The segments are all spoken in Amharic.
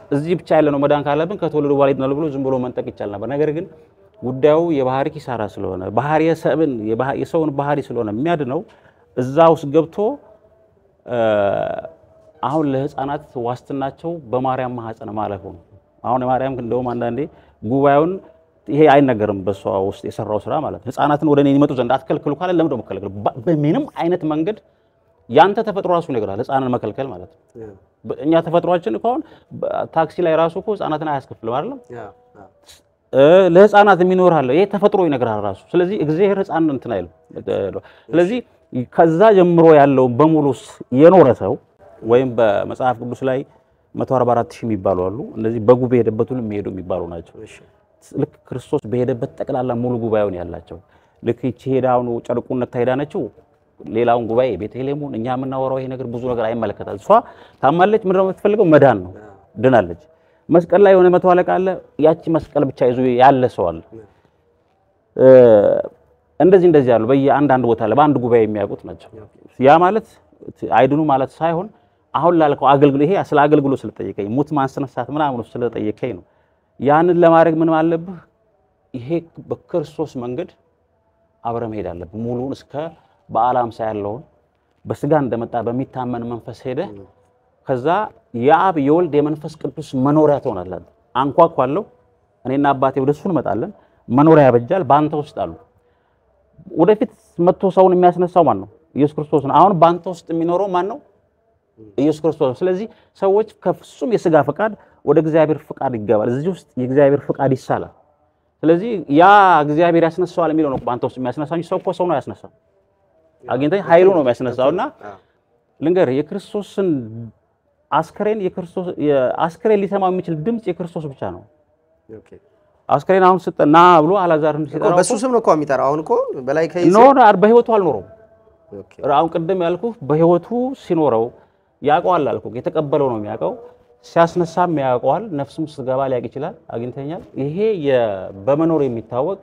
እዚህ ብቻ ያለ ነው መዳን ካለብን ከተወለዱ በኋላ ይድናሉ ብሎ ዝም ብሎ መንጠቅ ይቻል ነበር። ነገር ግን ጉዳዩ የባህሪ ኪሳራ ስለሆነ ባህሪ የሰብን የሰውን ባህሪ ስለሆነ የሚያድነው እዛ ውስጥ ገብቶ አሁን ለህፃናት ዋስትናቸው በማርያም ማህፀን ማለፉ ነው። አሁን የማርያም እንደውም አንዳንዴ ጉባኤውን ይሄ አይነገርም በሷ ውስጥ የሰራው ስራ ማለት ነው። ህፃናትን ወደ እኔ ይመጡ ዘንድ አትከልክሉ ካለ ለምን ደግሞ ከለክሉ? በምንም አይነት መንገድ ያንተ ተፈጥሮ ራሱ ይነግራል። ህፃንን መከልከል ማለት ነው። እኛ ተፈጥሯችን እኮ አሁን ታክሲ ላይ ራሱ እኮ ህፃናትን አያስከፍልም አይደለም። ለህፃናት የሚኖር አለ። ይሄ ተፈጥሮ ይነግራል ራሱ። ስለዚህ እግዚአብሔር ህፃን እንትን አይልም። ስለዚህ ከዛ ጀምሮ ያለው በሙሉ የኖረ ሰው ወይም በመጽሐፍ ቅዱስ ላይ 144 ሺህ የሚባሉ አሉ። እነዚህ በጉ በሄደበት ሁሉ የሚሄዱ የሚባሉ ናቸው። ልክ ክርስቶስ በሄደበት ጠቅላላ ሙሉ ጉባኤውን ያላቸው ልክ ይቺ ሄዳ አሁኑ ጨርቁን ነክታ ሄዳነችው ሌላውን ጉባኤ ቤተልሔሙን እኛ የምናወራው ይሄ ነገር ብዙ ነገር አይመለከታል። እሷ ታማለች። ምንድነው የምትፈልገው? መዳን ነው። ድናለች። መስቀል ላይ የሆነ መቶ አለቃ አለ። ያቺ መስቀል ብቻ ይዞ ያለ ሰው አለ። እንደዚህ እንደዚህ ያሉ በየአንዳንድ ቦታ ላይ በአንድ ጉባኤ የሚያውቁት ናቸው። ያ ማለት አይድኑ ማለት ሳይሆን አሁን ላልከው አገልግሎ ይሄ ስለ አገልግሎ ስለጠየቀኝ ሙት ማስነሳት ምናምን ስለጠየቀኝ ነው። ያንን ለማድረግ ምን አለብህ? ይሄ በክርስቶስ መንገድ አብረ መሄድ አለብህ። ሙሉን እስከ በዓለ ሃምሳ ያለውን በስጋ እንደመጣ በሚታመን መንፈስ ሄደ። ከዛ የአብ የወልድ የመንፈስ ቅዱስ መኖሪያ ትሆናለህ። አንኳኳለሁ፣ እኔና አባቴ ወደ እሱ እንመጣለን። መኖሪያ ያበጃል። በአንተ ውስጥ አሉ። ወደፊት መጥቶ ሰውን የሚያስነሳው ማን ነው? ኢየሱስ ክርስቶስ ነው። አሁን በአንተ ውስጥ የሚኖረው ማን ነው? ኢየሱስ ክርስቶስ ነው። ስለዚህ ሰዎች ከፍጹም የስጋ ፈቃድ ወደ እግዚአብሔር ፈቃድ ይገባል። እዚህ ውስጥ የእግዚአብሔር ፈቃድ ይሳላል። ስለዚህ ያ እግዚአብሔር ያስነሳዋል የሚለው ነው በአንተ ውስጥ የሚያስነሳው እንጂ ሰው እኮ ሰው ነው ያስነሳው። አግኝተህ ኃይሉ ነው የሚያስነሳውና ልንገርህ የክርስቶስን አስከሬን የክርስቶስ አስከሬን ሊሰማው የሚችል ድምፅ የክርስቶስ ብቻ ነው። አስከሬን አሁን ስጠና ብሎ አላዛርን ሲጠራው በሱ ስም ነው እኮ የሚጠራው። አሁን እኮ በላይ ከይዘ ኖ በህይወቱ አልኖረውም። አሁን ቅድም ያልኩህ በህይወቱ ሲኖረው ያውቀዋል አልኩህ። የተቀበለው ነው የሚያውቀው። ሲያስነሳም ያውቀዋል። ነፍሱም ስትገባ ሊያውቅ ይችላል። አግኝተኛል። ይሄ በመኖር የሚታወቅ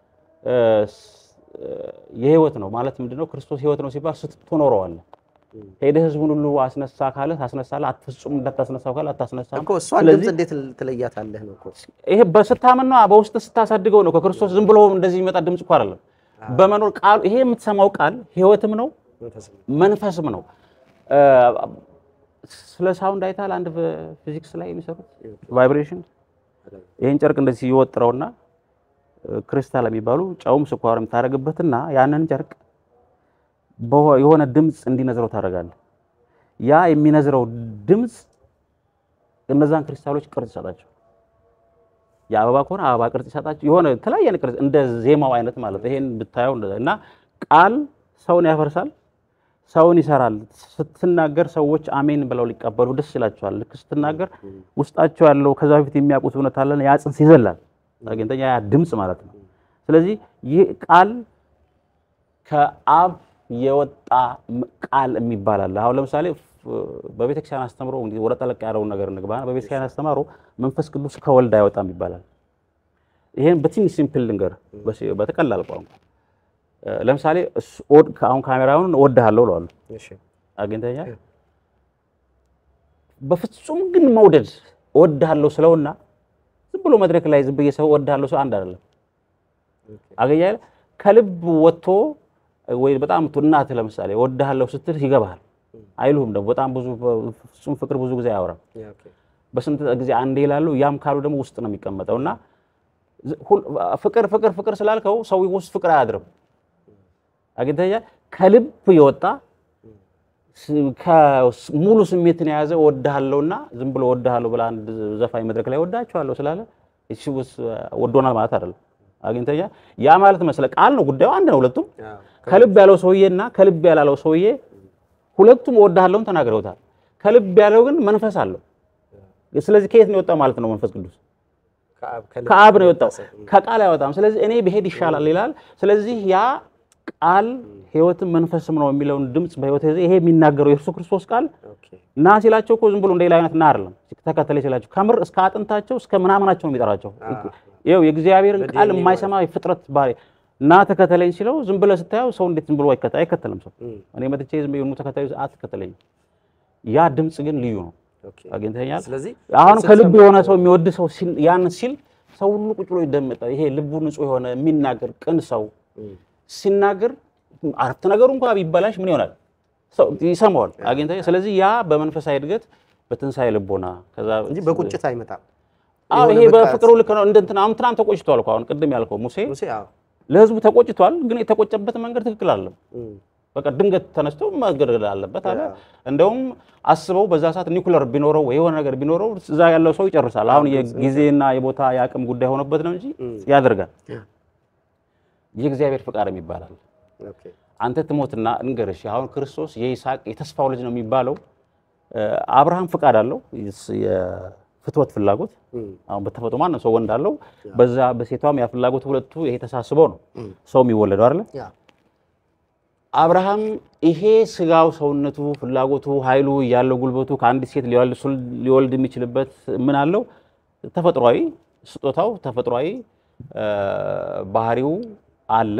የህይወት ነው ማለት ምንድነው? ክርስቶስ ህይወት ነው ሲባል ስትኖረዋለህ። ሄደህ ህዝቡን ሁሉ አስነሳ ካለ ታስነሳለህ። አትፍጹም እንዳታስነሳው ካለ አታስነሳም። እኮ እሷን ድምፅ እንዴት ትለያታለህ ነው እኮ ይሄ በስታምን ነው በውስጥ ስታሳድገው ነው። ከክርስቶስ ዝም ብሎ እንደዚህ የሚመጣ ድምፅ እኮ አይደለም። በመኖር ቃሉ ይሄ የምትሰማው ቃል ህይወትም ነው መንፈስም ነው። ስለ ሳውንድ አይታል አንድ ፊዚክስ ላይ የሚሰሩት ቫይብሬሽን ይህን ጨርቅ እንደዚህ ይወጥረውና ክሪስታል የሚባሉ ጨውም ስኳርም ታደርግበትና ያንን ጨርቅ የሆነ ድምፅ እንዲነዝረው ታደርጋለህ። ያ የሚነዝረው ድምፅ እነዛን ክሪስታሎች ቅርጽ ይሰጣቸው። የአበባ ከሆነ አበባ ቅርጽ ይሰጣቸው። የሆነ የተለያየ ቅርጽ እንደ ዜማው አይነት ማለት ይሄን ብታየው እና ቃል ሰውን ያፈርሳል፣ ሰውን ይሰራል። ስትናገር ሰዎች አሜን ብለው ሊቀበሉ ደስ ይላቸዋል። ልክ ስትናገር ውስጣቸው ያለው ከዛ በፊት የሚያውቁት እውነት አለን ያ ጽንስ ይዘላል። አግኝተኛ ያ ድምፅ ማለት ነው። ስለዚህ ይህ ቃል ከአብ የወጣ ቃል የሚባል አለ። አሁን ለምሳሌ በቤተክርስቲያን አስተምሮ እንግዲህ ወደ ጠለቅ ያለውን ነገር እንግባ። በቤተክርስቲያን አስተምሮ መንፈስ ቅዱስ ከወልድ አይወጣም ይባላል። ይሄን በትንሽ ሲምፕል ልንገር፣ በተቀላል ቋንቋ ለምሳሌ አሁን ካሜራውን እወድሃለሁ እለዋለሁ። አግኝተኛ በፍጹም ግን መውደድ እወድሃለሁ ስለውና ዝም ብሎ መድረክ ላይ ዝም ብዬ ሰው እወድሃለሁ ሰው አንድ አይደለም። አገኛ ከልብ ወጥቶ ወይ በጣም እናትህ ለምሳሌ እወድሃለሁ ስትል ይገባሃል። አይሉህም ደግሞ በጣም ብዙ ፍጹም ፍቅር ብዙ ጊዜ አያወራም። በስንት ጊዜ አንዴ ይላሉ። ያም ካሉ ደግሞ ውስጥ ነው የሚቀመጠው እና ፍቅር ፍቅር ፍቅር ስላልከው ሰው ውስጥ ፍቅር አያድርም። አግኝተኛ ከልብ የወጣ ሙሉ ስሜትን የያዘ እወድሃለሁና ዝም ብሎ እወድሃለሁ ብላ አንድ ዘፋኝ መድረክ ላይ እወዳቸዋለሁ ስላለ እሺ ወዶናል ማለት አይደለም። አግኝተኛ ያ ማለት መስለ ቃል ነው። ጉዳዩ አንድ ነው። ሁለቱም ከልብ ያለው ሰውዬና ከልብ ያላለው ሰውዬ ሁለቱም እወድሃለሁን ተናግረውታል። ከልብ ያለው ግን መንፈስ አለው። ስለዚህ ከየት ነው የወጣው ማለት ነው? መንፈስ ቅዱስ ከአብ ነው የወጣው፣ ከቃል አይወጣም። ስለዚህ እኔ ብሄድ ይሻላል ይላል። ስለዚህ ያ ቃል ሕይወትም መንፈስም ነው የሚለውን ድምፅ በሕይወት ይሄ የሚናገረው የኢየሱስ ክርስቶስ ቃል ና ሲላቸው እኮ ዝም ብሎ እንደሌላ አይነት ና አይደለም። ተከተለ ሲላቸው ከምር እስከ አጥንታቸው እስከ ምናምናቸው ነው የሚጠራቸው። ይኸው የእግዚአብሔርን ቃል የማይሰማ የፍጥረት ባህሪ እና ተከተለኝ ሲለው ዝም ብለህ ስታየው ሰው እንዴት ዝም ብሎ አይከተልም? ሰው እኔ መጥቼ ዝም ብሎ ተከተለኝ አትከተለኝም። ያ ድምፅ ግን ልዩ ነው። ኦኬ። አግኝተኛል። ስለዚህ አሁን ስትሰማ- ከልቡ የሆነ ሰው የሚወድ ሰው ሲል ያን ሲል ሰው ሁሉ ቁጭ ብሎ ይደመጣል። ይሄ ልቡ ንጹህ የሆነ የሚናገር ቅን ሰው እም፣ ሲናገር አረፍተ ነገሩ እንኳን ቢበላሽ ምን ይሆናል? ሰው ይሰማዋል። አግኝተኛል። ስለዚህ ያ በመንፈሳዊ እድገት በትንሣኤ ልቦና ከዛ እንጂ በቁጭት አይመጣም። አዎ የሆነ ይሄ በቃ- በፍቅሩ ልክ ነው። እንደ እንትና አሁን ትናንት ተቆጭቷል እኮ አሁን ቅድም ያልከው ሙሴ ሙሴ አዎ። ለህዝቡ ተቆጭቷል፣ ግን የተቆጨበት መንገድ ትክክል አለም። እም፣ በቃ ድንገት ተነስቶ መገደል አለበት አለ። ያ። እንደውም አስበው በዛ ሰዓት ኒኩለር ቢኖረው ወይ የሆነ ነገር ቢኖረው እዛ ያለው ሰው ይጨርሳል። አሁን የጊዜና የቦታ የአቅም ጉዳይ ሆኖበት ነው እንጂ ያደርጋል። ያ። የእግዚአብሔር ፍቃድ ይባላል። ኦኬ። አንተ ትሞትና እንገርሽ አሁን ክርስቶስ የይስሐቅ የተስፋው ልጅ ነው የሚባለው። እ፣ አብርሃም ፍቃድ አለው የስ- የፍትወት ፍላጎት እም፣ አሁን በተፈጥሮ ማንም ሰው ወንድ አለው። በዛ በሴቷም ያ ፍላጎት ሁለቱ ይሄ ተሳስበው ነው ሰው የሚወለደው አይደለ? ያ አብርሃም ይሄ ስጋው ሰውነቱ ፍላጎቱ ኃይሉ ያለው ጉልበቱ ከአንዲት ሴት ሊወልድ ሱል- ሊወልድ የሚችልበት ምን አለው? ተፈጥሯዊ ስጦታው ተፈጥሯዊ እ፣ ባህሪው አለ።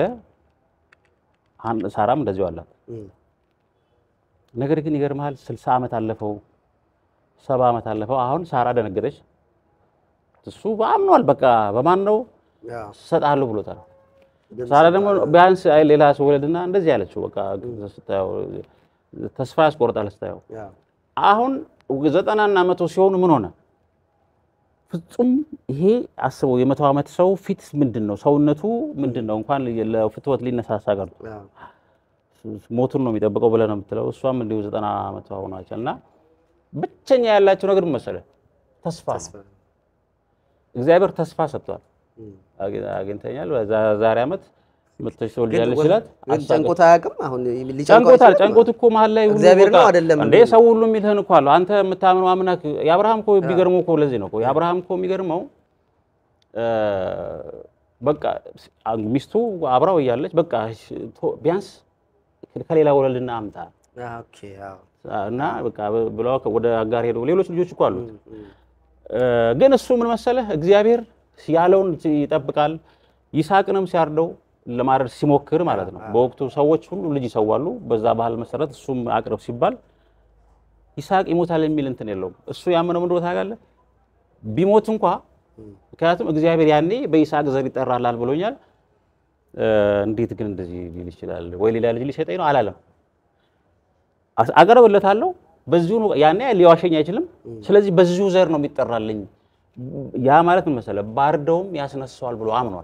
አን- ሳራም እንደዚሁ አላት። እም፣ ነገር ግን ይገርምሃል፣ ስልሳ ዓመት አለፈው፣ ሰባ ዓመት አለፈው። አሁን ሳራ ደነገጠች። እሱ አምኗል። በቃ በማን ነው ያ እሰጥሃለሁ ብሎታል። ድምፅ ሳራ ደግሞ ቢያንስ አይ ሌላ ሰው ወለድና እንደዚህ ያለችው በቃ ስታየው ተስፋ ያስቆርጣል ስታየው። ያ አሁን ዘጠናና መቶ ሲሆኑ ምን ሆነ? ፍጹም ይሄ አስበው የመቶ ዓመት ሰው ፊት ምንድን ነው ሰውነቱ ምንድን ነው? እንኳን ለፍትወት ሊነሳሳ ቀርቶ ያ ሞቱን ነው የሚጠብቀው ብለህ ነው የምትለው። እሷም እንዲሁ ዘጠና ዓመቷ ሆኗቸል እና ብቸኛ ያላቸው ነገር ምን መሰለህ? ተስፋ ነው። ተስፋ እግዚአብሔር ተስፋ ሰጥቷል። እም። አግ- አግኝተኛል። በዛ- ዛሬ ዓመት መጥተሽ ግን ትወልጃለሽ ወ- ሲላት ግን አሳቀ- ጨንቆት አያውቅም። አሁን ሊጨንቀው ጨንቆታል። አይችልም? ጨንቆት እኮ መሀል ላይ ሁሉ እግዚአብሔር ነው በቃ አይደለም እንዴ የሚለው? ሰው ሁሉ የሚልህን እኮ አለው። አንተ የምታምነው አምላክ የአብርሃም እኮ ቢገርመው እኮ ለዚህ ነው እኮ የአብርሃም እኮ የሚገርመው እ፣ በቃ ሚስቱ አብራው እያለች በቃ ቶ- ቢያንስ ከሌላ ወለድና አምጣ ያ ኦኬ አዎ እና በቃ ብለው ወደ አጋር ሄደው ሌሎች ልጆች እኮ አሉት። እም፣ እ፣ ግን እሱ ምን መሰለህ እግዚአብሔር ያለውን ይጠብቃል። ይስሐቅንም ሲያርደው ለማረድ ሲሞክር ማለት ነው። በወቅቱ ሰዎች ሁሉ ልጅ ይሰዋሉ። በዛ ባህል መሰረት እሱም አቅርብ ሲባል ይስሐቅ ይሞታል የሚል እንትን የለውም። እሱ ያመነው ምንድን ነው ታውቃለህ? ቢሞት እንኳ ምክንያቱም እግዚአብሔር ያኔ በይስሐቅ ዘር ይጠራላል ብሎኛል። እ፣ እንዴት ግን እንደዚህ ሊል ይችላል? ወይ ሌላ ልጅ ሊሰጠኝ ነው አላለም። አስ- አቀርብለታለሁ በዚሁ ነው። ያኔ ሊዋሸኝ አይችልም። ስለዚህ በዚሁ ዘር ነው የሚጠራልኝ። ያ ማለት ምን መሰለህ? ባርደውም ያስነሳዋል ብሎ አምኗል።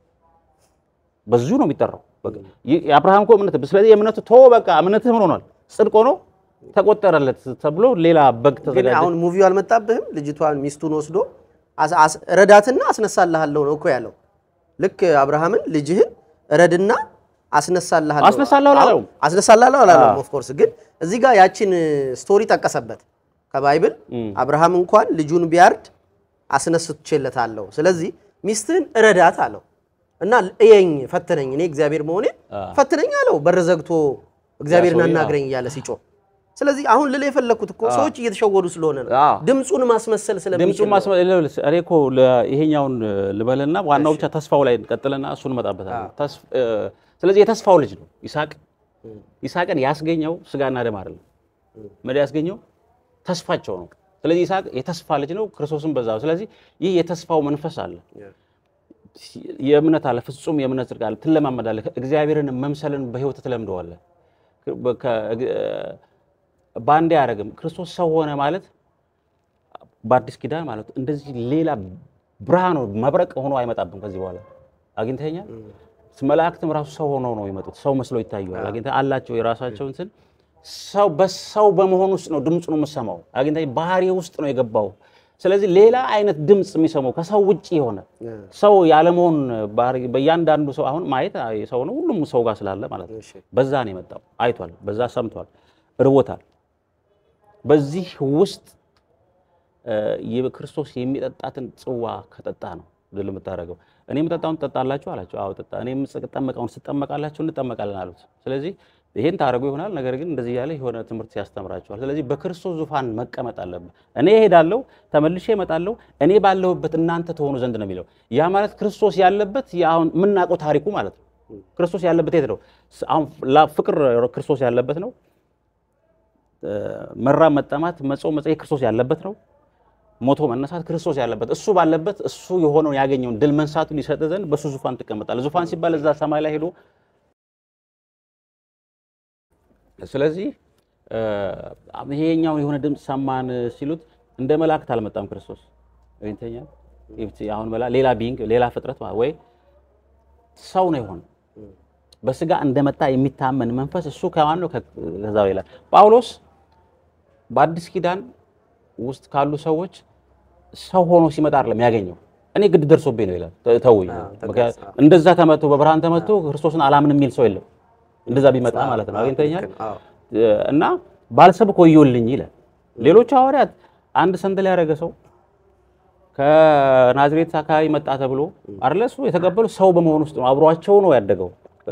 በዚሁ ነው የሚጠራው። በቃ ይህ የአብርሃም እኮ እምነት ስለዚህ የእምነቱ ቶ በቃ እምነትህ ምን ሆኗል? ጽድቅ ሆኖ ተቆጠረለት ተብሎ ሌላ በግ ግን ተዘጋጀ። አሁን ሙቪው አልመጣብህም? ልጅቷን ሚስቱን ወስዶ አስ- አስ- ረዳትና አስነሳልሃለሁ ነው እኮ ያለው። ልክ አብርሃምን ልጅህን ረድና አስነሳልሃለሁ አስነሳለሁ አላለውም። አስነሳልሃለሁ አላለውም። ኦፍ ኮርስ ግን እዚህ ጋር ያችን ስቶሪ ጠቀሰበት ከባይብል አብርሃም እንኳን ልጁን ቢያርድ አስነስቼለታለሁ። ስለዚህ ሚስትህን ረዳት አለው እና እየኝ ፈትነኝ፣ እኔ እግዚአብሔር መሆኔን ፈትነኝ አለው። በር ዘግቶ እግዚአብሔርን ሰውዬ፣ አናግረኝ እያለ ሲጮህ ስለዚህ አሁን ልል የፈለግኩት እኮ ሰዎች እየተሸወዱ ስለሆነ ነው። አዎ። ድምፁን ማስመሰል ስለሚችል ድምፁን ነው። ማስመ እኔ እኮ ለ- ይሄኛውን ልበልና ዋናው ብቻ ተስፋው ላይ እንቀጥልና እሱን እንመጣበታለን። ተስፍ- እ፣ ስለዚህ የተስፋው ልጅ ነው ይስሐቅ። ይስሐቅን ያስገኘው ስጋና ደም አይደለም። ምን ያስገኘው ተስፋቸው ነው። ስለዚህ ይስሐቅ የተስፋ ልጅ ነው፣ ክርስቶስን በዛ። ስለዚህ ይህ የተስፋው መንፈስ አለ፣ የእምነት አለ፣ ፍጹም የእምነት ጽድቅ አለ። ትለማመዳለህ፣ እግዚአብሔርን መምሰልን በህይወት ትለምደዋለህ። ከ- በአንዴ አያደርግም። ክርስቶስ ሰው ሆነ ማለት በአዲስ ኪዳን ማለት እንደዚህ ሌላ ብርሃን መብረቅ ሆኖ አይመጣብም ከዚህ በኋላ አግኝተኛል። መላእክትም ራሱ ሰው ሆነው ነው የመጡት። ሰው መስለው ይታዩዋል። አግኝተህ አላቸው የራሳቸው እንትን ሰው በሰው በመሆን ውስጥ ነው ድምፁን የምሰማው። አግኝተህ ባህሪ ውስጥ ነው የገባው። ስለዚህ ሌላ አይነት ድምፅ የሚሰማው ከሰው ውጭ የሆነ ሰው ያለመሆን ባህሪ በእያንዳንዱ ሰው አሁን ማየት ሰው ነው፣ ሁሉም ሰው ጋር ስላለ ማለት ነው። እሺ። በዛ ነው የመጣው። አይቷል፣ በዛ ሰምቷል፣ እርቦታል። በዚህ ውስጥ እ፣ የክርስቶስ የሚጠጣትን ጽዋ ከጠጣ ነው ድል የምታደርገው። እኔ የምጠጣውን ትጠጣላችሁ አላቸው። አዎ ጠጣ። እኔ የምጠመቀውን ትጠመቃላችሁ፣ እንጠመቃለን አሉት። ስለዚህ ይሄን ታደርጉ ይሆናል፣ ነገር ግን እንደዚህ ያለ የሆነ ትምህርት ያስተምራችኋል። ስለዚህ በክርስቶስ ዙፋን መቀመጥ አለብን። እኔ እሄዳለሁ፣ ተመልሼ እመጣለሁ፣ እኔ ባለሁበት እናንተ ትሆኑ ዘንድ ነው የሚለው። ያ ማለት ክርስቶስ ያለበት አሁን የምናውቀው ታሪኩ ማለት ነው። ክርስቶስ ያለበት የት ነው? አሁን ላ- ፍቅር ክርስቶስ ያለበት ነው። መራብ፣ መጠማት፣ መጾም፣ መጸየፍ ክርስቶስ ያለበት ነው። ሞቶ መነሳት ክርስቶስ ያለበት እሱ ባለበት እሱ የሆነውን ያገኘውን ድል መንሳቱን ይሰጥ ዘንድ በሱ ዙፋን ትቀመጣለህ። ዙፋን ሲባል እዛ ሰማይ ላይ ሄዶ ስለዚህ ይሄኛው የሆነ ድምፅ ሰማን ሲሉት እንደ መላእክት አልመጣም ክርስቶስ ወይንተኛ አሁን መላ ሌላ ቢንግ ሌላ ፍጥረት ወይ ሰው ነው የሆነ በስጋ እንደመጣ የሚታመን መንፈስ እሱ ከማን ነው? ከዛው ይላል ጳውሎስ በአዲስ ኪዳን ውስጥ ካሉ ሰዎች ሰው ሆኖ ሲመጣ አይደለም ያገኘው። እኔ ግድ ደርሶብኝ ነው ይላል። ተውኝ። እንደዛ ተመቶ በብርሃን ተመቶ ክርስቶስን አላምን የሚል ሰው የለም። እንደዛ ቢመጣ ማለት ነው አግኝተኛል እና ባልሰብክ ወዮልኝ ይላል። ሌሎች ሐዋርያት አንድ ሰንደል ያደረገ ሰው ከናዝሬት አካባቢ መጣ ተብሎ አይደለ እሱ የተቀበሉ ሰው በመሆን ውስጥ ነው። አብሯቸው ነው ያደገው።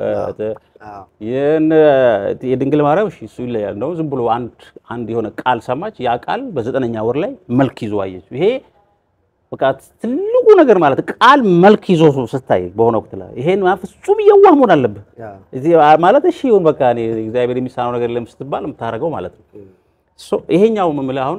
የድንግል ማርያም እሺ እሱ ይለያል ነው። ዝም ብሎ አንድ አንድ የሆነ ቃል ሰማች። ያ ቃል በዘጠነኛ ወር ላይ መልክ ይዞ አየች። ይሄ በቃ ትልቁ ነገር ማለት ቃል መልክ ይዞ ስታይ በሆነ ወቅት ላይ ይሄን ፍጹም እየዋህ መሆን አለብህ ማለት እሺ ይሁን በቃ እኔ እግዚአብሔር የሚሳነው ነገር የለም ስትባል የምታደርገው ማለት ነው። ይሄኛው የምልህ አሁን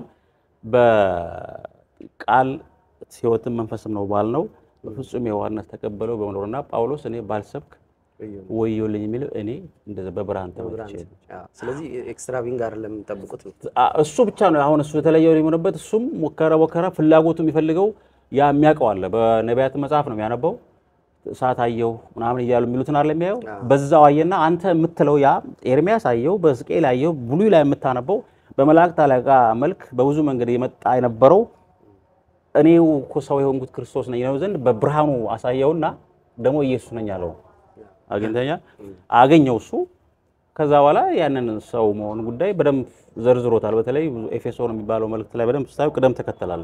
በቃል ሕይወትም መንፈስም ነው ባልነው በፍጹም የዋህነት ተቀበለው በመኖርና ጳውሎስ እኔ ባልሰብክ ወዮልኝ የሚለው እኔ እንደዛ በብርሃን ተመልቼ ስለዚህ ኤክስትራ ዊንግ አይደለም የምጠብቁት እሱ ብቻ ነው አሁን እሱ የተለየው የሆነበት እሱም ሞከረ ሞከረ ፍላጎቱ የሚፈልገው ያ የሚያውቀው አለ በነቢያት መጽሐፍ ነው የሚያነበው እሳት አየሁ ምናምን እያሉ የሚሉትን አለ የሚያየው በዛው አየና አንተ የምትለው ያ ኤርሚያስ አየው በሕዝቅኤል አየው ብሉይ ላይ የምታነበው በመላእክት አለቃ መልክ በብዙ መንገድ የመጣ የነበረው እኔው እኮ ሰው የሆንኩት ክርስቶስ ነኝ ነው ዘንድ በብርሃኑ አሳየውና ደግሞ ኢየሱስ ነኝ አለው አግኝተኛ አገኘው እሱ። ከዛ በኋላ ያንን ሰው መሆን ጉዳይ በደንብ ዘርዝሮታል። በተለይ ኤፌሶን የሚባለው መልእክት ላይ በደንብ ስታዩ ቅደም ተከተላለ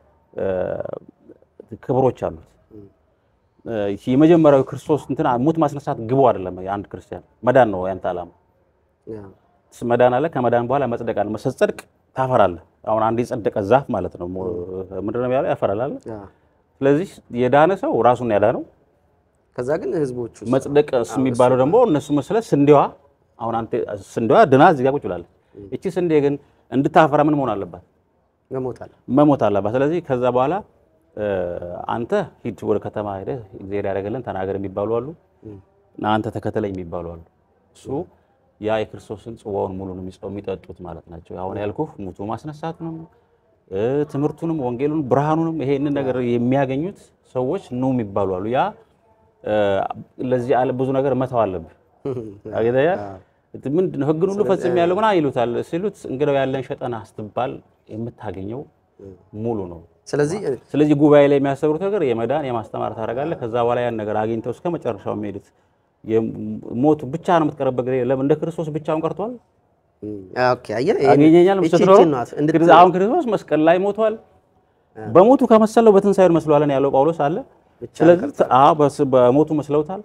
ክብሮች አሉት። የመጀመሪያው ክርስቶስ እንትን ሙት ማስነሳት ግቡ አይደለም። የአንድ ክርስቲያን መዳን ነው ያንተ ዓላማ። መዳን አለ። ከመዳን በኋላ መጽደቅ አለ። ስትጸድቅ ታፈራለህ። አሁን አንድ የጸደቀ ዛፍ ማለት ነው ምንድን ነው ያለው? ያፈራል አለ። ስለዚህ የዳነ ሰው ራሱን ያዳነው ከዛ ግን ህዝቦቹ መጽደቅ የሚባለው ደግሞ እነሱ መስለህ ስንዴዋ አሁን አንተ ስንዴዋ ድና እዚህ ጋር ቁጭ ብላለች። እቺ ስንዴ ግን እንድታፈራ ምን መሆን አለባት? መሞታል መሞት አለባት። ስለዚህ ከዛ በኋላ አንተ ሂድ ወደ ከተማ ሄደህ እግዚአብሔር ያደረገልን ተናገር የሚባሉ አሉ፣ አንተ ተከተለኝ የሚባሉ አሉ። እሱ ያ የክርስቶስን ጽዋውን ሙሉን የሚጠጡት ማለት ናቸው። አሁን ያልኩህ ሙቱ ማስነሳቱንም ትምህርቱንም ወንጌሉን ብርሃኑንም ይሄንን ነገር የሚያገኙት ሰዎች ነው የሚባሉ አሉ። ያ ለዚህ ዓለም ብዙ ነገር መተው አለብህ። አገዳያ ምንድን ነው ህግን ሁሉ ፈጽም ያለው ምና ይሉታል ሲሉት እንግዲያው ያለን ሸጠና ስትባል የምታገኘው ሙሉ ነው። ስለዚህ ስለዚህ ጉባኤ ላይ የሚያስተምሩት ነገር የመዳን የማስተማር ታደርጋለህ። ከዛ በኋላ ያን ነገር አግኝተው እስከ መጨረሻው የሚሄዱት ሞቱ ብቻ ነው የምትቀርበት ጊዜ ለምን እንደ ክርስቶስ ብቻውን ቀርቷል? ኦኬ አየህ አገኘኛል አሁን ክርስቶስ መስቀል ላይ ሞቷል። በሞቱ ከመሰለው በትንሳኤው መስሏለን ያለው ጳውሎስ አለ ስለዚህ በሞቱ መስለውታል።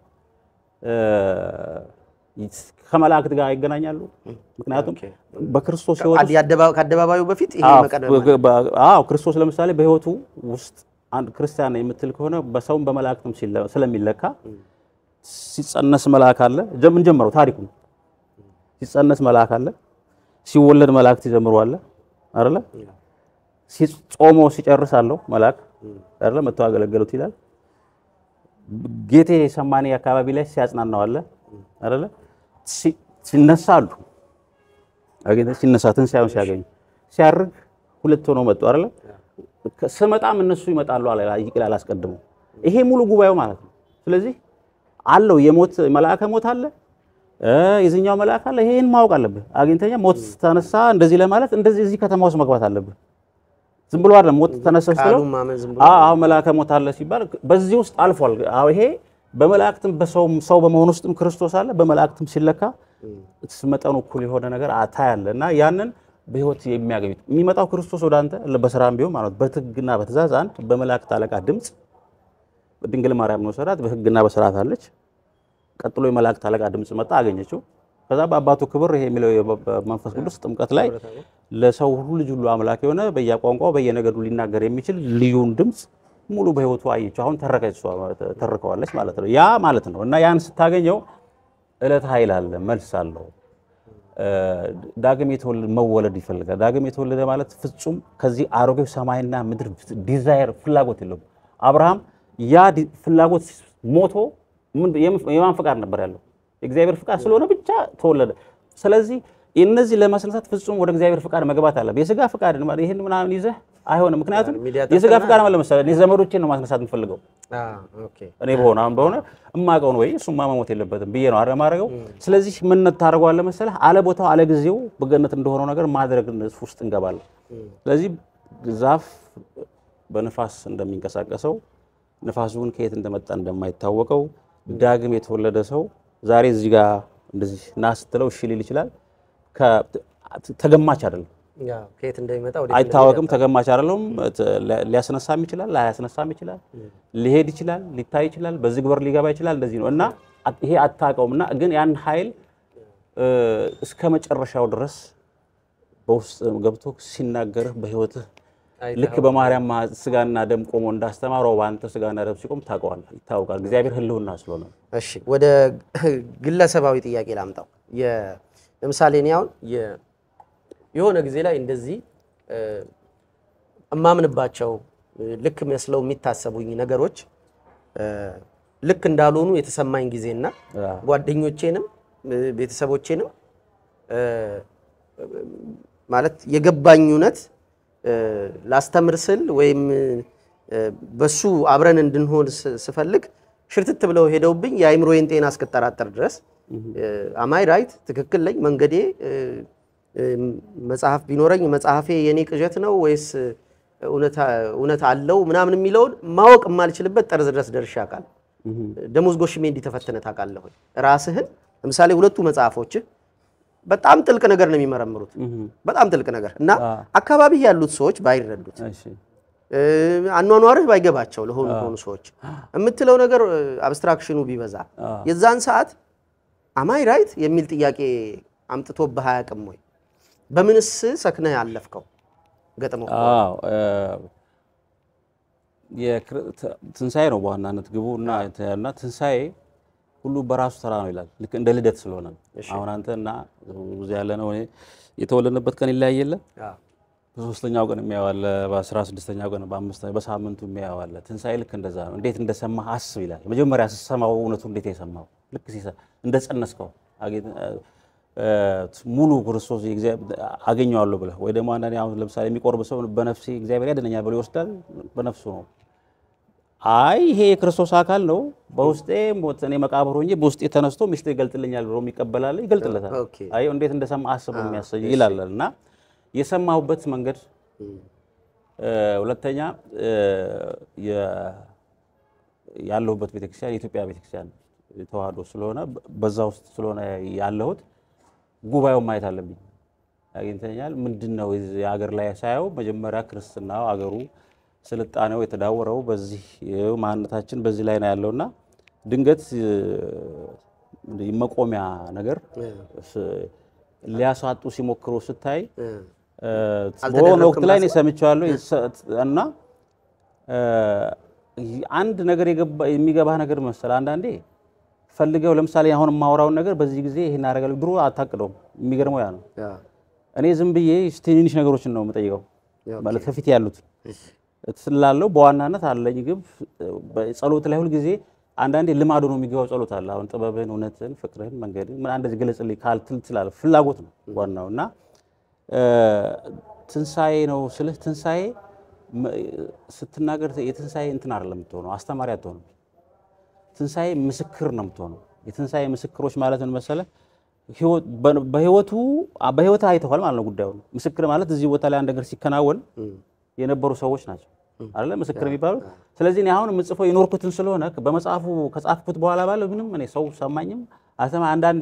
ከመላእክት ጋር ይገናኛሉ። ምክንያቱም በክርስቶስ ሕይወት ከአደባባዩ በፊት ይሄ መቀደም አዎ ክርስቶስ ለምሳሌ በሕይወቱ ውስጥ አንድ ክርስቲያን ነኝ የምትል ከሆነ በሰውም በመላእክትም ስለሚለካ ሲጸነስ መልአክ አለ። ምን ጀመረው ታሪኩ ሲጸነስ መልአክ አለ። ሲወለድ መላእክት ይዘምሩ አለ አይደለ? ጾሞ ሲጨርስ አለው መልአክ አይደለ? መጥተው አገለገሉት ይላል። ጌቴ ሰማኔ አካባቢ ላይ ሲያጽናናው አለ አይደለ? ሲነሳ አሉ አገኘ ሲነሳ ትንሣኤውን ሲያገኙ ሲያርግ ሁለት ሆነው መጡ አይደለ? ስመጣም እነሱ ይመጣሉ አለ ይላል አስቀድሞ። ይሄ ሙሉ ጉባኤው ማለት ነው። ስለዚህ አለው የሞት መልአከ ሞት አለ የዚህኛው መልአክ አለ። ይሄን ማወቅ አለብህ። አግኝተኛ ሞት ተነሳ እንደዚህ ለማለት እንደዚህ እዚህ ከተማ ውስጥ መግባት አለብህ። ዝም ብሎ አይደለም ሞት ተነሳ ስለው አዎ መልአከ ሞት አለ ሲባል በዚህ ውስጥ አልፏል። አዎ ይሄ በመላእክትም በሰው ሰው በመሆን ውስጥም ክርስቶስ አለ። በመላእክትም ሲለካ መጠኑ እኩል የሆነ ነገር ታያለ እና ያንን በህይወት የሚያገኙት የሚመጣው ክርስቶስ ወደ አንተ በስራም ቢሆን ማለት በሕግና በትእዛዝ አንድ በመላእክት አለቃ ድምፅ ድንግል ማርያም ነው ሰራት በሕግና በስርዓት አለች። ቀጥሎ የመላእክት አለቃ ድምፅ መጣ አገኘችው። ከዛ በአባቱ ክብር ይሄ የሚለው መንፈስ ቅዱስ ጥምቀት ላይ ለሰው ሁሉ ልጅ ሁሉ አምላክ የሆነ በየቋንቋው በየነገዱ ሊናገር የሚችል ልዩን ድምፅ ሙሉ በህይወቱ አየችው። አሁን ተረከች ተርከዋለች ማለት ነው። ያ ማለት ነው እና ያን ስታገኘው ዕለት ኃይል አለ፣ መልስ አለው። እ፣ ዳግም የተወለደ መወለድ ይፈልጋል። ዳግም የተወለደ ማለት ፍጹም ከዚህ አሮጌው ሰማይና ምድር ዲዛይር ፍላጎት የለውም። አብርሃም ያ ዲ- ፍላጎት ሞቶ ምን- የም- የማን ፍቃድ ነበር ያለው? የእግዚአብሔር ፍቃድ ስለሆነ ብቻ ተወለደ። ስለዚህ እነዚህ ለማስነሳት ፍጹም ወደ እግዚአብሔር ፍቃድ መግባት አለ። የስጋ ፍቃድ ይህን ምናምን ይዘህ አይሆንም። ምክንያቱም ሚዲያ የስጋ ፍቃድ ማለት ለምሳሌ እኔ ዘመዶቼን ነው ማስነሳት የምፈልገው ኦኬ እኔ በሆነ አሁን በሆነ እማቀው ነው ወይ እሱማ መሞት የለበትም ብዬ ነው አይደል የማደርገው። ስለዚህ ምን ታደርገዋለህ መሰለህ አለ ቦታው አለ ጊዜው በገነት እንደሆነው ነገር ማድረግ ውስጥ እንገባለን። ስለዚህ ዛፍ በንፋስ እንደሚንቀሳቀሰው ንፋሱን ከየት እንደመጣ እንደማይታወቀው ዳግም የተወለደ ሰው ዛሬ እዚህ ጋር እንደዚህ ና ስትለው እሺ ሊል ይችላል። ከ- ተገማች አይደለም ያው ከየት እንደሚመጣ ወደ አይታወቅም። ተገማች አይደለም። ሊያስነሳም ይችላል፣ ላያስነሳም ይችላል፣ ሊሄድ ይችላል፣ ሊታይ ይችላል፣ በዚህ ግበር ሊገባ ይችላል። እንደዚህ ነው እና አት- ይሄ አታውቀውም እና ግን ያን ኃይል እ፣ እስከ መጨረሻው ድረስ በውስጥ ገብቶ ሲናገርህ በህይወትህ ልክ በማርያም ማ- ስጋና ደም ቆሞ እንዳስተማረው በአንተ ስጋና ደም ሲቆም ታውቀዋለህ፣ ይታወቃል። እግዚአብሔር ህልውና ስለሆነ ነው። እሺ ወደ ግለሰባዊ ጥያቄ ላምጣው። የ- ለምሳሌ እኔ አሁን የ- የሆነ ጊዜ ላይ እንደዚህ እ፣ እማምንባቸው እ፣ ልክ መስለው የሚታሰቡኝ ነገሮች እ፣ ልክ እንዳልሆኑ የተሰማኝ ጊዜና አዎ። ጓደኞቼንም እ፣ ቤተሰቦቼንም እ፣ ማለት የገባኝ እውነት እ፣ ላስተምር ስል ወይም እ፣ በሱ አብረን እንድንሆን ስ- ስፈልግ ሽርትት ብለው ሄደውብኝ የአእምሮዬን ጤና እስክጠራጠር ድረስ አማይ ራይት ትክክል ነኝ መንገዴ እ፣ እ፣ መጽሐፍ ቢኖረኝ መጽሐፌ የኔ ቅዠት ነው ወይስ እውነታ- እውነት አለው ምናምን የሚለውን ማወቅ የማልችልበት ጠርዝ ድረስ ደርሼ አውቃለሁ። ደሞዝ ጎሽሜ እንዲህ ተፈትነህ ታውቃለህ ወይ? ራስህን ለምሳሌ ሁለቱ መጽሐፎችህ በጣም ጥልቅ ነገር ነው የሚመረምሩት፣ በጣም ጥልቅ ነገር እና አካባቢ ያሉት ሰዎች ባይረዱት እሺ እ፣ አኗኗርህ ባይገባቸው ለሆኑ ሆኑ ሰዎች የምትለው ነገር አብስትራክሽኑ ቢበዛ የዛን ሰዓት አማይ ራይት የሚል ጥያቄ አምጥቶብህ አያውቅም ወይ? በምንስ ሰክነህ ያለፍከው ገጥመው? አዎ እ፣ የክር- ት- ትንሣኤ ነው በዋናነት ግቡ እና እና ትንሣኤ ሁሉ በራሱ ተራ ነው ይላል። ልክ እንደ ልደት ስለሆነ ነው። አሁን አንተ እና እዚህ ያለ ነው እኔ የተወለድንበት ቀን ይለያይ የለ አዎ። በሶስተኛው ቀን የሚያዋለ በአስራ ስድስተኛው ቀን በአምስት በሳምንቱ የሚያዋለ ትንሣኤ ልክ እንደዛ ነው። እንዴት እንደሰማህ አስብ ይላል። መጀመሪያ ስትሰማው እውነቱ እንዴት የሰማው ልክ ሲሰ- እንደጸነስከው አጌ- እ፣ ሙሉ ክርስቶስ የእግዚአብሔር አገኘዋለሁ ብለህ ወይ ደግሞ አንዳንዴ አሁን ለምሳሌ የሚቆርብ ሰው በነፍሴ እግዚአብሔር ያድነኛል ብሎ ይወስዳል። በነፍሱ ነው። አይ ይሄ የክርስቶስ አካል ነው፣ በውስጤ ሞት እኔ መቃብር ሆኜ በውስጤ ተነስቶ ሚስጥር ይገልጥልኛል ብሎ የሚቀበላል ይገልጥለታል። ኦኬ። አይ እንዴት እንደሰማ አስብ የሚያሰኝ ይላል እና የሰማሁበት መንገድ እ፣ ሁለተኛ እ፣ የ- ያለሁበት ቤተክርስቲያን የኢትዮጵያ ቤተክርስቲያን ተዋህዶ ስለሆነ በ- በዛ ውስጥ ስለሆነ ያለሁት ጉባኤውን ማየት አለብኝ። አግኝተኛል ምንድን ነው የዚህ ሀገር ላይ ሳየው መጀመሪያ ክርስትናው አገሩ ስልጣኔው የተዳወረው በዚህ ይኸው ማንነታችን በዚህ ላይ ነው ያለውና ድንገት እ፣ እንዲህ መቆሚያ ነገር ስ- ሊያሳጡ ሲሞክሩ ስታይ እ፣ እ፣ በሆነ ወቅት ላይ እኔ ሰምቼዋለሁ ይሰ- እና እ፣ አንድ ነገር የገባ- የሚገባህ ነገር መሰለህ አንዳንዴ ፈልገው ለምሳሌ አሁን የማወራውን ነገር በዚህ ጊዜ ይሄን አደርጋለሁ ድሮ አታቅደውም። የሚገርመው ያ ነው። ያ፣ እኔ ዝም ብዬ ትንንሽ ነገሮችን ነው የምጠይቀው ኦኬ። ማለት ከፊት ያሉት ስላለው በዋናነት አለኝ ግብ ጸሎት ላይ ሁልጊዜ አንዳንዴ ልማዱ ነው የሚገባው ጸሎት አለ። አሁን ጥበብህን፣ እውነትን፣ ፍቅርህን፣ መንገድን ምን እንደዚህ ገለጽልኝ ካልትል ትላለህ። ፍላጎት ነው ዋናው እና እ፣ ትንሣኤ ነው ስልህ ትንሣኤ መ- ስትናገር የትንሣኤ እንትን አይደለም የምትሆነው አስተማሪ አትሆንም። ትንሣኤ ምስክር ነው የምትሆነው። የትንሣኤ ምስክሮች ማለት ምን መሰለህ? ህይወት- በ- በህይወቱ በህይወት አይተዋል ማለት ነው ጉዳዩ። ምስክር ማለት እዚህ ቦታ ላይ አንድ ነገር ሲከናወን የነበሩ ሰዎች ናቸው አይደለ ምስክር የሚባሉት። ስለዚህ እኔ አሁን የምጽፈው የኖርኩትን ስለሆነ በመጽሐፉ ከጻፍኩት በኋላ ባለው ምንም እኔ ሰው ሰማኝም አልሰማ አንዳንዴ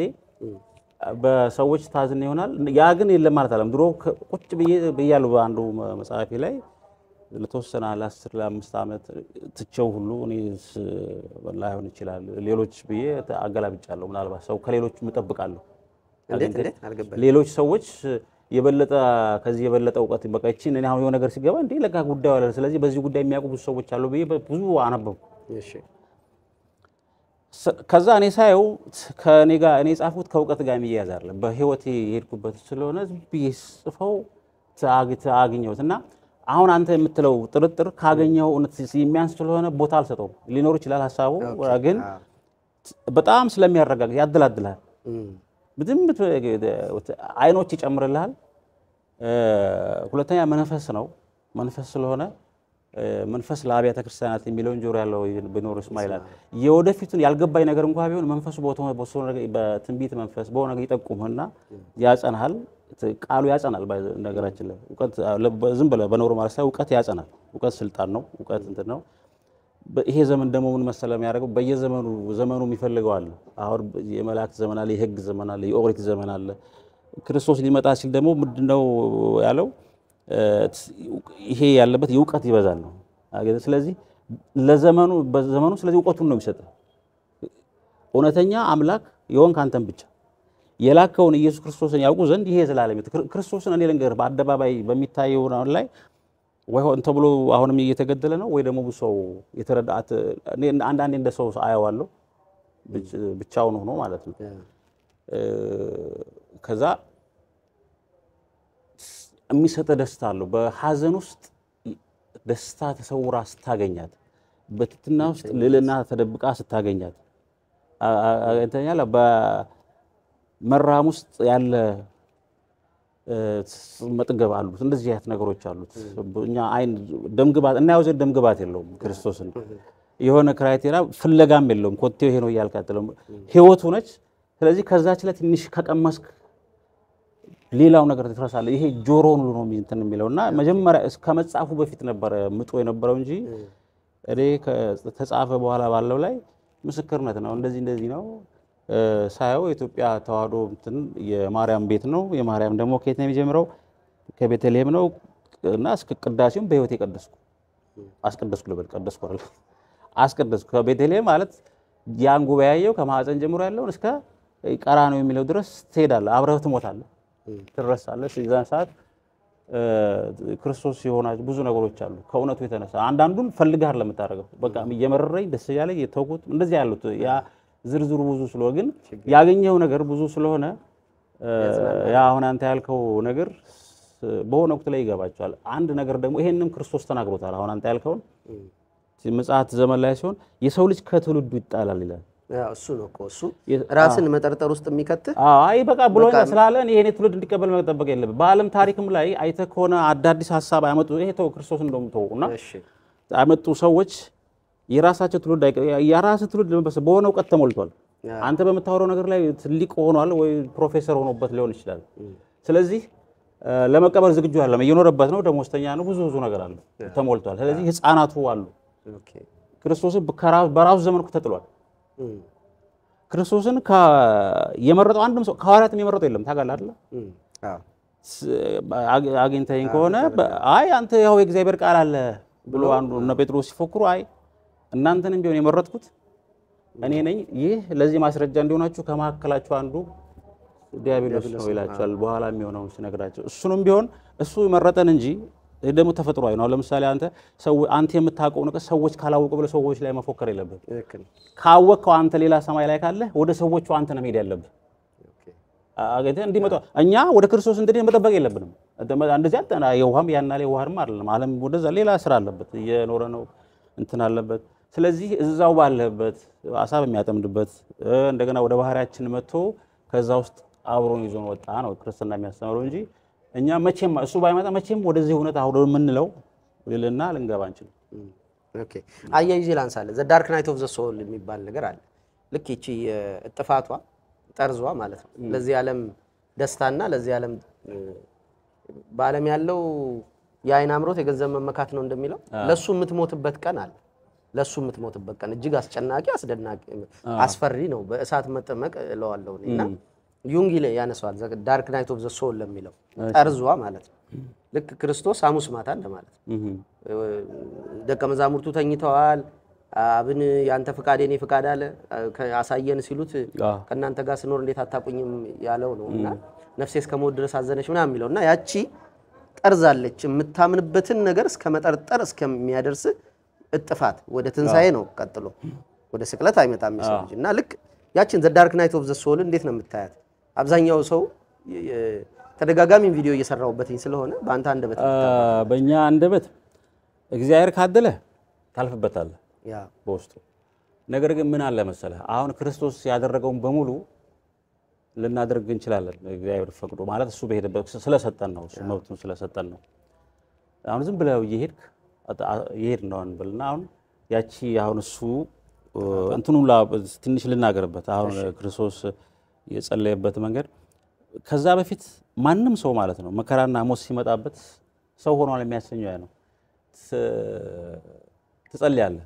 በሰዎች ታዝን ይሆናል። ያ ግን የለም ማለት አለም። ድሮ ከ- ቁጭ ብዬ ብያለሁ በአንዱ መ- መጽሐፌ ላይ ለተወሰነ ለአስር ለአምስት ዓመት ትቼው ሁሉ እኔ ስ- ላይሆን ይችላል ሌሎች ብዬ አገላብጫለሁ። ምናልባት ሰው ከሌሎች እጠብቃለሁ እንዴት እንዴት አልገባኝም። ሌሎች ሰዎች የበለጠ ከዚህ የበለጠ እውቀት በቃ ይቺን እኔ አሁን የሆነ ነገር ሲገባ እንዴ ለካ ጉዳዩ አለ፣ ስለዚህ በዚህ ጉዳይ የሚያውቁ ብዙ ሰዎች አሉ ብዬ ብዙ አነበብኩ። እሺ ስ- ከዛ እኔ ሳየው ከእኔ ጋር እኔ የጻፍኩት ከእውቀት ጋር የሚያያዝ አይደለም። በህይወቴ የሄድኩበት ስለሆነ ዝም ብዬ ጽፈው ታግ- አገኘሁት እና አሁን አንተ የምትለው ጥርጥር ካገኘው እውነት የሚያንስ ስለሆነ ቦታ አልሰጠውም። ሊኖር ይችላል ሀሳቡ ግን አዎ። በጣም ስለሚያረጋግጥ ያደላድልሃል። እም፣ ዝም አይኖች ይጨምርልሃል። እ፣ ሁለተኛ መንፈስ ነው። መንፈስ ስለሆነ እ፣ መንፈስ ለአብያተ ክርስቲያናት የሚለውን ጆሮ ያለው ቢኖር ይስማ ይላል። የወደፊቱን ያልገባኝ ነገር እንኳ ቢሆን መንፈሱ በሆነ- በሆነ ነገር- በትንቢት መንፈስ በሆነ ነገር ይጠቁምህና ያጸናሃል። ቃሉ ያጸናል። ባይ- ነገራችን ላይ እውቀት ዝም ብለህ በኖርማል ሳይሆን እውቀት ያጸናል። እውቀት ስልጣን ነው። እውቀት እንትን ነው። በ- ይሄ ዘመን ደግሞ ምን መሰለህ የሚያደርገው በየዘመኑ ዘመኑ የሚፈልገው አለ። አሁን የመላእክት ዘመን አለ፣ የሕግ ዘመን አለ፣ የኦሪት ዘመን አለ። ክርስቶስ ሊመጣ ሲል ደግሞ ምንድነው ያለው? እ፣ ይሄ ያለበት የእውቀት ይበዛል ነው። አገኘህ? ስለዚህ ለዘመኑ በዘመኑ ስለዚህ እውቀቱን ነው የሚሰጥህ። እውነተኛ አምላክ የሆንክ አንተን ብቻ የላከውን ኢየሱስ ክርስቶስን ያውቁ ዘንድ ይሄ ዘላለም ሕይወት ክር- ክርስቶስን እኔ ልንገርህ በአደባባይ በሚታየው አሁን ላይ ወይ ሆን ተብሎ አሁንም እየተገደለ ነው ወይ ደግሞ ብዙ ሰው የተረዳት እኔ አንዳንዴ እንደ ሰው አየዋለሁ ብቻ- ብቻውን ሆኖ ማለት ነው። እ፣ ከዛ የሚሰጠ ደስታ አለው። በሀዘን ውስጥ ደስታ ተሰውራ ስታገኛት፣ በትትና ውስጥ ልዕልና ተደብቃ ስታገኛት አ- አ- አግኝተኛል። በመራም ውስጥ ያለ እ፣ መጥገብ አሉት። እንደዚህ አይነት ነገሮች አሉት። እኛ አይን ደምግባት እናየው ዘንድ ደምግባት የለውም ክርስቶስን የሆነ ክራይቴሪያ ፍለጋም የለውም። ኮቴው ይሄ ነው እያልክ አትለውም። ህይወቱ ነች። ስለዚህ ከዛች ላይ ትንሽ ከቀመስክ ሌላው ነገር ትረሳለህ። ይሄ ጆሮውን ሁሉ ነው እንትን የሚለው እና መጀመሪያ እስከ መጻፉ በፊት ነበረ ምጦ የነበረው እንጂ እኔ ከተጻፈ በኋላ ባለው ላይ ምስክርነት ነው። እንደዚህ እንደዚህ ነው እ፣ ሳየው የኢትዮጵያ ተዋህዶ እንትን የማርያም ቤት ነው። የማርያም ደግሞ ከየት ነው የሚጀምረው? ከቤተልሔም ነው እና እስከ ቅዳሴውም በህይወት የቀደስኩ አስቀደስኩ ልበል ቀደስኩ አይደል አስቀደስኩ ከቤተልሔም ማለት ያን ጉባኤ ያየው ከማህፀን ጀምሮ ያለውን እስከ ቀራንዮ የሚለው ድረስ ትሄዳለህ፣ አብረህ ትሞታለህ፣ ትረሳለህ። የዛን ሰዓት እ፣ ክርስቶስ የሆና ብዙ ነገሮች አሉ ከእውነቱ የተነሳ አንዳንዱን ፈልገህ አይደለም የምታደርገው። በቃ እየመረረኝ ደስ እያለኝ የተውኩት እንደዚህ ያሉት ያ ዝርዝሩ ብዙ ስለሆነ ግን ያገኘው ነገር ብዙ ስለሆነ እ፣ ያ አሁን አንተ ያልከው ነገር ስ- በሆነ ወቅት ላይ ይገባቸዋል። አንድ ነገር ደግሞ ይሄንም ክርስቶስ ተናግሮታል። አሁን አንተ ያልከውን ምጽአት ዘመን ላይ ሲሆን የሰው ልጅ ከትውልዱ ይጣላል ይላል። ያው እሱ ነው እኮ እሱ የ- ራስን መጠርጠር ውስጥ የሚከትህ አዎ፣ አይ በቃ ብሎኛል ስላለን ይሄኔ ትውልድ እንዲቀበል መጠበቅ የለብን። በዓለም ታሪክም ላይ አይተህ ከሆነ አዳዲስ ሀሳብ አያመጡ ይሄ ተው ክርስቶስ እንደውም ተው እና እሺ ያመጡ ሰዎች የራሳቸው ትውልድ አይቀ- የራስህ ትውልድ ለመበሰ በሆነ እውቀት ተሞልቷል። ያ። አንተ በምታወራው ነገር ላይ ትልቅ ሆኗል ወይ ፕሮፌሰር ሆኖበት ሊሆን ይችላል። ስለዚህ እ፣ ለመቀበል ዝግጁ አይደለም። እየኖረበት ነው፣ ደሞዝተኛ ነው፣ ብዙ ብዙ ነገር አለ ተሞልቷል። ስለዚህ ህፃናቱ አሉ። ኦኬ ክርስቶስን ከራ- በራሱ ዘመን እኮ ተጥሏል። እም፣ ክርስቶስን ከ- የመረጠው አንድም ሰው ከሐዋርያትም የመረጠው የለም። ታውቃለህ አይደለ? እም፣ አዎ ስ- አግ- አግኝተኸኝ ከሆነ በ- አይ አንተ ያው የእግዚአብሔር ቃል አለ ብሎ አንዱ እነ ጴጥሮስ ሲፎክሩ አይ እናንተንም ቢሆን የመረጥኩት እኔ ነኝ። ይህ ለዚህ ማስረጃ እንዲሆናችሁ ከመካከላችሁ አንዱ ዲያብሎስ ነው ይላቸዋል። በኋላ የሚሆነውን ሲነግራቸው እሱንም ቢሆን እሱ መረጠን እንጂ ይህ ደግሞ ተፈጥሯዊ ነው። ለምሳሌ አንተ ሰው አንተ የምታውቀው ነገር ሰዎች ካላወቁ ብለህ ሰዎች ላይ መፎከር የለብህ። ትክክል ካወቅከው አንተ ሌላ ሰማይ ላይ ካለ ወደ ሰዎቹ አንተ ነው መሄድ ያለብህ። ኦኬ አገኘህ እንዲመጣ እኛ ወደ ክርስቶስ እንድንሄድ መጠበቅ የለብንም። እንደዚህ አጠና የውሃም ያና የውሃንም አይደለም። ዓለም ወደዛ ሌላ ስራ አለበት፣ እየኖረ ነው እንትን አለበት። ስለዚህ እዛው ባለበት አሳ በሚያጠምድበት እ፣ እንደገና ወደ ባህሪያችን መጥቶ ከዛ ውስጥ አብሮን ይዞን ወጣ ነው ክርስትና የሚያስተምረው እንጂ እኛ መቼም እሱ ባይመጣ መቼም ወደዚህ እውነት አሁን የምንለው ልልና ልንገባ አንችልም። እም፣ ኦኬ አያይዤ ላንሳለህ ዘ ዳርክ ናይት ኦፍ ዘ ሶል የሚባል ነገር አለ ልክ ይቺ እጥፋቷ ጠርዟ ማለት ነው ለዚህ ዓለም ደስታና ለዚህ ዓለም እ፣ በዓለም ያለው የአይን አምሮት የገንዘብ መመካት ነው እንደሚለው ለሱ የምትሞትበት ቀን አለ ለሱ የምትሞትበት ቀን እጅግ አስጨናቂ አስደናቂ አስፈሪ ነው በእሳት መጠመቅ እለዋለሁ እኔ እና ዩንግ ይለ- ያነሳዋል ዳርክ ናይት ኦፍ ዘ ሶል ለሚለው ጠርዟ ማለት ነው ልክ ክርስቶስ ሐሙስ ማታ እንደማለት ነው እህ ደቀ መዛሙርቱ ተኝተዋል። አብን ያንተ ፍቃድ የኔ ፍቃድ አለ ከ- አሳየን ሲሉት አዎ። ከእናንተ ጋር ስኖር እንዴት አታቁኝም ያለው ነው እና ነፍሴ እስከ ሞት ድረስ አዘነች ምናምን የሚለው እና ያቺ ጠርዛለች የምታምንበትን ነገር እስከ መጠርጠር እስከሚያደርስ እጥፋት ወደ ትንሣኤ ነው ቀጥሎ ወደ ስቅለት አይመጣም የሰው ልጅ እና ልክ ያችን ዘ ዳርክ ናይት ኦፍ ዘ ሶል እንዴት ነው የምታያት? አብዛኛው ሰው የ- የ- ተደጋጋሚ ቪዲዮ እየሰራሁበትኝ ስለሆነ በአንተ አንደበት በእኛ አንደበት እግዚአብሔር ካደለ ታልፍበታለህ ያ በውስጡ ነገር ግን ምን አለ መሰለህ አሁን ክርስቶስ ያደረገውን በሙሉ ልናደርግ እንችላለን እግዚአብሔር ፈቅዶ ማለት እሱ በሄደበት ስለሰጠን ነው እሱ መብቱን ስለሰጠን ነው አሁን ዝም ብለው እየሄድክ እየሄድ ነው እንበልና አሁን ያቺ አሁን እሱ እንትኑ ትንሽ ልናገርበት አሁን ክርስቶስ የጸለየበት መንገድ ከዛ በፊት ማንም ሰው ማለት ነው መከራና ሞት ሲመጣበት ሰው ሆኗል የሚያሰኘው ያ ነው ት- ትጸልያለህ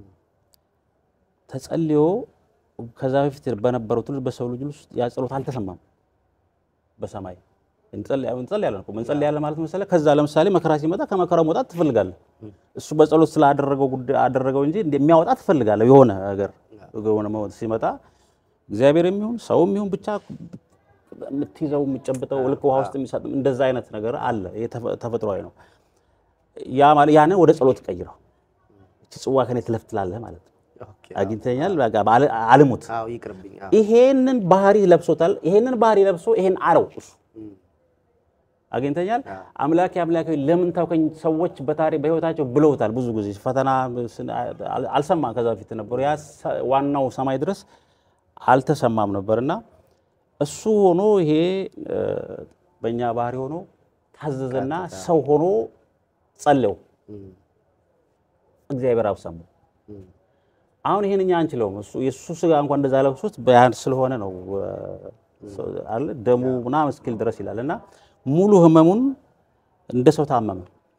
ተጸልዮ ከዛ በፊት በነበረው ትውልድ በሰው ልጅ ውስጥ ያ ጸሎት አልተሰማም። በሰማይ እንጸልያ- እንጸልያለን እኮ እንጸልያለን ማለት መሰለህ። ከዛ ለምሳሌ መከራ ሲመጣ ከመከራው መውጣት ትፈልጋለህ። እሱ በጸሎት ስላደረገው ጉዳይ አደረገው እንጂ የሚያወጣ ትፈልጋለህ። የሆነ ነገር የሆነ መውጣት ሲመጣ እግዚአብሔር የሚሆን ሰው የሚሆን ብቻ የምትይዘው የምትጨብጠው ልክ ውሃ ውስጥ የሚሰጥ እንደዛ አይነት ነገር አለ። ይሄ ተፈ- ተፈጥሯዊ ነው። ያ ማለት ያንን ወደ ጸሎት ቀይረው እቺ ጽዋ ከኔ ትለፍ ትላለህ ማለት ነው። ኦኬ። አግኝተኛል በቃ ባለ- አልሙት አዎ ይቅርብኝ። አዎ ይሄንን ባህሪ ለብሶታል። ይሄንን ባህሪ ለብሶ ይሄን አለው እሱ አግኝተኛል። አምላኬ አምላኬ ለምን ታውከኝ? ሰዎች በታሪክ በህይወታቸው ብለውታል። ብዙ ጊዜ ፈተና ስን- አል- አልሰማም። ከዛ በፊት ነበሩ ያ ሰ- ዋናው ሰማይ ድረስ አልተሰማም ነበርና እሱ ሆኖ ይሄ እ፣ በእኛ ባህሪ ሆኖ ታዘዘና ሰው ሆኖ ጸለየው። እግዚአብሔር አብ ሰማው። አሁን ይሄን እኛ አንችለውም። እሱ የእሱ ስጋ እንኳን እንደዛ ለብሶት በያን ስለሆነ ነው እ፣ ሰው አለ ደሙ ምናምን እስኪል ድረስ ይላል እና ሙሉ ህመሙን እንደ ሰው ታመመ።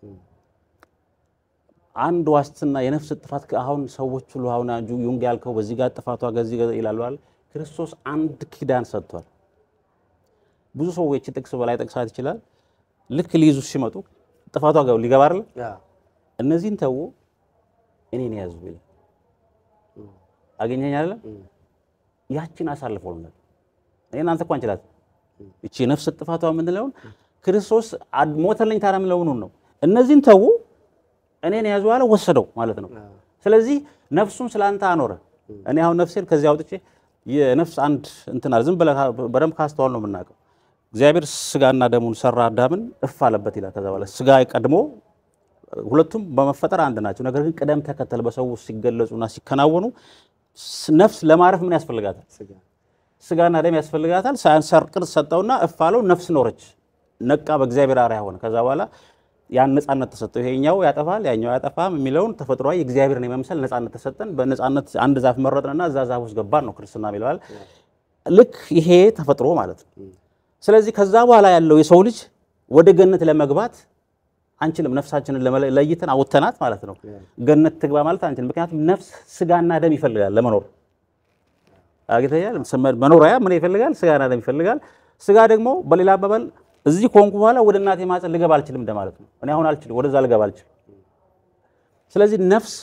አንድ ዋስትና የነፍስ ጥፋት አሁን ሰዎች ሁሉ አሁን ጁ- ዩንግ ያልከው በዚህ ጋር ጥፋቷ ከዚህ ጋር ይላሉ አይደል? ክርስቶስ አንድ ኪዳን ሰጥቷል። ብዙ ሰዎች ጥቅስ በላይ ጠቅሳት ይችላል። ልክ ሊይዙ ሲመጡ ጥፋቷ ጋር ሊገባ አይደል? ያ እነዚህን ተው እኔን ያዙ ይላል። አገኘኝ አይደለም? ያችን አሳልፈውናል። እኔ አንተ እኮ አንችላት እቺ ነፍስ ጥፋቷ የምንለውን ክርስቶስ አድ- ሞተልኝ ታዲያ የምለውን ነው። እነዚህን ተው እኔን ያዙ አለ ወሰደው ማለት ነው። ስለዚህ ነፍሱን ስላንተ አኖረ። እኔ አሁን ነፍሴን ከዚህ አውጥቼ የነፍስ አንድ እንትን አለ። ዝም ብለህ በደንብ ካስተዋል ነው የምናውቀው። እግዚአብሔር ስጋና ደሙን ሰራ፣ አዳምን እፍ አለበት ይላል። ከዛ በኋላ ስጋ ቀድሞ ሁለቱም በመፈጠር አንድ ናቸው። ነገር ግን ቅደም ተከተል በሰው ውስጥ ሲገለጹና ሲከናወኑ ስ- ነፍስ ለማረፍ ምን ያስፈልጋታል? ስጋ ስጋና ደም ያስፈልጋታል። ሳያንሰር ቅርጽ ሰጠውና እፍ አለው፣ ነፍስ ኖረች፣ ነቃ፣ በእግዚአብሔር አርአያ ሆነ። ከዛ በኋላ ያን ነጻነት ተሰጠው። ይሄኛው ያጠፋል፣ ያኛው ያጠፋም የሚለውን ተፈጥሯዊ የእግዚአብሔርን የመምሰል ነጻነት ተሰጠን። በነጻነት አንድ ዛፍ መረጥንና እዛ ዛፍ ውስጥ ገባን ነው ክርስትና የሚለዋል። ልክ ይሄ ተፈጥሮ ማለት ነው። ስለዚህ ከዛ በኋላ ያለው የሰው ልጅ ወደ ገነት ለመግባት አንችልም። ነፍሳችንን ለመለ- ለይተን አውጥተናት ማለት ነው። ገነት ትግባ ማለት አንችልም። ምክንያቱም ነፍስ ስጋና ደም ይፈልጋል ለመኖር አግኝተኛል። መኖሪያ ምን ይፈልጋል? ስጋና ደም ይፈልጋል። ስጋ ደግሞ በሌላ አባባል እዚህ ከሆንኩ በኋላ ወደ እናቴ ማፀን ልገባ አልችልም እንደማለት ነው። እኔ አሁን አልችልም፣ ወደዛ ልገባ አልችልም። ስለዚህ ነፍስ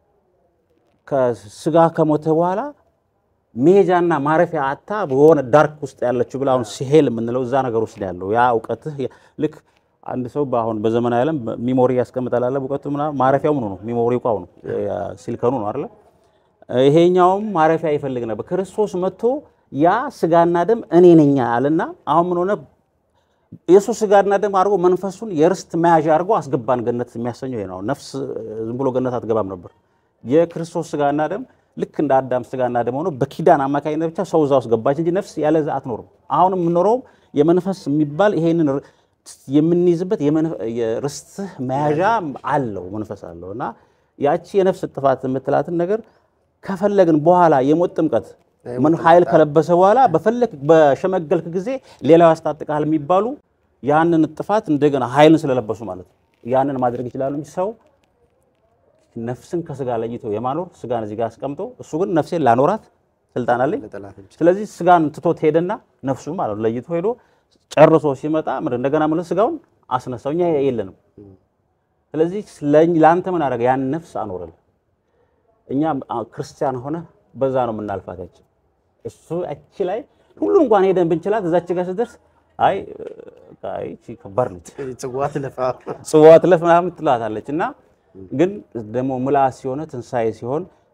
ከስጋ ከሞተ በኋላ መሄጃና ማረፊያ አታ በሆነ ዳርክ ውስጥ ያለችው ብላ አሁን ሲሄል የምንለው እዛ ነገር ውስጥ ነው ያለው። ያ እውቀትህ ልክ አንድ ሰው በአሁን በዘመናዊ ዓለም ሚሞሪ ያስቀምጣል አለ እውቀቱ ምናምን ማረፊያው ምኑ ነው? ሚሞሪ እቋው ነው፣ ሲልከኑ ነው አይደለ? ይሄኛውም ማረፊያ ይፈልግ ነበር። ክርስቶስ መጥቶ ያ ስጋና ደም እኔ ነኝ አለና አሁን ምን ሆነ? የእሱ ስጋና ደም አድርጎ መንፈሱን የርስት መያዣ አድርጎ አስገባን ገነት። የሚያሰኘው ይሄ ነው። ነፍስ ዝም ብሎ ገነት አትገባም ነበር። የክርስቶስ ስጋና ደም ልክ እንደ አዳም ስጋና ደም ሆኖ በኪዳን አማካኝነት ብቻ ሰው እዛ ውስጥ ገባች እንጂ ነፍስ ያለዛ አትኖርም። አሁን የምንኖረው የመንፈስ የሚባል ይሄንን የምንይዝበት የርስትህ መያዣ አለው መንፈስ አለው እና ያቺ የነፍስ ጥፋት የምትላትን ነገር ከፈለግን በኋላ የሞት ጥምቀት ምን ኃይል ከለበሰ በኋላ በፈለግ በሸመገልክ ጊዜ ሌላው ያስታጥቃል የሚባሉ ያንን ጥፋት እንደገና ኃይልን ስለለበሱ ማለት ነው ያንን ማድረግ ይችላሉ እንጂ ሰው ነፍስን ከስጋ ለይቶ የማኖር ስጋን እዚህ ጋር አስቀምጦ እሱ ግን ነፍሴን ላኖራት ስልጣን አለኝ። ስለዚህ ስጋን ትቶት ሄደና ነፍሱ ማለት ነው ለይቶ ሄዶ ጨርሶ ሲመጣ ምን እንደገና ማለት ስጋውን አስነሳው። እኛ የለንም። ስለዚህ ለአንተ ምን አደረገ? ያን ነፍስ አኖረል። እኛ ክርስቲያን ሆነ በዛ ነው የምናልፋት። ያች እሱ እቺ ላይ ሁሉ እንኳን ሄደን ብንችላት እዛች ጋር ስደርስ አይ አይ እቺ ከባድ ነች፣ ጽዋ ትለፋ ጽዋ ትለፍ ምናምን ትላታለች። እና ግን ደግሞ ምልአት ሲሆነ ትንሣኤ ሲሆን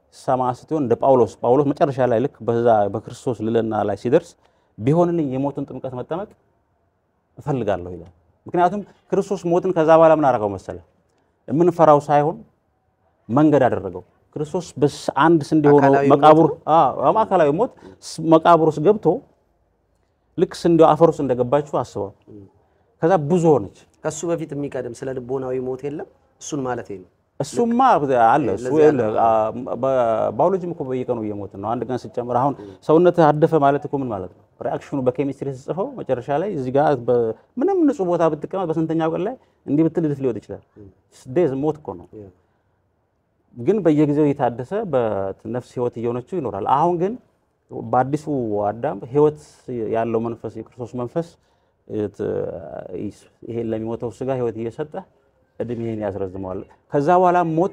ሰማዕት ስትሆን እንደ ጳውሎስ ጳውሎስ መጨረሻ ላይ ልክ በዛ በክርስቶስ ልዕልና ላይ ሲደርስ ቢሆንልኝ የሞትን ጥምቀት መጠመቅ እፈልጋለሁ ይላል። ምክንያቱም ክርስቶስ ሞትን ከዛ በኋላ ምን አደረገው መሰለ የምንፈራው ሳይሆን መንገድ አደረገው። ክርስቶስ በስ- አንድ ስንዴ ሆኖ አካላዊ መቃብሩ አዎ አካላዊ ሞት ስ- መቃብር ውስጥ ገብቶ ልክ ስንዴው አፈር ውስጥ እንደገባችሁ አስበው። ከዛ ብዙ ሆነች። ከሱ በፊት የሚቀድም ስለ ልቦናዊ ሞት የለም። እሱን ማለት ነው። እሱማ አለ እሱ ይኸውልህ፣ አ- በ- ባዮሎጂም እኮ በየቀኑ እየሞትን ነው። አንድ ቀን ስጨምር አሁን ሰውነት አደፈ ማለት እኮ ምን ማለት ነው? ሪአክሽኑ በኬሚስትሪ ስጽፈው መጨረሻ ላይ እዚህ ጋር በ- ምንም ንጹህ ቦታ ብትቀመጥ በስንተኛው ቀን ላይ እንዲህ ብትል ልት ሊወጥ ይችላል። ዴዝ ሞት እኮ ነው። ግን በየጊዜው እየታደሰ በነፍስ ህይወት እየሆነችው ይኖራል። አሁን ግን በአዲሱ አዳም ህይወት ያለው መንፈስ የክርስቶስ መንፈስ እት- ይሄን ለሚሞተው ስጋ ህይወት እየሰጠ እድሜህን ያስረዝመዋል። ከዛ በኋላ ሞት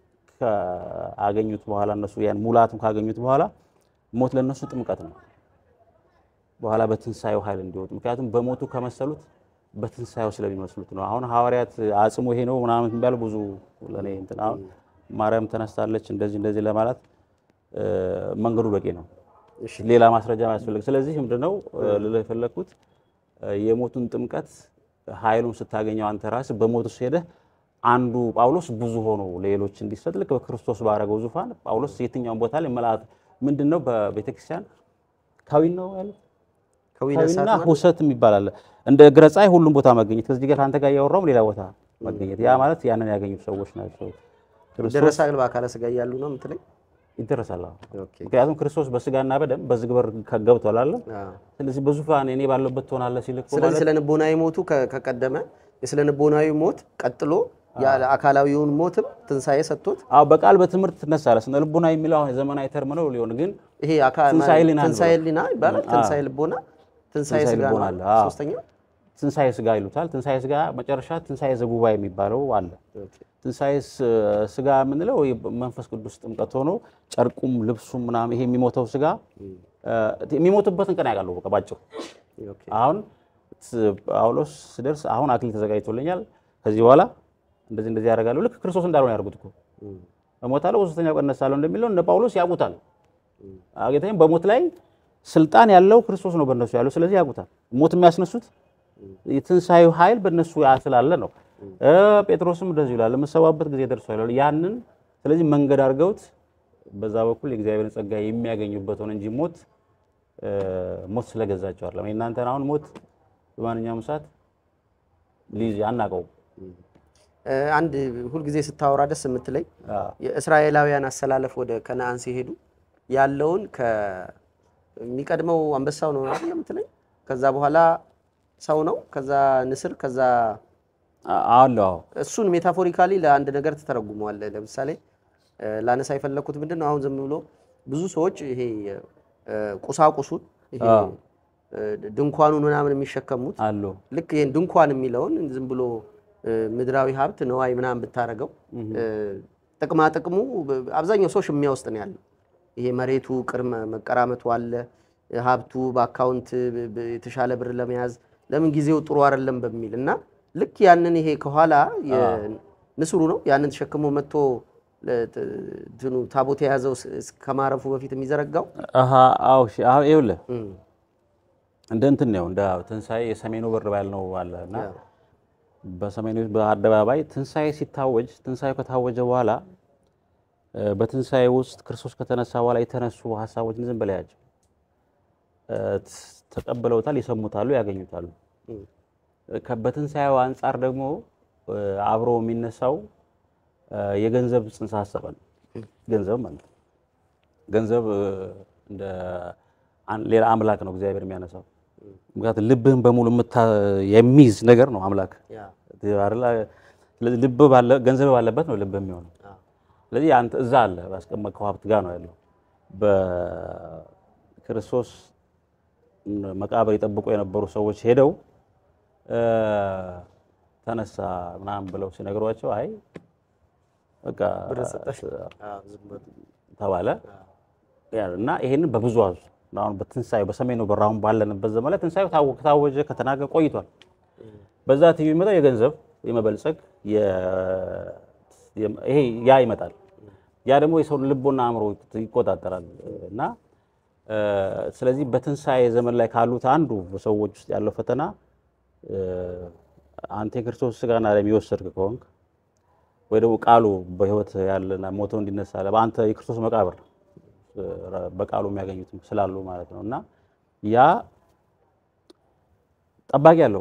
ካገኙት በኋላ እነሱ ያን ሙላቱን ካገኙት በኋላ ሞት ለነሱ ጥምቀት ነው። በኋላ በትንሳኤው ኃይል እንዲወጡ ምክንያቱም በሞቱ ከመሰሉት በትንሳኤው ስለሚመስሉት ነው። አሁን ሐዋርያት አጽሙ ይሄ ነው ምናምን የሚባል ብዙ ለኔ እንትን አሁን ማርያም ተነስታለች እንደዚህ እንደዚህ ለማለት እ፣ መንገዱ በቂ ነው። ሌላ ማስረጃ አያስፈልግ። ስለዚህ ምንድነው እ፣ ልልህ የፈለግኩት እ፣ የሞቱን ጥምቀት ኃይሉን ስታገኘው አንተ ራስህ በሞቱ ሄደህ አንዱ ጳውሎስ ብዙ ሆኖ ለሌሎች እንዲሰጥ ልክ በክርስቶስ ባረገው ዙፋን ጳውሎስ የትኛውን ቦታ ላይ መልአክ ምንድነው በቤተክርስቲያን ካዊን ነው ያሉት ከዊነ ካዊና ሰዓት ማለት ሁሰት የሚባል አለ። እንደ እግረ ፀሐይ ሁሉም ቦታ መገኘት ከዚህ ጋር አንተ ጋር እያወራውም ሌላ ቦታ መገኘት ያ ማለት ያንን ያገኙት ሰዎች ናቸው። ክርስቶስ ደረሳል በአካለ ስጋ እያሉ ነው የምትለኝ? ይደረሳል። አዎ። ኦኬ። ምክንያቱም ክርስቶስ በስጋና በደም በዚህ ግበር ገብቷል አለ። አዎ። ስለዚህ በዙፋን እኔ ባለበት ትሆናለህ ሲል እኮ ስለዚህ ማለት ስለ ልቦናዊ ሞቱ ከ- ከቀደመ የስለ ልቦናዊ ሞት ቀጥሎ ያለ አካላዊውን ሞትም ትንሣኤ ሰጥቶት አዎ በቃል በትምህርት ትነሳለህ። ስነ ልቦና የሚለው አሁን የዘመናዊ ተርም ነው ሊሆን ግን ይሄ አካ- ትንሣኤ ሊና ነው። ትንሣኤ ሊና ይባላል። ትንሣኤ ልቦና፣ ትንሣኤ ትንሣኤ ስጋ ልቦና ነው። አለ። አዎ። ሶስተኛው ትንሣኤ ስጋ ይሉታል። ትንሣኤ ስጋ መጨረሻ ትንሣኤ ዘጉባኤ የሚባለው አለ። ትንሣኤ ስ- ስጋ የምንለው ይህ መንፈስ ቅዱስ ጥምቀት ሆኖ ጨርቁም ልብሱም ምናምን ይሄ የሚሞተው ስጋ እ፣ የሚሞትበትን ቀን ያውቃሉ። በቃ ባጭሩ ኦኬ። አሁን ስ- ጳውሎስ ስደርስ አሁን አክሊል ተዘጋጅቶልኛል፣ ከዚህ በኋላ እንደዚህ እንደዚህ ያደርጋለሁ። ልክ ክርስቶስ እንዳልሆነ ያደርጉት እኮ እሞታለሁ፣ በሶስተኛው ቀን እነሳለሁ እንደሚለው እነ ጳውሎስ ያውቁታል። አጌታም በሞት ላይ ስልጣን ያለው ክርስቶስ ነው በእነሱ ያለው። ስለዚህ ያውቁታል። ሞት የሚያስነሱት የትንሣኤው ኃይል በእነሱ ያ ስላለ ነው። እ ጴጥሮስም እንደዚህ ይላል፣ የምሰዋበት ጊዜ ደርሷል ይላል። ያንን ስለዚህ መንገድ አድርገውት በዛ በኩል የእግዚአብሔርን ጸጋ የሚያገኙበት ሆነ እንጂ ሞት እ ሞት ስለገዛቸው አይደለም። የእናንተን አሁን ሞት በማንኛውም ሰዓት ሊይዝ አናውቀውም። እ፣ አንድ ሁልጊዜ ስታወራ ደስ የምትለኝ አዎ። የእስራኤላውያን አሰላለፍ ወደ ከነአን ሲሄዱ ያለውን ከሚቀድመው አንበሳው ነው አይደል የምትለኝ? ከዛ በኋላ ሰው ነው፣ ከዛ ንስር፣ ከዛ አ- አለው አዎ። እሱን ሜታፎሪካሊ ለአንድ ነገር ትተረጉመዋለህ። ለምሳሌ እ፣ ላነሳ የፈለግኩት ምንድን ነው አሁን ዝም ብሎ ብዙ ሰዎች ይሄ እ፣ ቁሳቁሱን ይሄ አዎ። እ፣ ድንኳኑን ምናምን የሚሸከሙት አለው ልክ ይሄን ድንኳን የሚለውን ዝም ብሎ እ፣ ምድራዊ ሀብት ነዋይ ምናምን ብታረገው እ፣ ጥቅማ ጥቅሙ በ- አብዛኛው ሰው ሽሚያ ውስጥ ነው ያለው። ይሄ መሬቱ ቅድመ መቀራመቱ አለ፣ ሀብቱ በአካውንት ብ- ብ- የተሻለ ብር ለመያዝ ለምን ጊዜው ጥሩ አይደለም በሚል እና ልክ ያንን ይሄ ከኋላ የ- ንስሩ ነው ያንን ተሸክሞ መጥቶ ለ- ት- እንትኑ ታቦት የያዘው ስ- እስከማረፉ በፊት የሚዘረጋው አሃ አዎ እሺ አዎ ይኸውልህ እም፣ እንደ እንትን ነው እንደ ትንሣኤ የሰሜኑ በር ባልነው አለ እና ያ፣ በሰሜኑ በአደባባይ ትንሣኤ ሲታወጅ ትንሣኤ ከታወጀ በኋላ እ፣ በትንሣኤ ውስጥ ክርስቶስ ከተነሳ በኋላ የተነሱ ሀሳቦችን ዝም በላያቸው እ፣ ት- ተቀብለውታል፣ ይሰሙታሉ፣ ያገኙታሉ። እም፣ ከ- በትንሣኤው አንጻር ደግሞ እ፣ አብሮ የሚነሳው እ፣ የገንዘብ ጽንሰ ሀሳብ ነው። ገንዘብ ማለት ነው። ገንዘብ እ፣ እንደ አን- ሌላ አምላክ ነው እግዚአብሔር የሚያነሳው። ምክንያቱም ልብህን በሙሉ የምታ- የሚይዝ ነገር ነው አምላክ ያ፣ አይደለ? ስለዚህ ልብ ባለ ገንዘብ ባለበት ነው ልብ የሚሆነው። አ፣ ስለዚህ አንተ እዛ አለ ባስቀመጥከው ሀብት ጋር ነው ያለው። በክርስቶስ መቃብር የጠብቁ የነበሩ ሰዎች ሄደው እ፣ ተነሳ ምናምን ብለው ሲነግሯቸው አይ በቃ ብር ሰጠሽ? አ፣ ዝም ብሎ፣ ተባለ አ፣ ያ እና ይሄንን በብዙ አዙ አሁን በትንሳኤው በሰሜኑ በር አሁን ባለንበት ዘመን ላይ ትንሳኤው ታወ- ከታወጀ ከተናገ ቆይቷል። በዛ ትይዩ የሚመጣው የገንዘብ የመበልጸግ የ- የ- ይሄ ያ ይመጣል። ያ ደግሞ የሰውን ልቦና አእምሮ ይቆጣጠራል እና እ፣ ስለዚህ በትንሣኤ ዘመን ላይ ካሉት አንዱ በሰዎች ውስጥ ያለው ፈተና እ፣ አንተ የክርስቶስ ስጋና ደም የወሰድክ ከሆንክ ወይ ደግሞ ቃሉ በሕይወት ያለና ሞቶ እንዲነሳ በአንተ የክርስቶስ መቃብር እ፣ በቃሉ የሚያገኙት ስላሉ ማለት ነው እና ያ ጠባቂ አለው።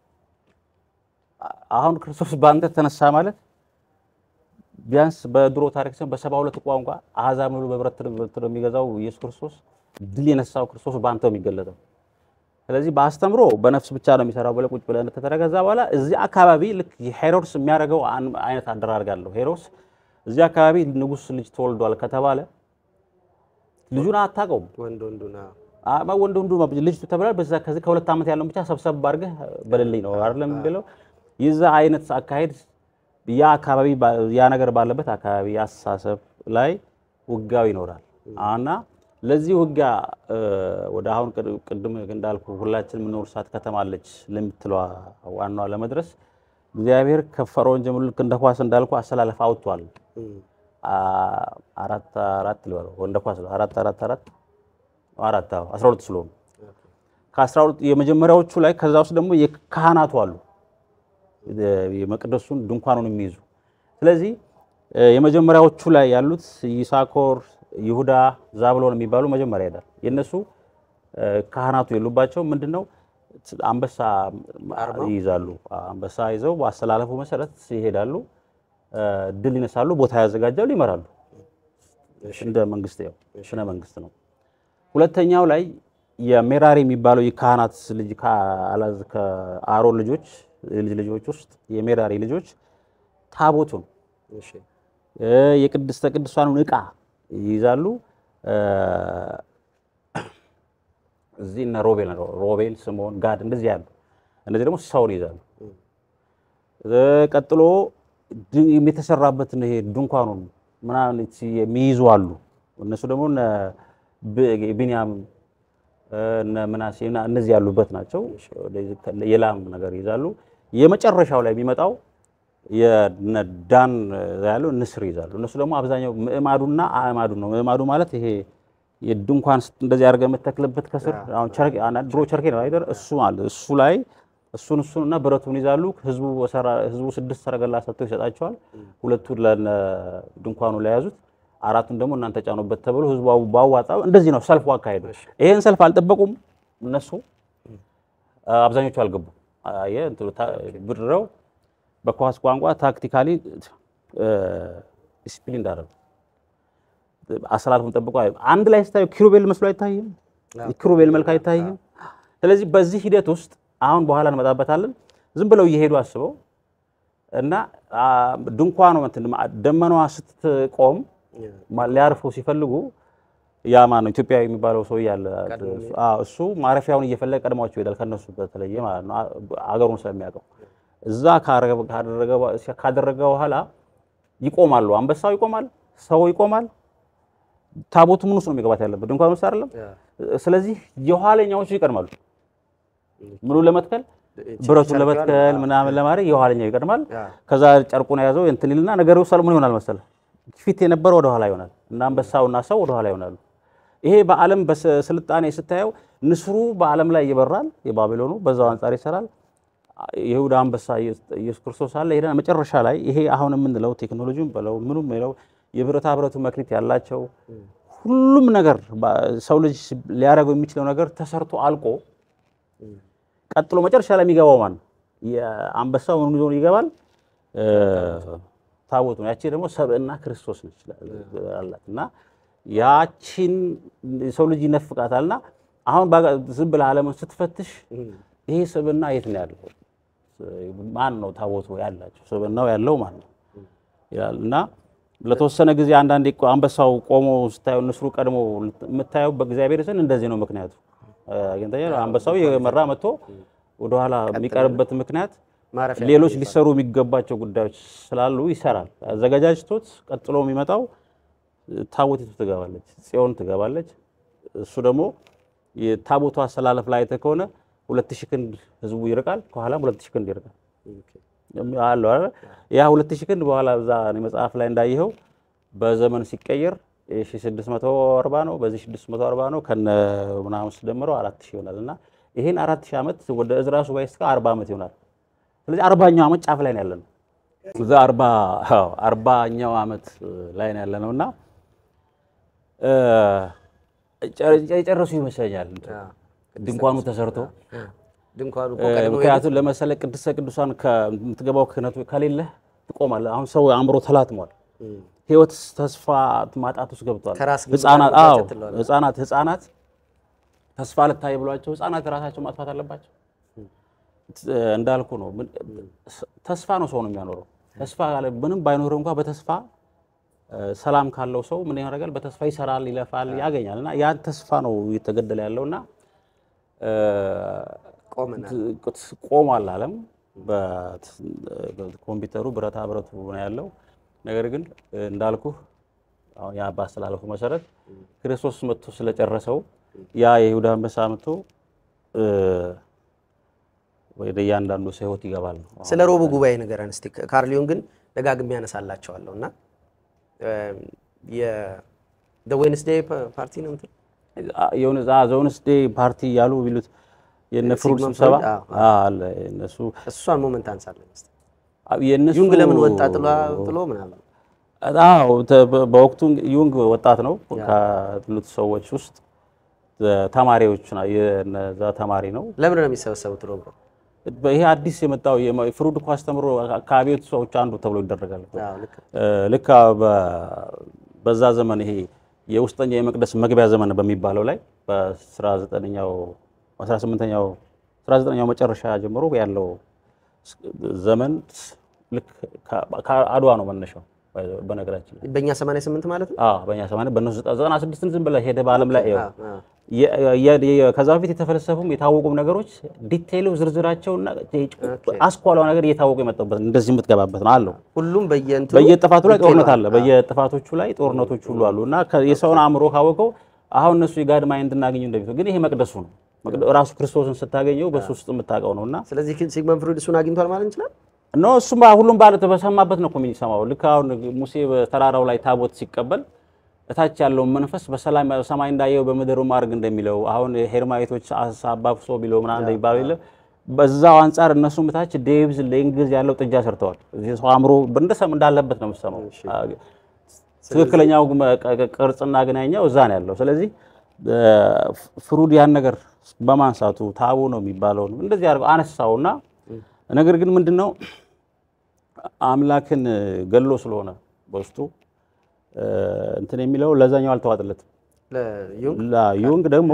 አሁን ክርስቶስ በአንተ ተነሳ ማለት ቢያንስ በድሮ ታሪክ ሲሆን በሰባ ሁለት ቋንቋ አሕዛብ ሙሉ በብረት በትር የሚገዛው ኢየሱስ ክርስቶስ ድል የነሳው ክርስቶስ በአንተ ነው የሚገለጠው። ስለዚህ በአስተምሮ በነፍስ ብቻ ነው የሚሰራው ብለህ ቁጭ ብለህ ከተረገዛ በኋላ እዚህ አካባቢ ልክ ሄሮድስ የሚያደርገው አን- አይነት አደራርግ አለው። ሄሮድስ እዚህ አካባቢ ንጉሥ ልጅ ተወልዷል ከተባለ ልጁን አታውቀውም። ወንድ ወንዱና አማ ወንድ ወንዱ ልጅ ተብሏል። በዛ ከዚህ ከሁለት ዓመት ያለውን ብቻ ሰብሰብ አድርገህ በልልኝ ነው አይደለም የሚለው። የዛ አይነት አካሄድ ያ አካባቢ ባ- ያ ነገር ባለበት አካባቢ አስተሳሰብ ላይ ውጋው ይኖራል እና ለዚህ ውጊያ እ፣ ወደ አሁን ቅድ- ቅድም እንዳልኩ ሁላችን የምንወርሳት ከተማ አለች ለምትለዋ ዋናዋ ለመድረስ እግዚአብሔር ከፈርዖን ጀምሮ ልክ እንደ ኳስ እንዳልኩ አሰላለፍ አውጥቷል። አ- አራት አራት ልበለው እንደ ኳስ ነው። አራት አራት አራት አራት አዎ፣ አስራ ሁለት ስለሆኑ ከአስራ ሁለት የመጀመሪያዎቹ ላይ ከዛ ውስጥ ደግሞ የካህናቱ አሉ የ- የመቅደሱን ድንኳኑን የሚይዙ ስለዚህ እ፣ የመጀመሪያዎቹ ላይ ያሉት ይሳኮር፣ ይሁዳ፣ ዛብሎን የሚባሉ መጀመሪያ ይሄዳል። የእነሱ እ፣ ካህናቱ የሉባቸው ምንድን ነው አንበሳ ይይዛሉ። አንበሳ ይዘው በአስተላለፉ መሰረት ይሄዳሉ፣ እ፣ ድል ይነሳሉ፣ ቦታ ያዘጋጃሉ፣ ይመራሉ። እንደ መንግስት ያው ስነ መንግስት ነው። ሁለተኛው ላይ የሜራሪ የሚባለው የካህናት ልጅ ከአላዝ ከአሮን ልጆች ልጅ ልጆች ውስጥ የሜራሪ ልጆች ታቦቱን እሺ እ፣ የቅድስተ ቅዱሳኑን ዕቃ ይይዛሉ። እ፣ እዚህ እነ ሮቤል ሮቤል፣ ስምዖን፣ ጋድ እንደዚህ ያሉ እነዚህ ደግሞ ሰውን ይይዛሉ። እ፣ ቀጥሎ ድ- የተሰራበትን ይሄ ድንኳኑን ምናምን የሚይዙ አሉ። እነሱ ደግሞ እነ ብ- ቢንያም እ፣ እነ ምናሴ እና እነዚህ ያሉበት ናቸው። የላም ነገር ይይዛሉ። የመጨረሻው ላይ የሚመጣው የነ ዳን ያለው ንስር ይዛሉ። እነሱ ደግሞ አብዛኛው ምዕማዱና አዕማዱን ነው። ምዕማዱ ማለት ይሄ የድንኳን ስት- እንደዚህ አድርገህ የምትተክልበት ከስር አሁን ቸርኬ አና- ድሮ ቸርኬ ነው አይደል? እሱ ማለት እሱ ላይ እሱን እሱን እና ብረቱን ይዛሉ። ህዝቡ በሰራ ህዝቡ ስድስት ሰረገላ ሰጥቶ ይሰጣቸዋል። ሁለቱን ለነ ድንኳኑ ላይ ያዙት፣ አራቱን ደግሞ እናንተ ጫኑበት ተብሎ ህዝቡ አው- ባዋጣው እንደዚህ ነው ሰልፉ አካሄዱ። ይሄን ሰልፍ አልጠበቁም እነሱ አብዛኞቹ አልገቡም። አየህ እንትኑ ታ- ብድረው በኳስ ቋንቋ ታክቲካሊ ዲስፕሊን እንዳደረጉ አሰላልፉን ጠብቆ አይ- አንድ ላይ ስታዩ ኪሩቤል መስሎ አይታይም? ኪሩቤል መልክ አይታይም? ስለዚህ በዚህ ሂደት ውስጥ አሁን በኋላ እንመጣበታለን። ዝም ብለው እየሄዱ አስበው እና አ፣ ድንኳኗ እንትን ማ- ደመናዋ ስትቆም ማ- ሊያርፉ ሲፈልጉ ያ ማነው ኢትዮጵያዊ የሚባለው ሰው ያለ እሱ ማረፊያውን እየፈለገ ቀድሟቸው ይሄዳል። ከነሱ በተለየ ማለት ነው አ- አገሩን ስለሚያውቀው እዛ ካረገ- ካደረገ በ- ካደረገ በኋላ ይቆማሉ። አንበሳው ይቆማል፣ ሰው ይቆማል። ታቦቱ ምን ውስጥ ነው የሚገባት ያለበት? ድንኳን ውስጥ አይደለም። ስለዚህ የኋለኛዎቹ ይቀድማሉ። ምኑ ለመትከል ብረቱን ለመትከል ምናምን ለማድረግ የኋለኛው ይቀድማል። ከዛ ጨርቁን የያዘው እንትን ይልና ነገሩ ሰለሞን ይሆናል መሰለ ፊት የነበረው ወደ ኋላ ይሆናል እና አንበሳውና ሰው ወደ ኋላ ይሆናሉ። ይሄ በዓለም በስልጣኔ ስታየው ንስሩ በዓለም ላይ ይበራል፣ የባቢሎኑ በዛው አንጻር ይሰራል። የይሁዳ አንበሳ ኢየሱስ ክርስቶስ አለ። ሄደን መጨረሻ ላይ ይሄ አሁን የምንለው ቴክኖሎጂም በለው ምኑም በለው የብረታ ብረቱ መክሊት ያላቸው ሁሉም ነገር ሰው ልጅ ሊያደርገው የሚችለው ነገር ተሰርቶ አልቆ ቀጥሎ መጨረሻ ላይ የሚገባው ማን ነው? የአንበሳው ምን ይዞ ይገባል? ታቦቱ ነው። ያቺ ደግሞ ሰብእና ክርስቶስ ነች አላት እና ያቺን ሰው ልጅ ይነፍቃታልና አሁን ዝም ብለህ ዓለምን ስትፈትሽ ይሄ ስብዕና የት ነው ያለው? ማን ነው ታቦቱ ያላቸው? ስብዕናው ያለው ማን ነው ይላል እና ለተወሰነ ጊዜ አንዳንዴ እኮ አንበሳው ቆሞ ስታየው ንስሩ ቀድሞ የምታየው በእግዚአብሔር ዘንድ እንደዚህ ነው። ምክንያቱ አግኝተኛል። አንበሳው የመራ መጥቶ ወደኋላ የሚቀርበት ምክንያት ሌሎች ሊሰሩ የሚገባቸው ጉዳዮች ስላሉ ይሰራል። አዘጋጃጅቶት ቀጥሎ የሚመጣው ታቦቲቱ ትገባለች፣ ጽዮን ትገባለች። እሱ ደግሞ የታቦቱ አሰላለፍ ላይ አይተህ ከሆነ ሁለት ሺህ ክንድ ህዝቡ ይርቃል፣ ከኋላም ሁለት ሺህ ክንድ ይርቃል አለው አይደል? ያ ሁለት ሺህ ክንድ በኋላ እዛ መጽሐፍ ላይ እንዳየኸው በዘመን ሲቀየር የ640 ነው፣ በዚህ 640 ነው ከነ ምናምን ስደምረው 4000 ይሆናል እና ይሄን 4000 ዓመት ወደ እዝራ ሱባኤ እስከ 40 ዓመት ይሆናል። ስለዚህ አርባኛው ዓመት ጫፍ ላይ ነው ያለነው። እዛ አርባ አዎ አርባኛው ዓመት ላይ ነው ያለነው እና እ ጨ- የጨረሱ ይመስለኛል ድንኳኑ ተሰርቶ ድንኳኑ እኮ እ ቀድሞ ምክንያቱም ለመሰለ ቅድስተ ቅዱሳን ከምትገባው ክህነቱ ከሌለህ ትቆማለህ። አሁን ሰው አእምሮ ተላትሟል። ህይወት ተስፋ ማጣት ውስጥ ገብቷል። ከራስ ግንባር ህፃናት መጋጨት አዎ ትለዋለህ። ህፃናት ህፃናት ተስፋ ልታይ ብሏቸው ህፃናት ራሳቸው ማጥፋት አለባቸው። እ እንዳልኩ ነው። ምን- ተስፋ ነው ሰው ነው የሚያኖረው። ተስፋ ካለ ምንም ባይኖር እንኳ በተስፋ እ ሰላም ካለው ሰው ምን ያደርጋል? በተስፋ ይሰራል፣ ይለፋል፣ ያገኛል። እና ያን ተስፋ ነው እየተገደለ ያለውና እ ቆመናል። ቆሟል ዓለም በኮምፒውተሩ ብረታ ብረቱ ነው ያለው። ነገር ግን እንዳልኩ አሁን ያ ባስተላለፉ መሰረት ክርስቶስ መጥቶ ስለጨረሰው ያ የይሁዳ አንበሳ መጥቶ እ ወደ እያንዳንዱ ሰው ህይወት ይገባል ነው። ስለ ሮቡ ጉባኤ ንገረን እስቲ። ካርሊዮን ግን ደጋግሜ ያነሳላቸዋለሁ እና የዌንስዴይ ፓርቲ ነው እንትን የሆነ ዘውንስዴ ፓርቲ ያሉ ቢሉት የነ ፍሩድ ሲግመንድ ስብሰባ ፍሩድ፣ አዎ፣ አዎ፣ አለ እነሱ እሷን ሞመንት አንሳለን እስቲ። የእነሱ ዩንግ ለምን ወጣ ጥሎ ጥሎ ምናምን አዎ ተ- በ- በወቅቱ ዩንግ ወጣት ነው ካሉት ሰዎች ውስጥ ተማሪዎች ና- የነዛ ተማሪ ነው። ለምን ነው የሚሰበሰቡት ሮብ ሮብ? ይሄ አዲስ የመጣው የመ- ፍሩድ እኮ አስተምሮ ከአብዮት ሰዎች አንዱ ተብሎ ይደረጋል እኮ። አዎ ልክ እ፣ ልክ በ- በዛ ዘመን ይሄ የውስጠኛው የመቅደስ መግቢያ ዘመን በሚባለው ላይ በ19ኛው 18ኛው 19ኛው መጨረሻ ጀምሮ ያለው ዘመን ልክ ከ- ከአድዋ ነው መነሻው በነገራችን ላይ በእኛ 88 ማለት ነው። አዎ በእኛ ሰማንያ በእነሱ ዘጠና ስድስትን ዝም ብለህ ሄደህ በዓለም ላይ ይኸው አዎ፣ አዎ። የ- የ- የ- ከዛ በፊት የተፈለሰፉም የታወቁም ነገሮች ዲቴይሉ ዝርዝራቸውና አስኳላው ነገር እየታወቁ የመጣበት እንደዚህ የምትገባበት ነው አለው። ሁሉም በየእንትኑ በየጥፋቱ ላይ ጦርነት አለ። አዎ። በየጥፋቶቹ ላይ ጦርነቶች ሁሉ አሉ እና ከ- የሰውን አእምሮ ካወቀው አሁን እነሱ የጋድ ማይንድ እናገኘው እንደሚለው ግን ይሄ መቅደሱ ነው። መቅደ- ራሱ ክርስቶስን ስታገኘው በሱ ውስጥ የምታውቀው ነው እና ስለዚህ ሲግመንድ ፍሩድ እሱን አግኝቷል ማለት እንችላለን። ኖ እሱም ሁሉም ባለ በሰማበት ነው እኮ የሚሰማው። ልክ አሁን ሙሴ በተራራው ላይ ታቦት ሲቀበል እታች ያለውን መንፈስ በሰላም ሰማይ እንዳየው በምድር ማድረግ እንደሚለው አሁን ሄርማዊቶች አባብሶ ቢለው ምናምን እንደሚባለው የለም። በዛው አንጻር እነሱም እታች ዴቭዝ ለእንግዝ ያለው ጥጃ ሰርተዋል። እዚህ ሰው አእምሮ እንደሰም እንዳለበት ነው የምሰማው። ትክክለኛው መ- ቅ- ቅ- ቅርጽና ግናኛው እዛ ነው ያለው። ስለዚህ እ፣ ፍሩድ ያን ነገር በማንሳቱ ታቡ ነው የሚባለው እንደዚህ አድርገው አነሳውና ነገር ግን ምንድነው አምላክን ገሎ ስለሆነ በውስጡ እ፣ እንትን የሚለው ለዛኛው አልተዋጥለትም። ለዩንግ ዩንግ ደግሞ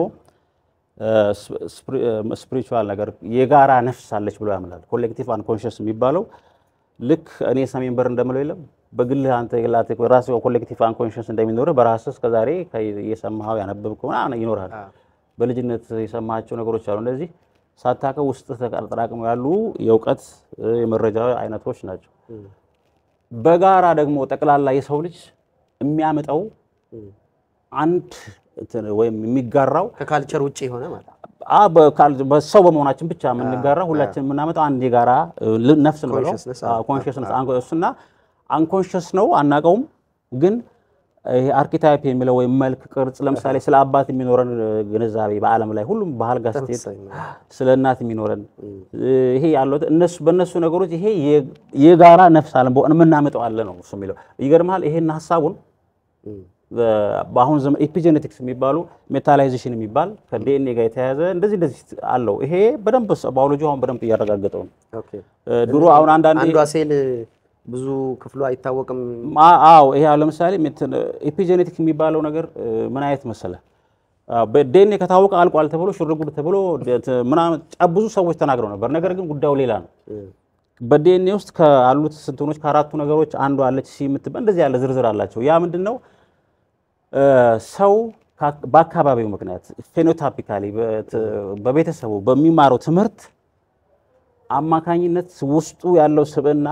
ስፒሪቹዋል ነገር የጋራ ነፍስ አለች ብሎ ያምናል። ኮሌክቲቭ አንኮንሽስ የሚባለው ልክ እኔ ሰሜን በር እንደምለው የለም በግልህ አንተ የላት ራስ ኮሌክቲቭ አንኮንሽስ እንደሚኖርህ በራስህ እስከዛሬ የሰማኸው ያነበብከው ምናምን ይኖርሃል። በልጅነት የሰማቸው ነገሮች አሉ። እነዚህ ሳታውቀው ውስጥ ተጠራቅመው ያሉ የእውቀት የመረጃ አይነቶች ናቸው። በጋራ ደግሞ ጠቅላላ የሰው ልጅ የሚያመጣው አንድ እንትን ወይም የሚጋራው ከካልቸር ውጭ የሆነ ማለት ነው። አ በካል- በሰው በመሆናችን ብቻ የምንጋራ ሁላችን የምናመጣው አንድ የጋራ እ, ል- ነፍስ ነው Consciousness፣ አዎ። ኮንሽስነስ እሱና አንኮንሽስ ነው አናውቀውም። ግን ይሄ አርኪታይፕ የሚለው ወይም መልክ ቅርጽ ለምሳሌ ስለ አባት የሚኖረን እ, ግንዛቤ በዓለም ላይ ሁሉም ባህል ጋር ስትሄድ ተመሳሳይ ነው። ስለ እናት የሚኖረን እ, ይሄ ያለው እነሱ በእነሱ ነገሮች ይሄ የ- የጋራ ነፍስ አለ የምናመጣው አለ ነው እሱ የሚለው ይገርምሃል። ይሄን ሀሳቡን እም። በአሁን ዘመን ኤፒጄኔቲክስ የሚባሉ ሜታላይዜሽን የሚባል ከዲኤንኤ ጋር የተያያዘ እንደዚህ እንደዚህ አለው። ይሄ በደንብ ባዮሎጂ አሁን በደንብ እያረጋገጠው ነው። ኦኬ። እ, ድሮ አሁን አንዳንዴ አንዷ ሴል ብዙ ክፍሉ አይታወቅም። ማ- አዎ ይሄ አሁን ለምሳሌ ኤፒጄኔቲክ የሚባለው ነገር እ, ምን አይነት መሰለ በዲኤንኤ ከታወቀ አልቋል ተብሎ ሽርጉድ ተብሎ ደ- ምናምን ጫ- ብዙ ሰዎች ተናግረው ነበር። ነገር ግን ጉዳዩ ሌላ ነው። በዲኤንኤ ውስጥ ካሉት ስንትኖች ከአራቱ ነገሮች አንዷ አለች ሲ የምትባል እንደዚህ ያለ ዝርዝር አላቸው። ያ ምንድን ነው? እ፣ ሰው ከ- በአካባቢው ምክንያት ፌኖታፒካሊ በቤተሰቡ በሚማረው ትምህርት አማካኝነት ውስጡ ያለው ስብዕና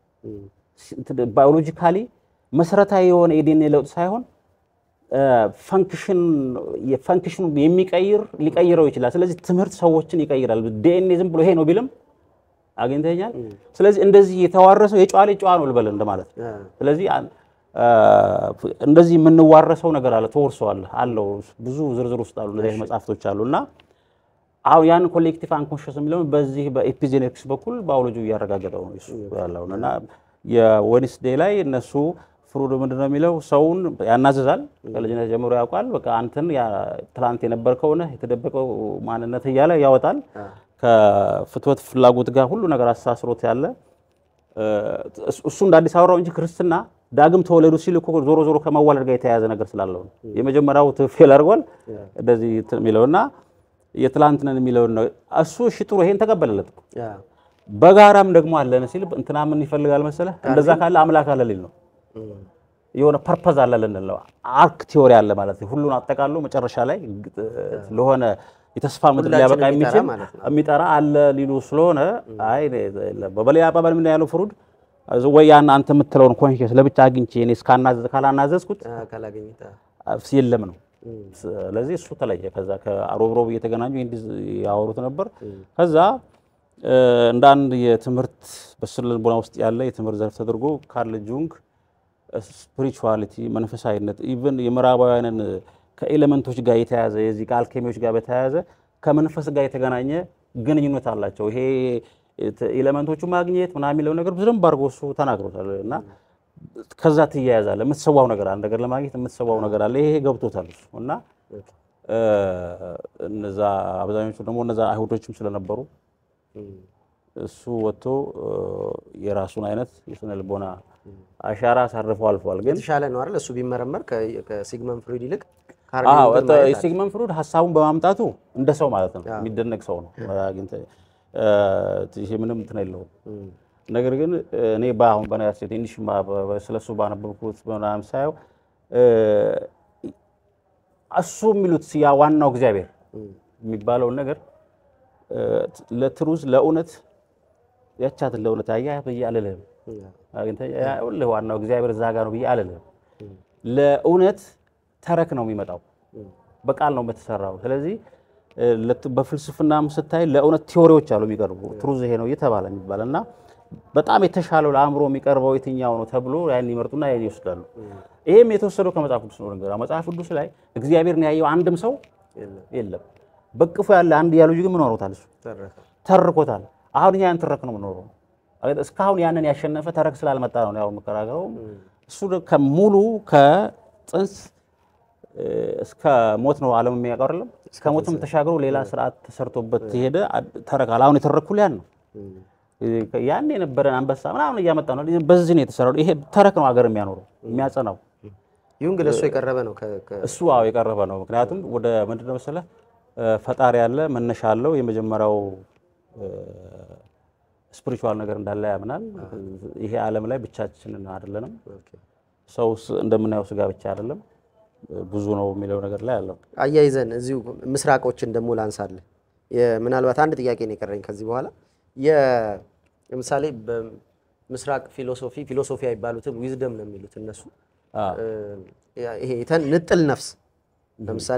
ባዮሎጂካሊ መሰረታዊ የሆነ የዲኤንኤ ለውጥ ሳይሆን ፈንክሽን የፈንክሽኑ የሚቀይር ሊቀይረው ይችላል። ስለዚህ ትምህርት ሰዎችን ይቀይራል። ዲኤንኤ ዝም ብሎ ይሄ ነው ቢልም አግኝተኛል። ስለዚህ እንደዚህ የተዋረሰው የጨዋ ልጅ ጨዋ ነው ልበል እንደማለት ነው። ስለዚህ አን- እንደዚህ የምንዋረሰው ነገር አለ፣ ተወርሰዋል አለው። ብዙ ዝርዝር ውስጥ አሉ እንደዚህ መጽሐፍቶች አሉ እና አሁን ያን ኮሌክቲቭ አንኮንሽስ የሚለውን በዚህ በኤፒጄኔቲክስ በኩል ባዮሎጂ እያረጋገጠው ነው እሱ ያለውን እና የዌድnesday ላይ እነሱ ፍሩድ ምንድን ነው የሚለው ሰውን ያናዝዛል። ከልጅነት ጀምሮ ያውቃል። በቃ አንተን ትላንት የነበርከው ነህ የተደበቀው ማንነት እያለ ያወጣል። ከፍትወት ፍላጎት ጋር ሁሉ ነገር አስተሳስሮት ያለ እሱ እንደ አዲስ አበባው እንጂ ክርስትና ዳግም ተወለዱ ሲል እኮ ዞሮ ዞሮ ከመዋለድ ጋር የተያያዘ ነገር ስላለው ነው። የመጀመሪያው ፌል አድርጓል እንደዚህ የሚለውና የትላንትነን የሚለውን ነው እሱ። እሺ ጥሩ ይሄን ተቀበለለት። በጋራም ደግሞ አለን ሲል እንትና ምን ይፈልጋል መሰለህ? እንደዛ ካለ አምላክ አለ ሊል ነው። የሆነ ፐርፐዝ አለ ልንል ነው። አርክ ቲዮሪ አለ ማለት ነው። ሁሉን አጠቃሎ መጨረሻ ላይ ለሆነ የተስፋ ምድር ሊያበቃ የሚችል የሚጠራ አለ ሊሉ ስለሆነ አይ በበሌላ አባባል ምን ያለው ፍሩድ ወይ ያን አንተ የምትለውን ኮንሽስ ለብቻ አግኝቼ እኔ እስካናዘዝ ካላናዘዝኩት የለም ነው። ስለዚህ እሱ ተለየ። ከዛ ከሮብሮብ እየተገናኙ ያወሩት ነበር። ከዛ እንደ አንድ የትምህርት በስነ ልቦና ውስጥ ያለ የትምህርት ዘርፍ ተደርጎ ካርል ጁንግ ስፒሪቹዋሊቲ መንፈሳዊነት ኢቭን የምዕራባውያንን ከኤሌመንቶች ጋር የተያያዘ የዚህ ከአልኬሚዎች ጋር በተያያዘ ከመንፈስ ጋር የተገናኘ ግንኙነት አላቸው። ይሄ ኤሌመንቶቹ ማግኘት ምናምን የሚለው ነገር በደንብ አድርጎ እሱ ተናግሮታል። እና ከዛ ትያያዛለ። የምትሰዋው ነገር አለ፣ ነገር ለማግኘት የምትሰዋው ነገር አለ። ይሄ ገብቶታል እሱ እና እነዛ አብዛኞቹ ደግሞ እነዛ አይሁዶችም ስለነበሩ እሱ ወጥቶ የራሱን አይነት የስነ ልቦና አሻራ አሳርፎ አልፏል። ግን የተሻለ ነው አይደል? እሱ ቢመረመር ከሲግመንድ ፍሩድ ይልቅ ሲግመንድ ፍሩድ ሀሳቡን በማምጣቱ እንደ ሰው ማለት ነው የሚደነቅ ሰው ነው። ይሄ ምንም እንትን የለውም። ነገር ግን እኔ በአሁን በነገራችን ትንሽ ስለሱ ባነበብኩት ምናምን ሳየው እሱ የሚሉት ያ ዋናው እግዚአብሔር የሚባለውን ነገር ለትሩዝ ለእውነት ያቻትን ለእውነት አያ ብዬ አልልህም። ሁልህ ዋናው እግዚአብሔር እዛ ጋር ነው ብዬ አልልህም። ለእውነት ተረክ ነው የሚመጣው፣ በቃል ነው በተሰራው። ስለዚህ በፍልስፍናም ስታይ ለእውነት ቲዎሪዎች አሉ የሚቀርቡ ትሩዝ ይሄ ነው እየተባለ የሚባል እና በጣም የተሻለው ለአእምሮ የሚቀርበው የትኛው ነው ተብሎ ያን ይመርጡና ያን ይወስዳሉ። ይሄም የተወሰደው ከመጽሐፍ ቅዱስ ነው። ነገር መጽሐፍ ቅዱስ ላይ እግዚአብሔርን ያየው አንድም ሰው የለም። በቅፎ ያለ አንድ ያሉ ግን ምን ኖሮታል? እሱ ተርኮታል። አሁን እኛ ያን ትረክ ነው የምኖረው። እስካሁን ያንን ያሸነፈ ተረክ ስላልመጣ ነው ያው የምከራከረው። እሱ ከሙሉ ከጽንስ እስከ ሞት ነው ዓለም የሚያውቀው አይደለም። እስከ ሞትም ተሻግሮ ሌላ ስርዓት ተሰርቶበት የሄደ ተረካል። አሁን የተረኩል ያን ነው ያን የነበረን አንበሳ ምናምን እያመጣ ነው። በዚህ ነው የተሰራው። ይሄ ተረክ ነው ሀገር የሚያኖረው የሚያጸናው። ይሁን ግን እሱ የቀረበ ነው። እሱ አዎ የቀረበ ነው። ምክንያቱም ወደ ምንድን ነው መሰለህ ፈጣሪ ያለ መነሻ አለው። የመጀመሪያው ስፒሪቹዋል ነገር እንዳለ ያምናል። ይሄ ዓለም ላይ ብቻችንን አይደለንም። ሰው እንደምናየው ስጋ ብቻ አይደለም ብዙ ነው የሚለው ነገር ላይ አለው። አያይዘን እዚሁ ምስራቆችን ደግሞ ላንሳለን። ምናልባት አንድ ጥያቄ ነው የቀረኝ ከዚህ በኋላ ለምሳሌ በምስራቅ ፊሎሶፊ ፊሎሶፊ አይባሉትም ዊዝደም ነው የሚሉት እነሱ። ይሄ ንጥል ነፍስ ለምሳሌ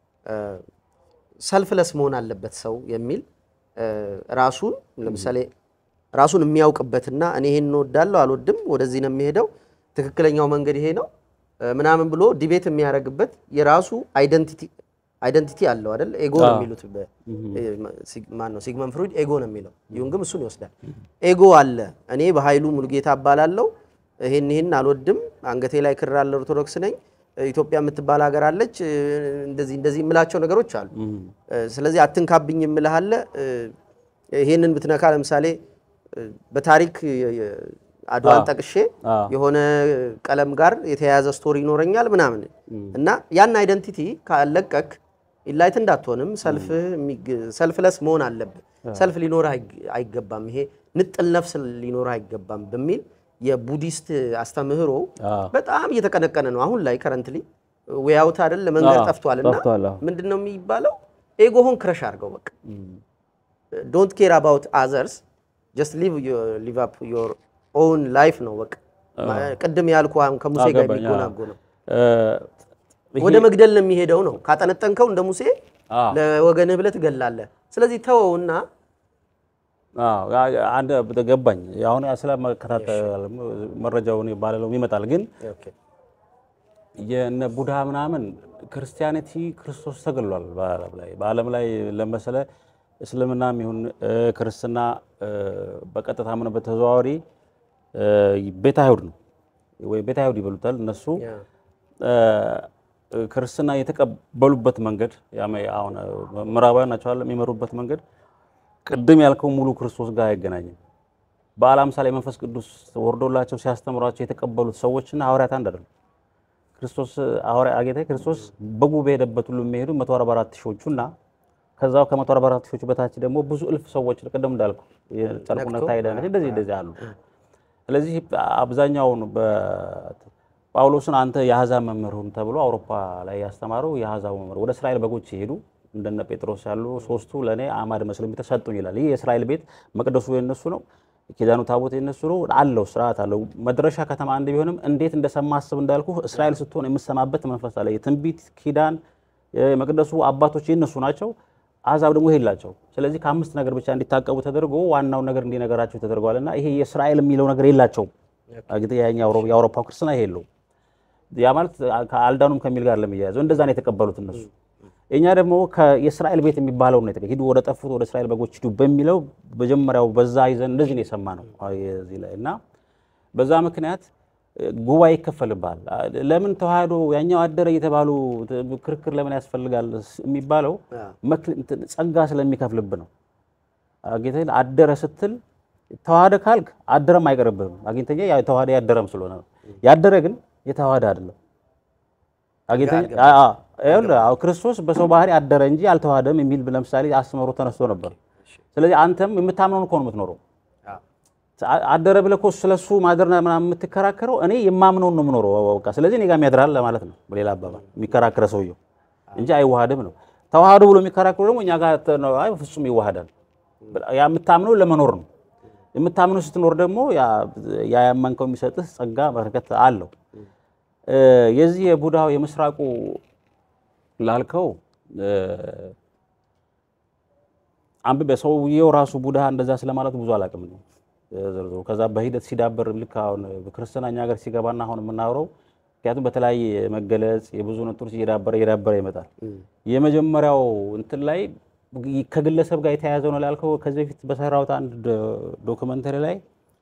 ሰልፍለስ መሆን አለበት ሰው የሚል ራሱን ለምሳሌ ራሱን የሚያውቅበትና እኔ ይሄን እንወዳለሁ አልወድም፣ ወደዚህ ነው የሚሄደው፣ ትክክለኛው መንገድ ይሄ ነው ምናምን ብሎ ዲቤት የሚያደርግበት የራሱ አይደንቲቲ አይደንቲቲ አለው አይደል? ኤጎ ነው የሚሉት ማን ነው? ሲግመንድ ፍሩድ ኤጎ ነው የሚለው። ዩንግም እሱን ይወስዳል። ኤጎ አለ። እኔ በኃይሉ ሙሉጌታ እባላለሁ፣ ይሄን ይሄን አልወድም፣ አንገቴ ላይ ክር አለ፣ ኦርቶዶክስ ነኝ፣ ኢትዮጵያ የምትባል ሀገር አለች፣ እንደዚህ እንደዚህ የምላቸው ነገሮች አሉ። ስለዚህ አትንካብኝ የምልህ አለ። ይሄንን ብትነካ ለምሳሌ በታሪክ አድዋን ጠቅሼ የሆነ ቀለም ጋር የተያያዘ ስቶሪ ይኖረኛል ምናምን እና ያን አይደንቲቲ ካለቀቅ ኢንላይት እንዳትሆንም ሰልፍለስ መሆን አለብህ። ሰልፍ ሊኖርህ አይገባም። ይሄ ንጥል ነፍስ ሊኖርህ አይገባም በሚል የቡዲስት አስተምህሮ በጣም እየተቀነቀነ ነው አሁን ላይ ከረንትሊ ወያውት አይደል መንገድ ጠፍቷል። እና ምንድን ነው የሚባለው? ኤጎሆን ክረሽ አድርገው በቃ ዶንት ኬር አባውት አዘርስ ጀስት ሊቭ አፕ ዮር ኦውን ላይፍ ነው በቃ ቅድም ያልኩ አሁን ከሙሴ ጋር የሚጎናጎ ነው። ወደ መግደል ነው የሚሄደው ነው። ካጠነጠንከው እንደ ሙሴ ለወገንህ ብለህ ትገላለህ። ስለዚህ ተወውና አዎ ያ- አንድ ገባኝ። አሁን ስለመከታተል መረጃውን ባለለው ይመጣል ግን የነ ቡድሃ ምናምን ክርስቲያኒቲ ክርስቶስ ተገሏል በዓለም ላይ በዓለም ላይ ለመሰለ እስልምናም ይሁን እ፣ ክርስትና እ፣ በቀጥታ ምን በተዘዋዋሪ እ፣ ቤተ አይሁድ ነው ወይ ቤተ አይሁድ ይበሉታል እነሱ እ፣ ክርስትና የተቀበሉበት መንገድ ያመ- አሁን ምዕራባውያን ናቸው አይደል የሚመሩበት መንገድ ቅድም ያልከው ሙሉ ክርስቶስ ጋር አይገናኝም። በዓለ ሃምሳ ላይ መንፈስ ቅዱስ ወርዶላቸው ሲያስተምሯቸው የተቀበሉት ሰዎችና ሐዋርያት አንድ አይደሉም። ክርስቶስ ሐዋርያ ጌታ ክርስቶስ በጉ በሄደበት ሁሉ የሚሄዱ 144 ሺዎቹ እና ከዛው ከ144 ሺዎቹ በታች ደግሞ ብዙ እልፍ ሰዎች ቅድም እንዳልኩ የጨርቁነት ታይደነት እንደዚህ እንደዚህ አሉ። ስለዚህ አብዛኛውን በጳውሎስን አንተ የአሕዛብ መምህር ሁን ተብሎ አውሮፓ ላይ ያስተማረው የአሕዛብ መምህር ወደ እስራኤል በጎች ሲሄዱ እንደነ ጴጥሮስ ያሉ ሶስቱ ለእኔ አማድ መስለው ተሰጡኝ ይላል። ይህ የእስራኤል ቤት መቅደሱ የነሱ ነው። ኪዳኑ ታቦት የነሱ ነው። አለው ስርዓት አለው። መድረሻ ከተማ አንድ ቢሆንም እንዴት እንደሰማ አስብ እንዳልኩ እስራኤል ስትሆን የምሰማበት መንፈስ አለ። የትንቢት ኪዳን የመቅደሱ አባቶች የነሱ ናቸው። አሕዛብ ደግሞ ይሄ የላቸው። ስለዚህ ከአምስት ነገር ብቻ እንዲታቀቡ ተደርጎ ዋናው ነገር እንዲነገራቸው ተደርገዋል እና ይሄ የእስራኤል የሚለው ነገር የላቸውም። እንግዲህ ያኛው የአውሮፓው ክርስትና ይሄ የለውም። ያ ማለት ከአልዳኑም ከሚል ጋር ለሚያያዘው እንደዛ ነው የተቀበሉት እነሱ። እኛ ደግሞ የእስራኤል ቤት የሚባለው ነው ሂዱ ወደ ጠፉት ወደ እስራኤል በጎች ሂዱ በሚለው መጀመሪያው በዛ ይዘን እንደዚህ ነው የሰማ ነው እዚህ ላይ እና በዛ ምክንያት ጉባኤ ይከፈልባል። ለምን ተዋህዶ ያኛው አደረ እየተባሉ ክርክር ለምን ያስፈልጋል የሚባለው ጸጋ ስለሚከፍልብ ነው። አግኝተህ አደረ ስትል ተዋህደ ካልክ አደረም አይቀርብህም። አግኝተኛ ተዋህደ ያደረም ስለሆነ ነው። ያደረ ግን የተዋህደ አይደለም። ክርስቶስ በሰው ባህሪ አደረ እንጂ አልተዋህደም የሚል ለምሳሌ አስተምህሮ ተነስቶ ነበር። ስለዚህ አንተም የምታምነውን እኮ ነው የምትኖረው። አደረ ብለህ እኮ ስለሱ ማደርና ምናምን የምትከራከረው እኔ የማምነውን ነው የምኖረው በቃ ስለዚህ እኔ ጋር የሚያድራል ለማለት ነው። በሌላ አባባል የሚከራከረ ሰውየው እንጂ አይዋሃድም ነው። ተዋህዶ ብሎ የሚከራከሩ ደግሞ እኛ ጋር አይ ፍጹም ይዋሃዳል። ያ የምታምነው ለመኖር ነው። የምታምነው ስትኖር ደግሞ ያ ያመንከው የሚሰጥህ ጸጋ በረከት አለው። የዚህ የቡድሃው የምስራቁ ላልከው አንብቤ ሰውየው ራሱ ቡድሃ እንደዛ ስለማለቱ ብዙ አላውቅም ነው ዝርዝሩ። ከዛ በሂደት ሲዳበር ልክ አሁን ክርስትና እኛ ሀገር ሲገባና አሁን የምናወራው ምክንያቱም በተለያየ መገለጽ የብዙ ነጥሮች እየዳበረ እየዳበረ ይመጣል። የመጀመሪያው እንትን ላይ ከግለሰብ ጋር የተያያዘ ነው ላልከው ከዚህ በፊት በሰራሁት አንድ ዶክመንተሪ ላይ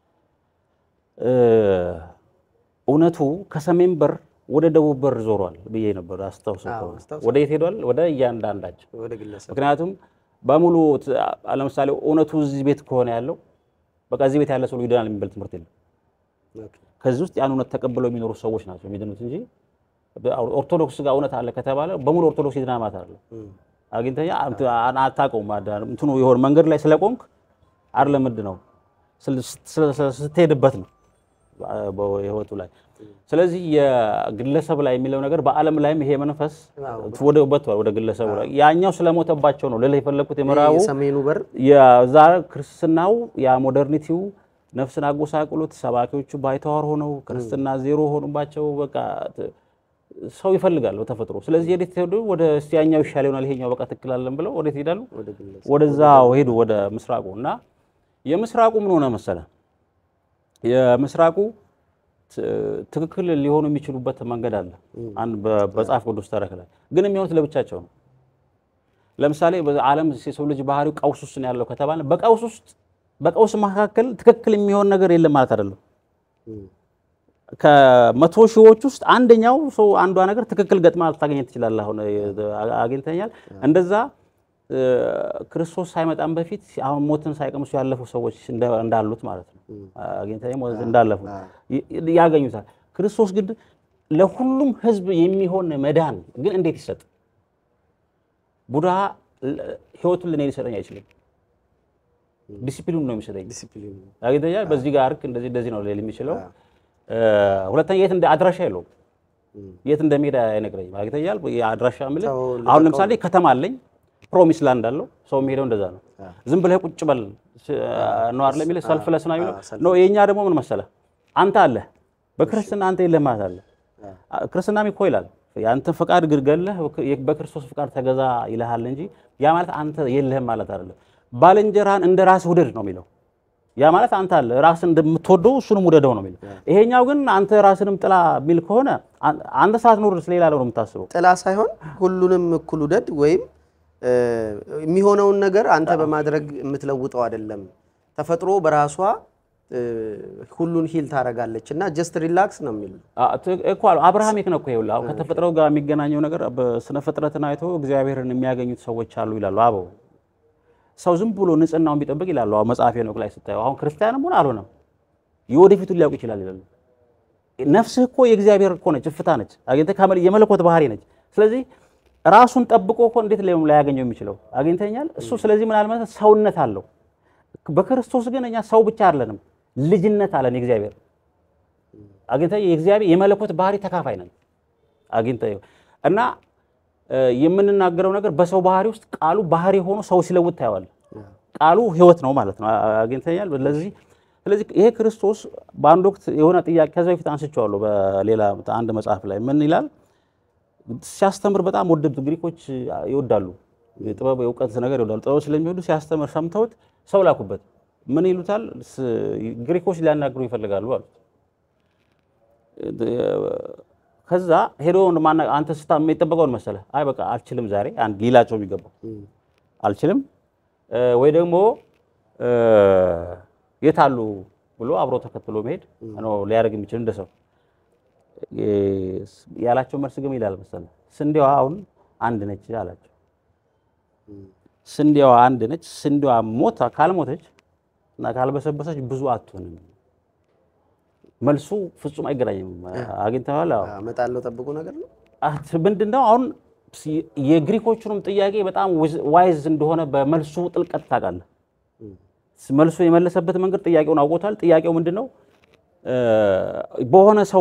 እውነቱ ከሰሜን በር ወደ ደቡብ በር ዞሯል ብዬ ነበር። አስታውሰው ወደ የት ሄዷል? ወደ እያንዳንዳቸው። ምክንያቱም በሙሉ ለምሳሌ እውነቱ እዚህ ቤት ከሆነ ያለው በቃ እዚህ ቤት ያለ ሰው ይድናል የሚባል ትምህርት የለም። ከዚህ ውስጥ ያን እውነት ተቀብለው የሚኖሩ ሰዎች ናቸው የሚድኑት እንጂ ኦርቶዶክስ ጋር እውነት አለ ከተባለ በሙሉ ኦርቶዶክስ ይድናል ማለት አይደለም። አግኝተኛ አታውቀውም። እንትኑ የሆነ መንገድ ላይ ስለቆምክ አይደለም ምንድን ነው ስትሄድበት ነው በህይወቱ ላይ። ስለዚህ የግለሰብ ላይ የሚለው ነገር በዓለም ላይም ይሄ መንፈስ ወደ ወደ ግለሰቡ ላይ ያኛው ስለሞተባቸው ነው ልልህ የፈለግኩት የምዕራቡ ሰሜኑ በር የዛ ክርስትናው ያ ሞደርኒቲው ነፍስን አጎሳቅሎት ሰባኪዎቹ ባይተዋር ሆነው ክርስትና ዜሮ ሆኑባቸው። በቃ ሰው ይፈልጋል በተፈጥሮ። ስለዚህ ወዴት ሄዱ? ወደ እስቲ ያኛው ይሻል ይሆናል ይሄኛው በቃ ትክክል አለን ብለው ወዴት ይሄዳሉ? ወደዛ ሄዱ፣ ወደ ምስራቁ እና የምስራቁ ምን ሆነ መሰለ የምስራቁ ትክክል ሊሆኑ የሚችሉበት መንገድ አለ። አንድ በመጽሐፍ ቅዱስ ተረክ ላይ ግን የሚሆኑት ለብቻቸው ነው። ለምሳሌ በዓለም የሰው ልጅ ባህሪው ቀውስ ውስጥ ነው ያለው ከተባለ በቀውስ ውስጥ በቀውስ መካከል ትክክል የሚሆን ነገር የለም ማለት አይደለም። ከመቶ ሺዎች ውስጥ አንደኛው ሰው አንዷ ነገር ትክክል ገጥማ ልታገኘ ትችላለህ። አሁን አግኝተኛል እንደዛ ክርስቶስ ሳይመጣም በፊት አሁን ሞትን ሳይቀምሱ ያለፉ ሰዎች እንዳሉት ማለት ነው። እንዳለፉ ያገኙታል። ክርስቶስ ግን ለሁሉም ሕዝብ የሚሆን መዳን ግን እንዴት ይሰጥ? ቡድሃ ሕይወቱን ለእኔ ሊሰጠኝ አይችልም። ዲሲፕሊኑ ነው የሚሰጠኝ። አግኝተኛል። በዚህ ጋር አርክ እንደዚህ እንደዚህ ነው ሊል የሚችለው። ሁለተኛ የት አድራሻ የለውም። የት እንደሚሄድ አይነግረኝም። አግኝተኛል። አድራሻ የምልህ አሁን ለምሳሌ ከተማ አለኝ ፕሮሚስ ላንድ አለው። ሰው የሚሄደው እንደዛ ነው። ዝም ብለህ ቁጭ በል ነው አይደል የሚልህ ሰልፍ ለስና የሚለው ነው። የእኛ ደግሞ ምን መሰለህ አንተ አለህ በክርስትና አንተ የለህ ማለት አለ። ክርስትናም እኮ ይላል የአንተን ፈቃድ ግልገለህ በክርስቶስ ፈቃድ ተገዛ ይልሃል እንጂ ያ ማለት አንተ የለህም ማለት አይደለም። ባልንጀራህን እንደ ራስህ ውደድ ነው የሚለው። ያ ማለት አንተ አለ ራስን እንደምትወደው እሱንም ውደደው ነው የሚለው። ይሄኛው ግን አንተ ራስንም ጥላ የሚል ከሆነ አን- አንተ ሳትኖር ስለሌላ ነው የምታስበው። ጥላ ሳይሆን ሁሉንም እኩል ውደድ ወይም እ፣ የሚሆነውን ነገር አንተ በማድረግ የምትለውጠው አይደለም። ተፈጥሮ በራሷ እ፣ ሁሉን ሂል ታደርጋለች እና ጀስት ሪላክስ ነው የሚሉ አ- ት- እኮ አሉ አብርሃም ይክ ነው እኮ ይኸውልህ፣ አሁን ከተፈጥሮ ጋር የሚገናኘው ነገር በስነ ፍጥረትን አይቶ እግዚአብሔርን የሚያገኙት ሰዎች አሉ ይላሉ አበው። ሰው ዝም ብሎ ንጽህናውን ቢጠብቅ ይላሉ አሁን መጽሐፈ ሄኖክ ላይ ስታየው፣ አሁን ክርስቲያንም ሆነ አልሆነም የወደፊቱን ሊያውቅ ይችላል ይላሉ። ነፍስህ እኮ የእግዚአብሔር እኮ ነች፣ እፍታ ነች፣ አግኝተህ ከመል- የመለኮት ባህሪ ነች። ስለዚህ ራሱን ጠብቆ እኮ እንዴት ላይ ላያገኘው የሚችለው አግኝተኛል እሱ። ስለዚህ ምን አለ ማለት ሰውነት አለው። በክርስቶስ ግን እኛ ሰው ብቻ አይደለንም፣ ልጅነት አለን የእግዚአብሔር አግኝተህ የእግዚአብሔር የመለኮት ባህሪ ተካፋይ ነን። አግኝተህ እና እ፣ የምንናገረው ነገር በሰው ባህሪ ውስጥ ቃሉ ባህሪ ሆኖ ሰው ሲለውጥ ታየዋለህ። ቃሉ ሕይወት ነው ማለት ነው። አ- አግኝተኛል። ስለዚህ ስለዚህ ይሄ ክርስቶስ በአንድ ወቅት የሆነ ጥያቄ ከዛ በፊት አንስቼዋለሁ በሌላ አንድ መጽሐፍ ላይ ምን ይላል ሲያስተምር በጣም ወደዱ ግሪኮች ይወዳሉ የጥበብ የእውቀት ነገር ይወዳሉ ጥበብ ስለሚወዱ ሲያስተምር ሰምተውት ሰው ላኩበት ምን ይሉታል ስ- ግሪኮች ሊያናግሩ ይፈልጋሉ አሉት ከዛ ሄዶ ማና አንተ ስታ የሚጠበቀውን መሰለህ አይ በቃ አልችልም ዛሬ አንድ ሊላቸው የሚገባው አልችልም እ፣ ወይ ደግሞ እ፣ የት አሉ ብሎ አብሮ ተከትሎ መሄድ ነው ሊያደርግ የሚችል እንደ ሰው እ፣ ያላቸው መልስ ግን ይላል መሰለህ ስንዴዋ አሁን አንድ ነች አላቸው። ስንዴዋ አንድ ነች። ስንዴዋ ሞታ ካልሞተች እና ካልበሰበሰች ብዙ አትሆንም። መልሱ ፍጹም አይገናኝም። አግኝተዋል። አዎ እመጣለሁ ጠብቁ ነገር ነው። አት ምንድን ነው አሁን ሲ- የግሪኮቹንም ጥያቄ በጣም ዊዝ- ዋይዝ እንደሆነ በመልሱ ጥልቀት ታውቃለህ። መልሱ የመለሰበት መንገድ ጥያቄውን አውቆታል። ጥያቄው ምንድን ነው? እ፣ በሆነ ሰው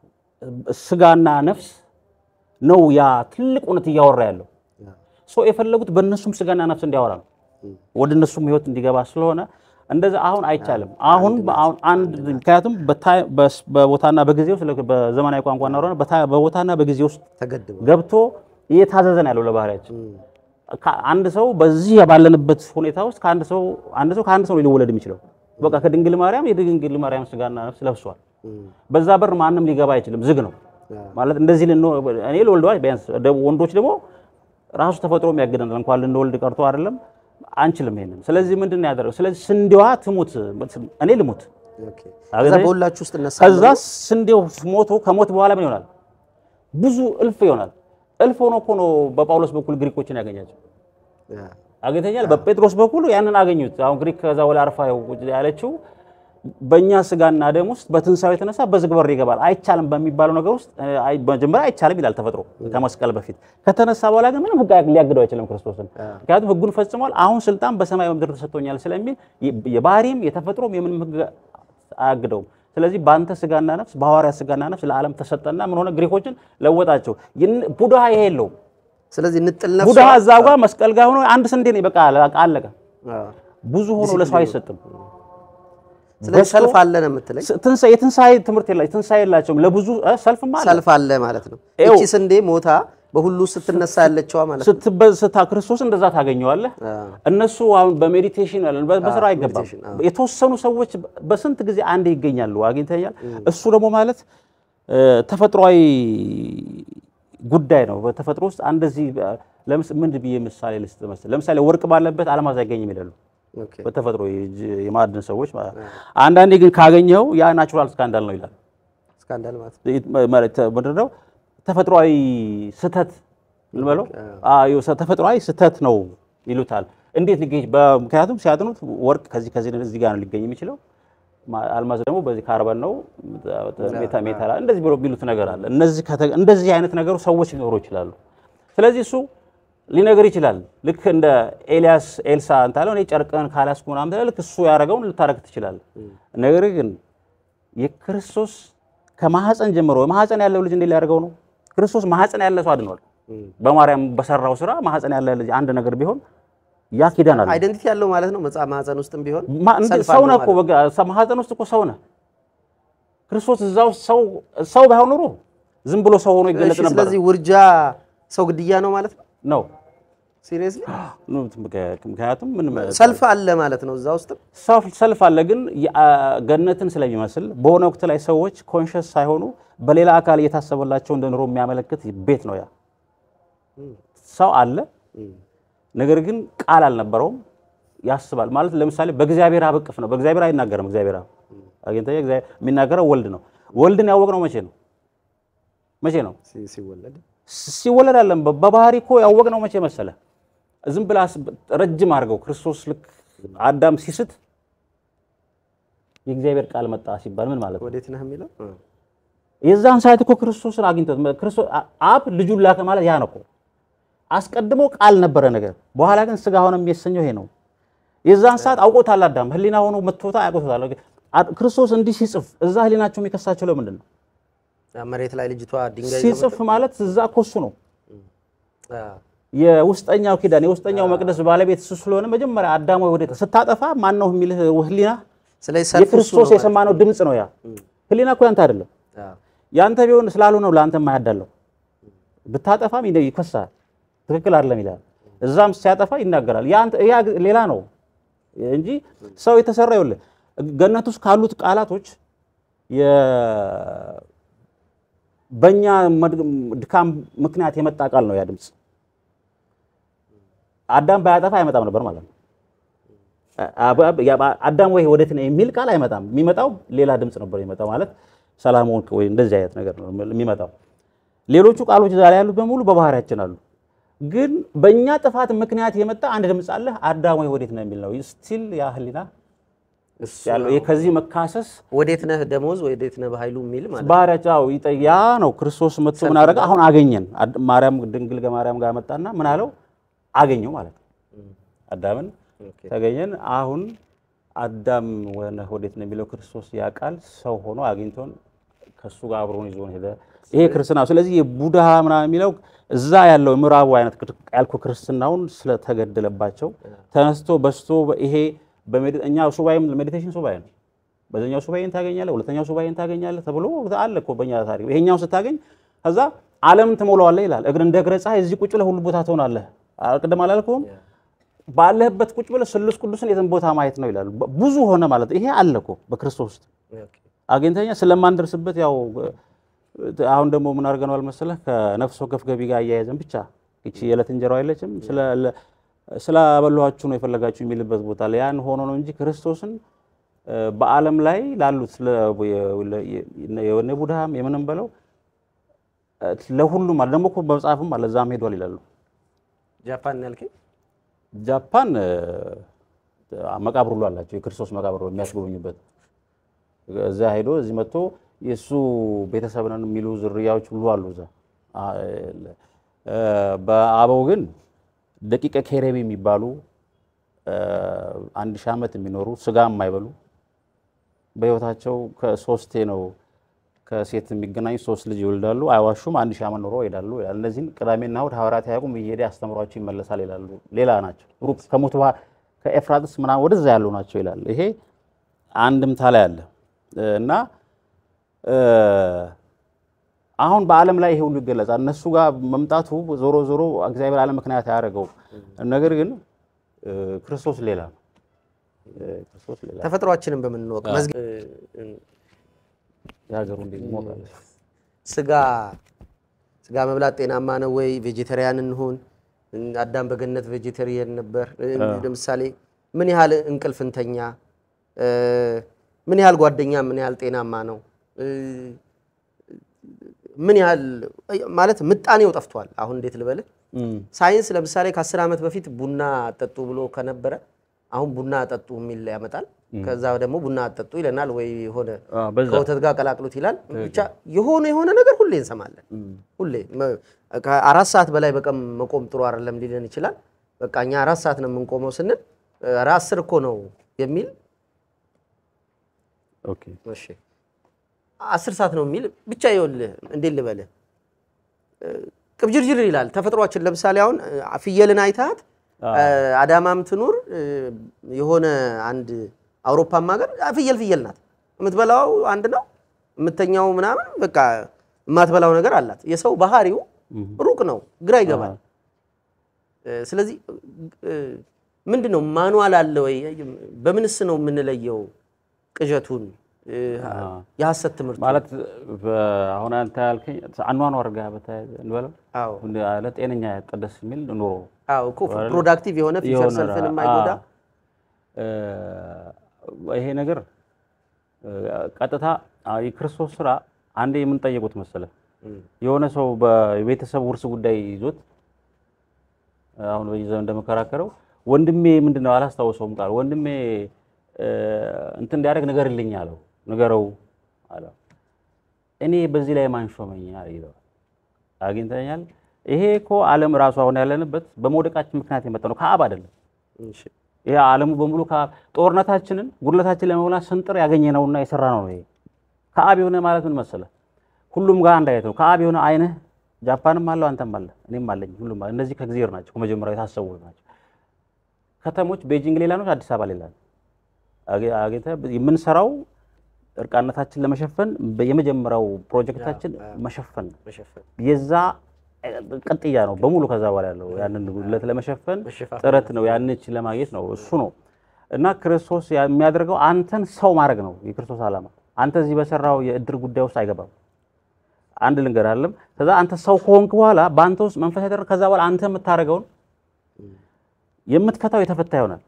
ስጋና ነፍስ ነው ያ ትልቅ እውነት እያወራ ያለው ሰው የፈለጉት በእነሱም ስጋና ነፍስ እንዲያወራ ነው፣ ወደ እነሱም ህይወት እንዲገባ ስለሆነ እንደዛ አሁን አይቻልም። አሁን አሁን አንድ ምክንያቱም በታይ- በስ- በቦታና በጊዜ ውስጥ በዘመናዊ ቋንቋ እናወራ በታ- በቦታና በጊዜ ውስጥ ተገድበው ገብቶ እየታዘዘ ነው ያለው ለባህሪያችን። ከ- አንድ ሰው በዚህ ባለንበት ሁኔታ ውስጥ ከአንድ ሰው አንድ ሰው ከአንድ ሰው ነው ሊወለድ የሚችለው። በቃ ከድንግል ማርያም የድንግል ማርያም ስጋና ነፍስ ለብሷል። በዛ በር ማንም ሊገባ አይችልም፣ ዝግ ነው ማለት እንደዚህ ልን እኔ ልወልደዋ ቢያንስ ደ- ወንዶች ደግሞ ራሱ ተፈጥሮ የሚያግደናል እንኳን ልንወልድ ቀርቶ አይደለም አንችልም ይሄንን። ስለዚህ ምንድን ነው ያደረገው? ስለዚህ ስንዴዋ ትሙት እኔ ልሙት። ኦኬ። አገኘህ? ከዛ በሁላችሁ ውስጥ እነሳ ከዛ ስንዴው ሞቶ ከሞት በኋላ ምን ይሆናል? ብዙ እልፍ ይሆናል። እልፍ ሆኖ እኮ ነው በጳውሎስ በኩል ግሪኮችን ያገኛቸው አግኝተኛል። በጴጥሮስ በኩል ያንን አገኙት። አሁን ግሪክ ከዛ ወላ አርፋ ያለችው በእኛ ስጋና ደም ውስጥ በትንሳኤው የተነሳ በዝግ በር ይገባል አይቻልም በሚባለው ነገር ውስጥ አይ መጀመሪያ አይቻልም ይላል ተፈጥሮ ከመስቀል በፊት። ከተነሳ በኋላ ግን ምንም ሕግ ሊያግደው አይችልም ክርስቶስን። ምክንያቱም ሕጉን ፈጽሟል። አሁን ስልጣን በሰማይ በምድር ተሰጥቶኛል ስለሚል የባህሪም የተፈጥሮም የምንም ሕግ አያግደውም። ስለዚህ በአንተ ስጋና ነፍስ በሐዋርያ ስጋና ነፍስ ለዓለም ተሰጠና ምን ሆነ? ግሪኮችን ለወጣቸው። ይህን- ቡድሃ ይሄ የለውም። ስለዚህ ንጥል ነፍሷ ቡድሃ እዛ ጋር መስቀል ጋር ሆኖ አንድ ስንዴ ነው በቃ አለቀ። አዎ። ብዙ ሆኖ ለሰው አይሰጥም። ስለዚህ በዝቶ- ሰልፍ አለ ነው የምትለኝ? ስ- ትንሣኤ የትንሣኤ ትምህርት የላቸውም። ትንሣኤ የላቸውም። ለብዙ እ፣ ሰልፍማ አለ። ሰልፍ አለ ማለት ነው። ይኸው። እቺ ስንዴ ሞታ በሁሉ ስትነሳ ያለችዋ ማለት ነው። ስትበ- ስታ ክርስቶስ እንደዛ ታገኘዋለህ። አዎ። እነሱ አሁን በሜዲቴሽን ያለን በ- በስራ አይገባም። ሜዲቴሽን፣ አዎ። የተወሰኑ ሰዎች በ- በስንት ጊዜ አንዴ ይገኛሉ። አግኝተኛል። እሱ ደግሞ ማለት እ፣ ተፈጥሯዊ ጉዳይ ነው። በተፈጥሮ ውስጥ እንደዚህ ለምስ ምን ብዬ ምሳሌ ልስጥ መሰለህ? ለምሳሌ ወርቅ ባለበት አልማዝ አይገኝም ይላሉ ኦኬ። በተፈጥሮ የእጅ- የማዕድን ሰዎች ማለት ነው። አንዳንዴ ግን ካገኘው ያ ናቹራል ስካንዳል ነው ይላል። ስካንዳል ማለት ነው። ማለት ምንድን ነው? ተፈጥሯዊ ስህተት እንበለው። አዎ ተፈጥሯዊ ስህተት ነው ይሉታል። እንዴት ሊገኝ? በምክንያቱም ሲያጥኑት ወርቅ ከዚህ ከዚህ እዚህ ጋር ነው ሊገኝ የሚችለው፣ ማ- አልማዝ ደግሞ በዚህ ካርበን ነው ሜታ ሜታል እንደዚህ ብሎ የሚሉት ነገር አለ። እነዚህ ከተ- እንደዚህ አይነት ነገሩ ሰዎች ሊኖሩ ይችላሉ። ስለዚህ እሱ ሊነገር ይችላል። ልክ እንደ ኤልያስ ኤልሳ እንታለው እኔ ጨርቅህን ካላስኩ ምናምን ትላለህ። ልክ እሱ ያደረገውን ልታረግ ትችላለህ። ነገር ግን የክርስቶስ ከማህፀን ጀምሮ ማህፀን ያለው ልጅ እንዴት ሊያደርገው ነው? ክርስቶስ ማህፀን ያለ ሰው አድኗል። በማርያም በሰራው ስራ ማህፀን ያለ ልጅ አንድ ነገር ቢሆን ያ ኪዳን አለ። አይደንቲቲ ያለው ማለት ነው። መጽሐፍ ማህፀን ውስጥም ቢሆን ማ- እንደ- ሰልፍ ሰው አለው ነህ እኮ ማለት በቃ ሰ- ማህፀን ውስጥ እኮ ሰው ነህ። ክርስቶስ እዛ ውስጥ ሰው ሰው ባይሆን ኖሮ ዝም ብሎ ሰው ሆኖ ነው። ይገለጥ እሺ፣ ነበር ስለዚህ ውርጃ ሰው ግድያ ነው ማለት ነው። ነው ሲሪየስሊ ምክንያቱም ምን ሰልፍ አለ ማለት ነው እዛ ውስጥ ሰልፍ- ሰልፍ አለ፣ ግን የ- ገነትን ስለሚመስል በሆነ ወቅት ላይ ሰዎች ኮንሽስ ሳይሆኑ በሌላ አካል እየታሰበላቸው እንደ ኑሮ የሚያመለክት ቤት ነው ያ። ሰው አለ፣ ነገር ግን ቃል አልነበረውም። ያስባል ማለት ለምሳሌ በእግዚአብሔር አብ እቅፍ ነው። በእግዚአብሔር አይናገርም። እግዚአብሔር አብ አግኝተህ እግዚአብሔር የሚናገረው ወልድ ነው። ወልድን ያወቅነው መቼ ነው? መቼ ነው? ሲ- ሲወለድ ሲወለድ አለም በባህሪ እኮ ያወቅነው መቼ መሰለ? ዝም ብላ ረጅም አድርገው ክርስቶስ ልክ አዳም ሲስት የእግዚአብሔር ቃል መጣ ሲባል ምን ማለት ነው? ወዴት ነህ የሚለው እ። የዛን ሰዓት እኮ ክርስቶስን አግኝቶት ክርስቶስ አብ ልጁን ላከ ማለት ያ ነው እኮ። አስቀድሞ ቃል ነበረ ነገር፣ በኋላ ግን ስጋ ሆነ የሚሰኘው ይሄ ነው። የዛን ሰዓት አውቆታል አዳም ህሊና ሆኖ መጥቶታ አውቆታል። ክርስቶስ እንዲህ ሲጽፍ እዛ ህሊናቸው የሚከሳቸው ለምንድን ነው? መሬት ላይ ልጅቷ ድንጋይ ሲጽፍ ማለት እዛ እኮ እሱ ነው አ፣ የውስጠኛው ኪዳን የውስጠኛው መቅደስ ባለቤት እሱ ስለሆነ መጀመሪያ አዳም ወይ ወዴት ስታጠፋ ማን ነው የሚልህ ህሊና ስለዚህ ሰልፍ እሱ የክርስቶስ ነው የሰማነው ድምፅ ነው ያ ህሊና እኮ ያንተ አይደለም አ፣ ያንተ ቢሆን ስላልሆነ ነው ለአንተ የማያዳለው ብታጠፋም ይደ- ይከሳል ትክክል አይደለም ይላል እዛም ሲያጠፋ ይናገራል ያንተ ያ ሌላ ነው እንጂ ሰው የተሰራ ይኸውልህ ገነት ውስጥ ካሉት ቃላቶች የ- በእኛ መድ- ድካም ምክንያት የመጣ ቃል ነው ያ ድምፅ አዳም ባያጠፋ አይመጣም ነበር ማለት ነው አብ- አብ- ያ- አዳም ወይ ወዴት ነው የሚል ቃል አይመጣም። የሚመጣው ሌላ ድምፅ ነበር የሚመጣው ማለት ሰላም ሆንክ ወይ እንደዚህ አይነት ነገር ነው የሚመጣው። ሌሎቹ ቃሎች ዛሬ ያሉት በሙሉ በባህሪያችን አሉ። ግን በእኛ ጥፋት ምክንያት የመጣ አንድ ድምፅ አለ። አዳም ወይ ወዴት ነው የሚል ነው ስቲል ያ ህሊና እሱ ያለው ይሄ ከዚህ መካሰስ ወዴት ነህ ደሞዝ ወዴት ነህ በኃይሉ የሚል ማለት ነው። ባህሪያቸው ይጠ- ያ ነው። ክርስቶስ መጥቶ ምን አደረገ? አሁን አገኘን። አድ- ማርያም ድንግል ከማርያም ጋር መጣና ምን አለው? አገኘው ማለት ነው። አዳምን ኦኬ። ተገኘን። አሁን አዳም ወነ ወዴት ነው የሚለው ክርስቶስ ያ ቃል ሰው ሆኖ አግኝቶን ከሱ ጋር አብሮን ይዞን ሄደ። ይሄ ክርስትና። ስለዚህ የቡድሃ ምናምን የሚለው እዛ ያለው ምዕራቡ አይነት ያልኩ ክርስትናውን ስለተገደለባቸው ተነስቶ በስቶ ይሄ በሜዲ- እኛ ሱባኤም ሜዲቴሽን ሱባኤ ነው። በዛኛው ሱባኤን ታገኛለህ፣ ሁለተኛው ሱባኤን ታገኛለህ ተብሎ አለ እኮ በእኛ ታሪክ። ይሄኛውን ስታገኝ ከዛ ዓለምን ትሞላዋለህ ይላል። እግር እንደ እግረ ፀሐይ እዚህ ቁጭ ብለህ ሁሉ ቦታ ትሆናለህ። ቅድም አላልኩም? ባለህበት ቁጭ ብለህ ስሉስ ቅዱስን የትን ቦታ ማየት ነው ይላሉ። በ- ብዙ ሆነ ማለት ይሄ አለ እኮ በክርስቶስ ውስጥ ኦኬ። አግኝተኛ ስለማንደርስበት ያው እ፣ አሁን ደግሞ ምን አድርገነዋል መሰለህ ከነፍስ ወከፍ ገቢ ጋር አያያዘን ብቻ ይቺ የዕለት እንጀራው አይለችም ስለ- ለ- ስላበላኋችሁ ነው የፈለጋችሁ የሚልበት ቦታ ላይ ያን ሆኖ ነው እንጂ ክርስቶስን እ፣ በዓለም ላይ ላሉት ለ- የ- ለ- የ- የነ ቡድሃም የምንም በለው እ፣ ለሁሉም አለ ደግሞ እኮ በመጽሐፍም አለ እዛም ሄዷል ይላሉ። ጃፓን ነው ያልከኝ? ጃፓን እ፣ መቃብር ሁሉ አላቸው የክርስቶስ መቃብር የሚያስጎበኙበት እዛ ሄዶ እዚህ መጥቶ የእሱ ቤተሰብ ነን የሚሉ ዝርያዎች ሁሉ አሉ እዛ። አ- እ፣ በአበው ግን ደቂቀ ኬሬቢ የሚባሉ እ፣ አንድ ሺህ ዓመት የሚኖሩ ስጋ የማይበሉ በህይወታቸው ከሶስቴ ነው ከሴት የሚገናኙ ሶስት ልጅ ይወልዳሉ፣ አይዋሹም፣ አንድ ሺህ ዓመት ኖሮ ይሄዳሉ ይላል። እነዚህን ቅዳሜና እሑድ ሐዋርያት አያውቁም እየሄደ ያስተምሯቸው ይመለሳል ይላሉ። ሌላ ናቸው፣ ሩቅ ከሞት ውሃ ከኤፍራጥስ ምናምን ወደዛ ያሉ ናቸው ይላል። ይሄ አንድምታ ላይ አለ እና እ፣ አሁን በዓለም ላይ ይሄ ሁሉ ይገለጻል። እነሱ ጋር መምጣቱ ዞሮ ዞሮ እግዚአብሔር ዓለም ምክንያት ያደረገው ነገር ግን እ፣ ክርስቶስ ሌላ ነው። እ፣ ክርስቶስ ሌላ ነው። ተፈጥሯችንን በምንወቅ መዝግ የሀገሩ እንዴት ይሞቃል? ስጋ ስጋ መብላት ጤናማ ነው ወይ? ቬጀቴሪያን እንሁን? አዳም በገነት ቬጀቴሪያን ነበር። ለምሳሌ ምን ያህል እንቅልፍ እንተኛ? እ፣ ምን ያህል ጓደኛ ምን ያህል ጤናማ ነው? እ፣ ምን ያህል ማለት ምጣኔው ጠፍቷል። አሁን እንዴት ልበልህ? እም፣ ሳይንስ ለምሳሌ ከአስር ዓመት በፊት ቡና አጠጡ ብሎ ከነበረ አሁን ቡና አጠጡ የሚል ያመጣል። ከዛ ደግሞ ቡና አጠጡ ይለናል ወይ የሆነ አ፣ በዛ ከወተት ጋር ቀላቅሉት ይላል። ብቻ የሆነ የሆነ ነገር ሁሌ እንሰማለን። ሁሌ መ- ከአራት ሰዓት በላይ በቀን መቆም ጥሩ አይደለም ሊለን ይችላል። በቃ እኛ አራት ሰዓት ነው የምንቆመው ስንል ኧረ አስር እኮ ነው የሚል ኦኬ እሺ አስር ሰዓት ነው የሚል ብቻ ይኸውልህ እንዴት ልበልህ እ፣ ቅብጅርጅር ይላል ተፈጥሯችን። ለምሳሌ አሁን እ፣ ፍየልን አይታት አዳማም ትኑር እ፣ የሆነ አንድ አውሮፓም ሀገር አ፣ ፍየል ፍየል ናት። የምትበላው አንድ ነው፣ የምተኛው ምናምን በቃ የማትበላው ነገር አላት። የሰው ባህሪው ሩቅ ነው፣ ግራ ይገባል። እ፣ ስለዚህ እ፣ ምንድን ነው ማኑዋል አለ ወይ? በምንስ ነው የምንለየው ቅዠቱን እ፣ የሐሰት ትምህርት ማለት በ- አሁን አንተ ያልከኝ አኗኗር ጋር በተያያዘ እንበለው አዎ አለ ጤነኛ ያጠደስ የሚል ኑሮ አዎ እኮ ፕሮዳክቲቭ የሆነ ፊውቸር የሆነ ሰልፍን ራ- የማይጎዳ አ- እ፣ ይሄ ነገር እ፣ ቀጥታ አ፣ የክርስቶስ ስራ አንዴ የምንጠየቁት መሰለ የሆነ ሰው በቤተሰብ ውርስ ጉዳይ ይዞት አሁን በዚህ ዘመን እንደመከራከረው ወንድሜ ምንድን ነው አላስታውሰውም ቃል ወንድሜ እ፣ እንትን እንዲያደርግ ንገርልኝ አለው ንገረው አለው እኔ በዚህ ላይ ማን ሾመኝ ይለዋል አግኝተኛል ይሄ እኮ ዓለም ራሱ አሁን ያለንበት በመውደቃችን ምክንያት የመጣ ነው ከአብ አይደለም እሺ። ይሄ ዓለሙ በሙሉ ከአብ ጦርነታችንን ጉድለታችንን ለመሙላት ስንጥር ያገኘነውና የሰራ ነው ይሄ ከአብ የሆነ ማለት ምን መሰለ ሁሉም ጋር አንድ አይነት ነው ከአብ የሆነ አይንህ ጃፓንም አለው አንተም አለ እኔም አለኝ ሁሉም አለ እነዚህ ከእግዚአብሔር ናቸው ከመጀመሪያው የታሰቡ ናቸው ከተሞች ቤጂንግ ሌላ ነው አዲስ አበባ ሌላ ነው አገ- አግኝተህ የምንሰራው እርቃነታችን ለመሸፈን የመጀመሪያው ፕሮጀክታችን መሸፈን ነው መሸፈን የዛ እ፣ ቅጥያ ነው በሙሉ ከዛ በኋላ ያለው ያንን ጉድለት ለመሸፈን መሸፋፈን ጥረት ነው ያንች ለማግኘት ነው እሱ ነው እና ክርስቶስ ያ- የሚያደርገው አንተን ሰው ማድረግ ነው የክርስቶስ ዓላማ አንተ እዚህ በሰራው የእድር ጉዳይ ውስጥ አይገባም አንድ ልንገር አለም ከዛ አንተ ሰው ከሆንክ በኋላ በአንተ ውስጥ መንፈስ ያደረግ ከዛ በኋላ አንተ የምታደርገውን የምትፈታው የተፈታ ይሆናል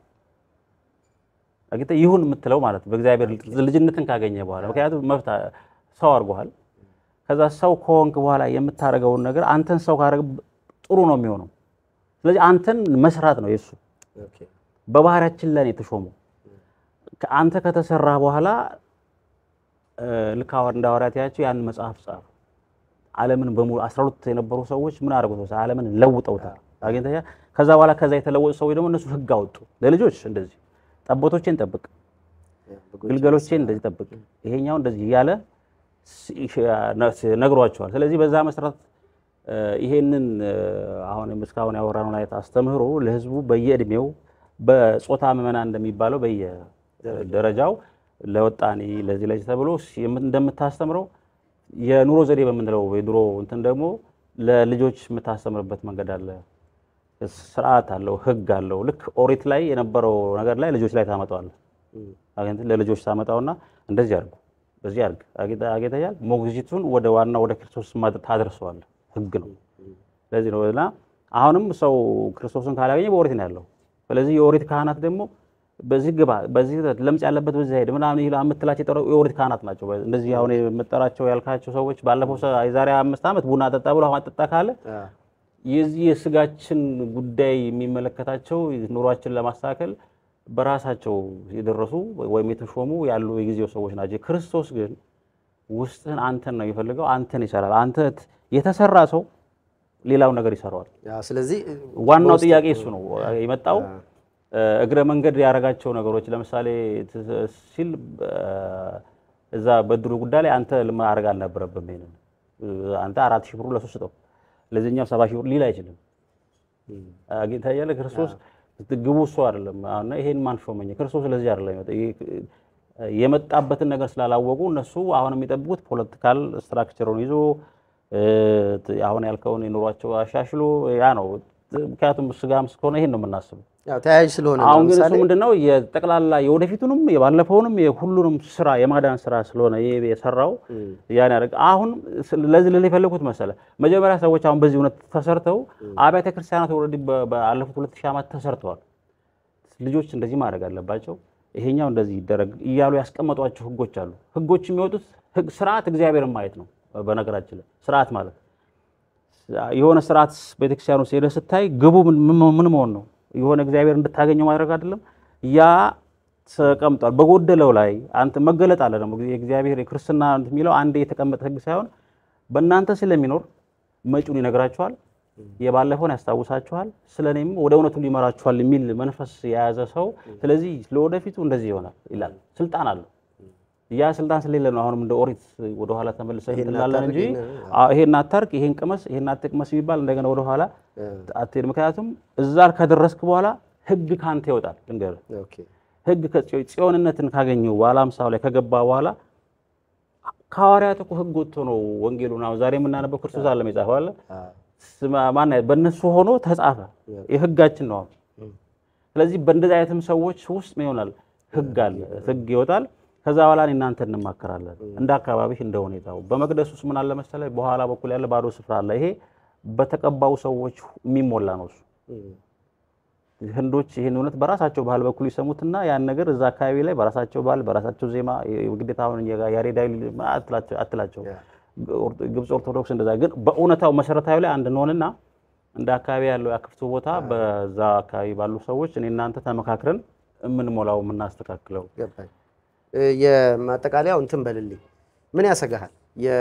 አግኝተህ ይሁን የምትለው ማለት ነው በእግዚአብሔር ልጅነትን ካገኘ በኋላ ምክንያቱም መብት ሰው አድርጎሃል ከዛ ሰው ከሆንክ በኋላ የምታደርገውን ነገር አንተን ሰው ካደረግ ጥሩ ነው የሚሆነው ስለዚህ አንተን መስራት ነው የእሱ ኦኬ በባህሪያችን ላይ ነው የተሾመው አንተ ከተሰራ በኋላ እ፣ ልክ ሐዋር- እንደ ሐዋርያት ያቸው ያን መጽሐፍ ጻፉ ዓለምን በሙሉ አስራ ሁለት የነበሩ ሰዎች ምን አድርገው ዓለምን ለውጠውታል አግኝተኛ ከዛ በኋላ ከዛ የተለወጡ ሰዎች ደግሞ እነሱ ህግ አወጡ ለልጆች እንደዚህ ጠቦቶቼን ጠብቅ ግልገሎቼን እንደዚህ ጠብቅ ይሄኛው እንደዚህ እያለ ስ- ሽ- ነግሯቸዋል ስለዚህ በዛ መሰረት እ፣ ይሄንን እ፣ አሁን እስካሁን ያወራነውን አይነት አስተምህሮ ለህዝቡ በየእድሜው በጾታ ምዕመናን እንደሚባለው በየደረጃው ለወጣኔ ለዚህ ለዚህ ተብሎ ሲ- የም- እንደምታስተምረው የኑሮ ዘዴ በምንለው የድሮ እንትን ደግሞ ለልጆች የምታስተምርበት መንገድ አለ። ስርዓት አለው፣ ህግ አለው። ልክ ኦሪት ላይ የነበረው ነገር ላይ ልጆች ላይ ታመጣዋለህ። አግኝተህ ለልጆች ታመጣውና እንደዚህ አድርጉ፣ በዚህ አድርግ አጌታያል ሞግዚቱን ወደ ዋና ወደ ክርስቶስ ማድ- ታደርሰዋለህ። ህግ ነው። ስለዚህ ነው እና አሁንም ሰው ክርስቶስን ካላገኘ በኦሪት ነው ያለው። ስለዚህ የኦሪት ካህናት ደግሞ በዚህ ግባ፣ በዚህ ለምጽ ያለበት በዚህ ሄድ ምናምን ይላ የምትላቸው የጠራው የኦሪት ካህናት ናቸው። እንደዚህ አሁን የምጠራቸው ያልካቸው ሰዎች ባለፈው ሰ- የዛሬ አምስት ዓመት ቡና ጠጣ ብሎ አሁን ጠጣ ካለ የዚህ የስጋችን ጉዳይ የሚመለከታቸው ኑሯችን ለማስተካከል በራሳቸው የደረሱ ወይም የተሾሙ ያሉ የጊዜው ሰዎች ናቸው። ክርስቶስ ግን ውስጥህን አንተን ነው የሚፈልገው። አንተን ይሰራል። አንተ ት- የተሰራ ሰው ሌላውን ነገር ይሰራዋል። ስለዚህ ዋናው ጥያቄ እሱ ነው የመጣው። እግረ መንገድ ያደረጋቸው ነገሮች ለምሳሌ ት- ሲል እ፣ እዛ በድሩ ጉዳይ ላይ አንተ ማድረግ አልነበረብህም። ይሄንን አንተ አራት ሺህ ብሩ ለሱ ስጠው፣ ለዚህኛው ሰባ ሺህ ብር ሊል አይችልም። አግኝታ እያለ ክርስቶስ ግቡ እሱ አይደለም። አሁን ይሄን ማን ሾመኝ? ክርስቶስ ስለዚህ አይደለም የመጣው። ይሄ- የመጣበትን ነገር ስላላወቁ እነሱ አሁን የሚጠብቁት ፖለቲካል ስትራክቸሩን ይዞ እ፣ አሁን ያልከውን የኑሯቸው አሻሽሎ ያ ነው። ምክንያቱም ስጋም እስከሆነ ይሄን ነው የምናስበው። ያው ተያያዥ ስለሆነ ነው። አሁን ግን እሱ ለምሳሌ ምንድነው የጠቅላላ የወደፊቱንም የባለፈውንም የሁሉንም ስራ የማዳን ስራ ስለሆነ ይሄ የሰራው ያን ያደርግ አሁን ስለ- ለዚህ ልል የፈለኩት መሰለ መጀመሪያ ሰዎች አሁን በዚህ እውነት ተሰርተው አብያተ ክርስቲያናት ኦልሬዲ በ- ባለፉት ሁለት ሺህ ዓመት ተሰርተዋል። ልጆች እንደዚህ ማድረግ አለባቸው፣ ይሄኛው እንደዚህ ይደረግ እያሉ ያስቀመጧቸው ህጎች አሉ። ህጎች የሚወጡት ህግ ስርዓት እግዚአብሔርን ማየት ነው። በነገራችን ላይ ስርዓት ማለት የሆነ ስርዓት ቤተክርስቲያን ውስጥ ሄደህ ስታይ ግቡ ምን ምን- ምን መሆን ነው? የሆነ እግዚአብሔር እንድታገኘው ማድረግ አይደለም። ያ ተቀምጧል። በጎደለው ላይ አንተ መገለጥ አለ ደግሞ የእግዚአብሔር የክርስትና የሚለው አንድ የተቀመጠ ህግ ሳይሆን በእናንተ ስለሚኖር መጪውን ይነግራችኋል፣ የባለፈውን ያስታውሳችኋል፣ ስለ እኔም ወደ እውነቱ ሊመራችኋል የሚል መንፈስ የያዘ ሰው ስለዚህ ለወደፊቱ እንደዚህ ይሆናል ይላል። ስልጣን አለው። ያ ስልጣን ስለሌለ ነው አሁንም እንደ ኦሪት ወደኋላ ተመልሰን እንላለን እንጂ አዎ፣ ይሄን አታርቅ፣ ይሄን ቅመስ፣ ይሄን አትቅመስ የሚባል እንደገና ወደኋላ አትሄድ። ምክንያቱም እዛ ከደረስክ በኋላ ህግ ካንተ ይወጣል። ልንገርህ ኦኬ ህግ ከጽዮ- ጽዮንነትን ካገኙ በኋላ አምሳው ላይ ከገባ በኋላ ከሐዋርያት እኮ ህግ ወጥቶ ነው ወንጌሉን አሁን ዛሬ የምናነበው ክርስቶስ አለም የጻፈው አለ። ስማ- ማን በእነሱ ሆኖ ተጻፈ። የህጋችን ነው አሁን። ስለዚህ በእንደዚህ አይነትም ሰዎች ውስጥ ምን ይሆናል? ህግ አለ፣ ህግ ይወጣል። ከዛ በኋላ እኔ እናንተ እንማከራለን እንደ አካባቢ እንደ ሁኔታው። በመቅደስ ውስጥ ምን አለ መሰለህ፣ በኋላ በኩል ያለ ባዶ ስፍራ አለ። ይሄ በተቀባው ሰዎች የሚሞላ ነው እሱ ህንዶች ይህን እውነት በራሳቸው ባህል በኩል ይሰሙትና ያን ነገር እዛ አካባቢ ላይ በራሳቸው ባህል በራሳቸው ዜማ ግዴታ አሁን ያሬዳዊ አትላቸው አትላቸው ግብፅ ኦርቶዶክስ እንደዛ ግን በእውነታው መሰረታዊ ላይ አንድ እንሆንና እንደ አካባቢ ያለው ያክፍቱ ቦታ በዛ አካባቢ ባሉ ሰዎች እኔ እናንተ ተመካክረን የምንሞላው የምናስተካክለው ገባኝ። እ፣ የማጠቃለያው እንትን በልልኝ። ምን ያሰጋሃል?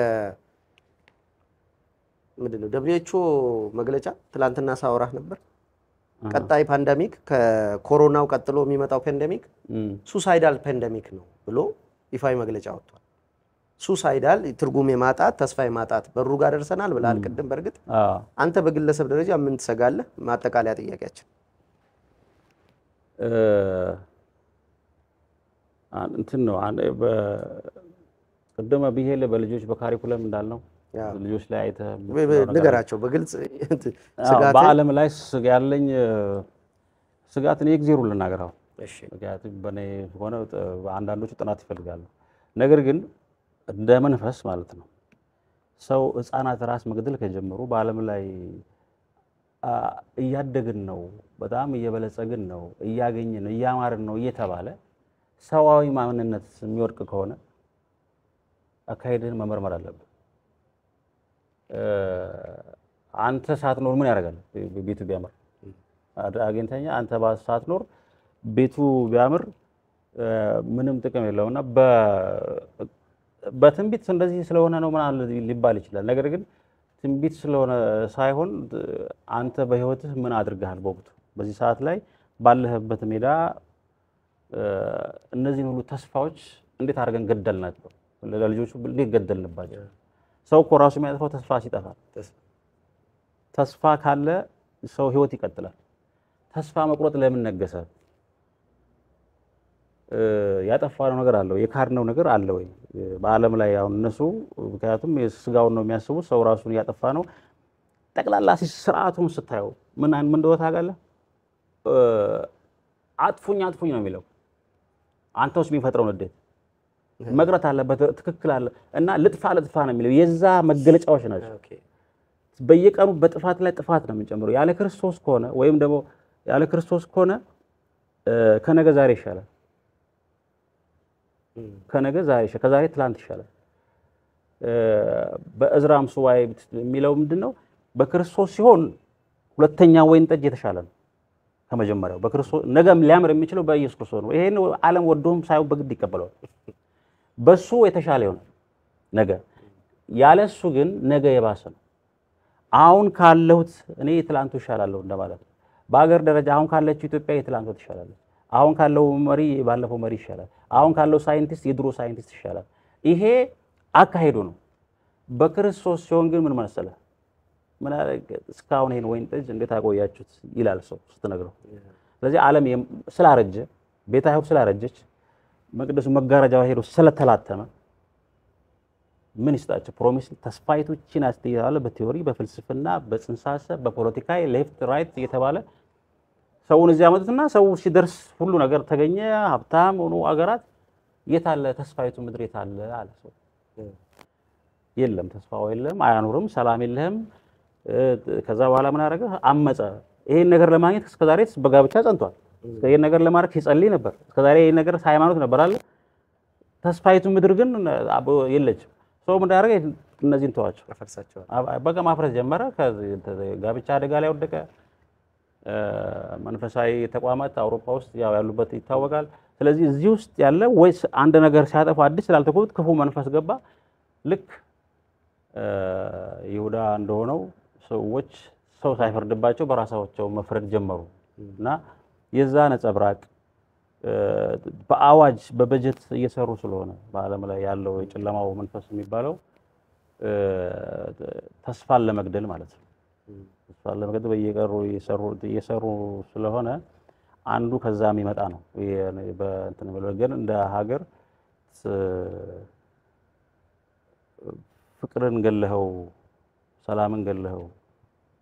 ምንድን ነው ደብሊው ኤች ኦ መግለጫ ትላንትና ሳወራህ ነበር። ቀጣይ ፓንደሚክ ከኮሮናው ቀጥሎ የሚመጣው ፓንደሚክ እም፣ ሱሳይዳል ፓንደሚክ ነው ብሎ ይፋዊ መግለጫ ወጥቷል። ሱሳይዳል ትርጉም የማጣት ተስፋ የማጣት በሩ ጋር ደርሰናል ብለሃል ቅድም። በእርግጥ አዎ። አንተ በግለሰብ ደረጃ ምን ትሰጋለህ? ማጠቃለያ ጥያቄያችን እ፣ አን- እንትን ነው አን- በ- ቅድመ ብሄል በልጆች በካሪኩለም እንዳልነው ያው ልጆች ላይ አይተህ ብ- ብ- የምትለው ነገር ንገራቸው በግልጽ አዎ፣ ስጋት በዓለም ላይ ስጋ ያለኝ እ፣ ስጋት እኔ የእግዜሩን ልናገር አሁን እሺ ምክንያቱም በእኔ ሆነ ጥ- አንዳንዶቹ ጥናት ይፈልጋሉ። ነገር ግን እንደ መንፈስ ማለት ነው ሰው ሕፃናት ራስ መግደል ከጀመሩ በዓለም ላይ አ፣ እያደግን ነው፣ በጣም እየበለጸግን ነው፣ እያገኘን ነው፣ እያማርን ነው እየተባለ ሰዋዊ ማንነት የሚወድቅ ከሆነ አካሄድህን መመርመር አለብን። እ፣ አንተ ሳትኖር ምን ያደርጋል ቤቱ ቢያምር አድ- አግኝተኛ አንተ ባ- ሳትኖር ቤቱ ቢያምር እ፣ ምንም ጥቅም የለውም እና በ- በትንቢት እንደዚህ ስለሆነ ነው ምናምን ሊባል ይችላል። ነገር ግን ትንቢት ስለሆነ ሳይሆን እ፣ አንተ በህይወትህ ምን አድርገሃል በወቅቱ በዚህ ሰዓት ላይ ባለህበት ሜዳ እ፣ እነዚህን ሁሉ ተስፋዎች እንዴት አድርገን ገደልናቸው? ለልጆቹ እንዴት ገደልንባቸው? ሰው እኮ ራሱ የሚያጠፋው ተስፋ ሲጠፋ ተስ- ተስፋ ካለ ሰው ህይወት ይቀጥላል። ተስፋ መቁረጥ ለምን ነገሰ? እ፣ ያጠፋነው ነገር አለ ወይ? የካድነው ነገር አለ ወይ? እ፣ በዓለም ላይ አሁን እነሱ ምክንያቱም የስጋውን ነው የሚያስቡት። ሰው ራሱን እያጠፋ ነው። ጠቅላላ ሲ- ስርዓቱን ስታየው ምን ምን እንደሆነ ታውቃለህ? እ፣ አጥፉኝ አጥፉኝ ነው የሚለው። አንተ ውስጥ የሚፈጥረው ንዴት መቅረት አለበት። ትክክል አለ እና ልጥፋ ልጥፋ ነው የሚለው የዛ መገለጫዎች ናቸው። ኦኬ በየቀኑ በጥፋት ላይ ጥፋት ነው የምንጨምረው። ያለ ክርስቶስ ከሆነ ወይም ደግሞ ያለ ክርስቶስ ከሆነ እ፣ ከነገ ዛሬ ይሻላል። እም፣ ከነገ ዛሬ ይሻላል። ከዛሬ ትላንት ይሻላል። እ፣ በእዝራም ሱባኤ የሚለው ምንድን ነው? በክርስቶስ ሲሆን ሁለተኛ ወይን ጠጅ የተሻለ ነው ከመጀመሪያው። በክርስቶስ ነገም ሊያምር የሚችለው በኢየሱስ ክርስቶስ ነው። ይሄን ዓለም ወዶም ሳይሆን በግድ ይቀበለዋል። በሱ የተሻለ ይሆናል ነገ። ያለሱ ግን ነገ የባሰ ነው። አሁን ካለሁት እኔ የትላንቱ ይሻላለሁ እንደማለት ነው። በሀገር ደረጃ አሁን ካለችው ኢትዮጵያ የትላንቱ ትሻላለች። አሁን ካለው መሪ ባለፈው መሪ ይሻላል። አሁን ካለው ሳይንቲስት የድሮ ሳይንቲስት ይሻላል። ይሄ አካሄዱ ነው። በክርስቶስ ሲሆን ግን ምን መሰለህ፣ ምን አለ እስካሁን ይሄን ወይን ጠጅ እንዴት አቆያችሁት ይላል ሰው ስትነግረው። ስለዚህ ዓለም የም- ስላረጀ ቤተ አይሁድ ስላረጀች መቅደሱ መጋረጃው ሄዶ ስለተላተመ ምን ይስጣቸው? ፕሮሚስ ተስፋይቱ ቺን ያስተያለ በቲዮሪ በፍልስፍና በጽንሰ ሀሳብ በፖለቲካ ሌፍት ራይት እየተባለ ሰውን እዚህ ያመጡትና ሰው ሲደርስ ሁሉ ነገር ተገኘ። ሀብታም ሆኑ አገራት የታለ ተስፋይቱ ምድር የታለ አለ ሰው። የለም ተስፋው የለም፣ አያኑርም፣ ሰላም የለህም። እ፣ ከዛ በኋላ ምን አደረገ? አመፀ። ይሄን ነገር ለማግኘት እስከዛሬ በጋብቻ ጸንቷል። ይሄን ነገር ለማድረግ ሲጸልይ ነበር። እስከዛሬ ይሄን ነገር ሃይማኖት ነበር አለ። ተስፋይቱ ምድር ግን አብ- የለችም። ሰው ምን አደረገ? እነዚህን ተዋቸው። ያፈርሳቸዋል። አብ- በቃ ማፍረስ ጀመረ። ከዚህ ተ- ጋብቻ አደጋ ላይ ወደቀ። እ፣ መንፈሳዊ ተቋማት አውሮፓ ውስጥ ያው ያሉበት ይታወቃል። ስለዚህ እዚህ ውስጥ ያለ ወይስ አንድ ነገር ሲያጠፉ አዲስ ስላልተኮቡት ክፉ መንፈስ ገባ። ልክ እ፣ ይሁዳ እንደሆነው ሰዎች ሰው ሳይፈርድባቸው በራሳቸው መፍረድ ጀመሩ እና የዛ ነጸብራቅ እ፣ በአዋጅ በበጀት እየሰሩ ስለሆነ በዓለም ላይ ያለው የጨለማው መንፈስ የሚባለው እ፣ ተስፋን ለመግደል ማለት ነው። ተስፋን ለመግደል በየቀሩ እየሰሩ- እየሰሩ ስለሆነ አንዱ ከዛ የሚመጣ ነው። የ- በእንትን ብለው ግን እንደ ሀገር ስ- ፍቅርን ገለኸው፣ ሰላምን ገለኸው፣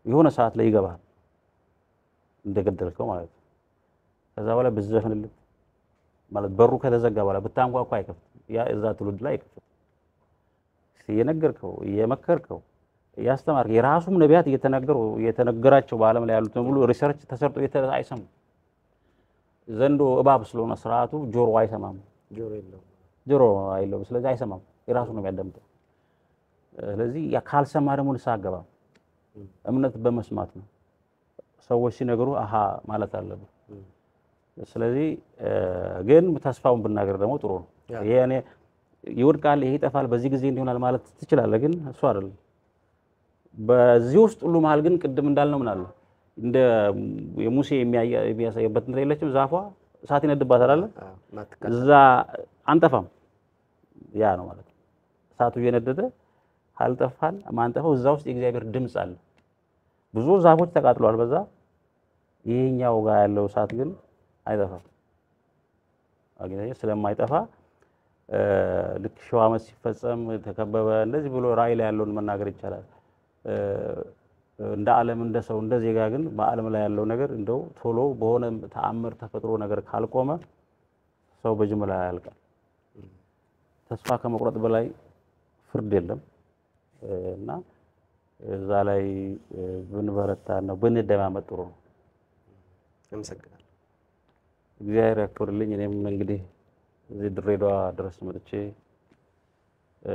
የሆነ ሰዓት ላይ ይገባል እንደገደልከው ማለት ነው። ከዛ በኋላ ብትዘፍንለት ማለት በሩ ከተዘጋ በኋላ ብታንኳኳ አይከፍትም። ያ እዛ ትውልድ ላይ አይከፍትም። እየነገርከው እየመከርከው እያስተማርከው የራሱም ነቢያት እየተናገሩ እየተነገራቸው በዓለም ላይ ያሉትን ሙሉ ሪሰርች ተሰርጦ እየተ- አይሰሙም። ዘንዶ እባብ ስለሆነ ስርዓቱ ጆሮ አይሰማም፣ ጆሮ የለውም። ጆሮ አይለውም። ስለዚህ አይሰማም፣ የራሱ ነው የሚያዳምጠው። ስለዚህ ያ ካልሰማ ደግሞ ንስሐ አገባም። እምነት በመስማት ነው። ሰዎች ሲነግሩ አሃ ማለት አለብን። ስለዚህ እ፣ ግን ተስፋውን ብናገር ደግሞ ጥሩ ነው። ያ። ይሄ እኔ ይወድቃል፣ ይሄ ይጠፋል፣ በዚህ ጊዜ እንዲሆናል ማለት ትችላለህ፣ ግን እሱ አይደለም። በዚህ ውስጥ ሁሉ መሀል ግን ቅድም እንዳልነው ምን አለ እንደ የሙሴ የሚያየ- የሚያሳየበት እንትን የለችም ዛፏ እሳት ይነድባታል አለ አዎ፣ ማትቀ- እዛ አንጠፋም። ያ ነው ማለት ነው። እሳቱ እየነደደ ካልጠፋን ማንጠፋው እዛ ውስጥ የእግዚአብሔር ድምፅ አለ። ብዙ ዛፎች ተቃጥለዋል በዛ። ይሄኛው ጋር ያለው እሳት ግን አይጠፋም። አግኝተኸኝ ስለማይጠፋ እ፣ ልክ ሺህ ዓመት ሲፈጸም ተከበበ እንደዚህ ብሎ ራእይ ላይ ያለውን መናገር ይቻላል። እ፣ እንደ ዓለም እንደ ሰው እንደ ዜጋ ግን በዓለም ላይ ያለው ነገር እንደው ቶሎ በሆነ ተአምር ተፈጥሮ ነገር ካልቆመ ሰው በጅምላ ያልቃል። ተስፋ ከመቁረጥ በላይ ፍርድ የለም እ፣ እና እዛ ላይ እ፣ ብንበረታ ነው ብንደማመጥ ጥሩ ነው። አመሰግናለሁ። እግዚአብሔር ያክብርልኝ። እኔም እንግዲህ እዚህ ድሬዳዋ ድረስ መጥቼ እ፣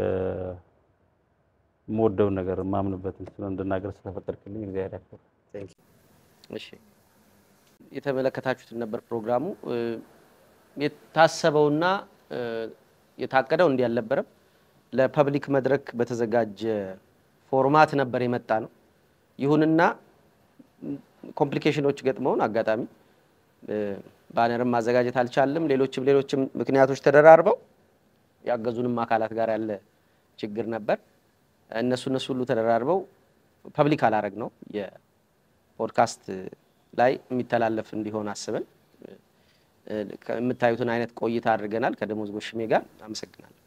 የምወደውን ነገር የማምንበትን ስለ እንድናገር ስለፈቀድክልኝ እግዚአብሔር ያክብር። Thank you። እሺ የተመለከታችሁትን ነበር ፕሮግራሙ። እ፣ የታሰበውና እ፣ የታቀደው እንዲህ አልነበረም። ለፐብሊክ መድረክ በተዘጋጀ ፎርማት ነበር የመጣ ነው። ይሁንና ኮምፕሊኬሽኖች ገጥመውን አጋጣሚ እ፣ ባነርም ማዘጋጀት አልቻልም። ሌሎችም ሌሎችም ምክንያቶች ተደራርበው ያገዙንም አካላት ጋር ያለ ችግር ነበር። እነሱ እነሱ ሁሉ ተደራርበው ፐብሊክ አላረግ ነው የፖድካስት ላይ የሚተላለፍ እንዲሆን አስበን እ፣ የምታዩትን አይነት ቆይታ አድርገናል ከደሞዝ ጎሽሜ ጋር። አመሰግናለሁ።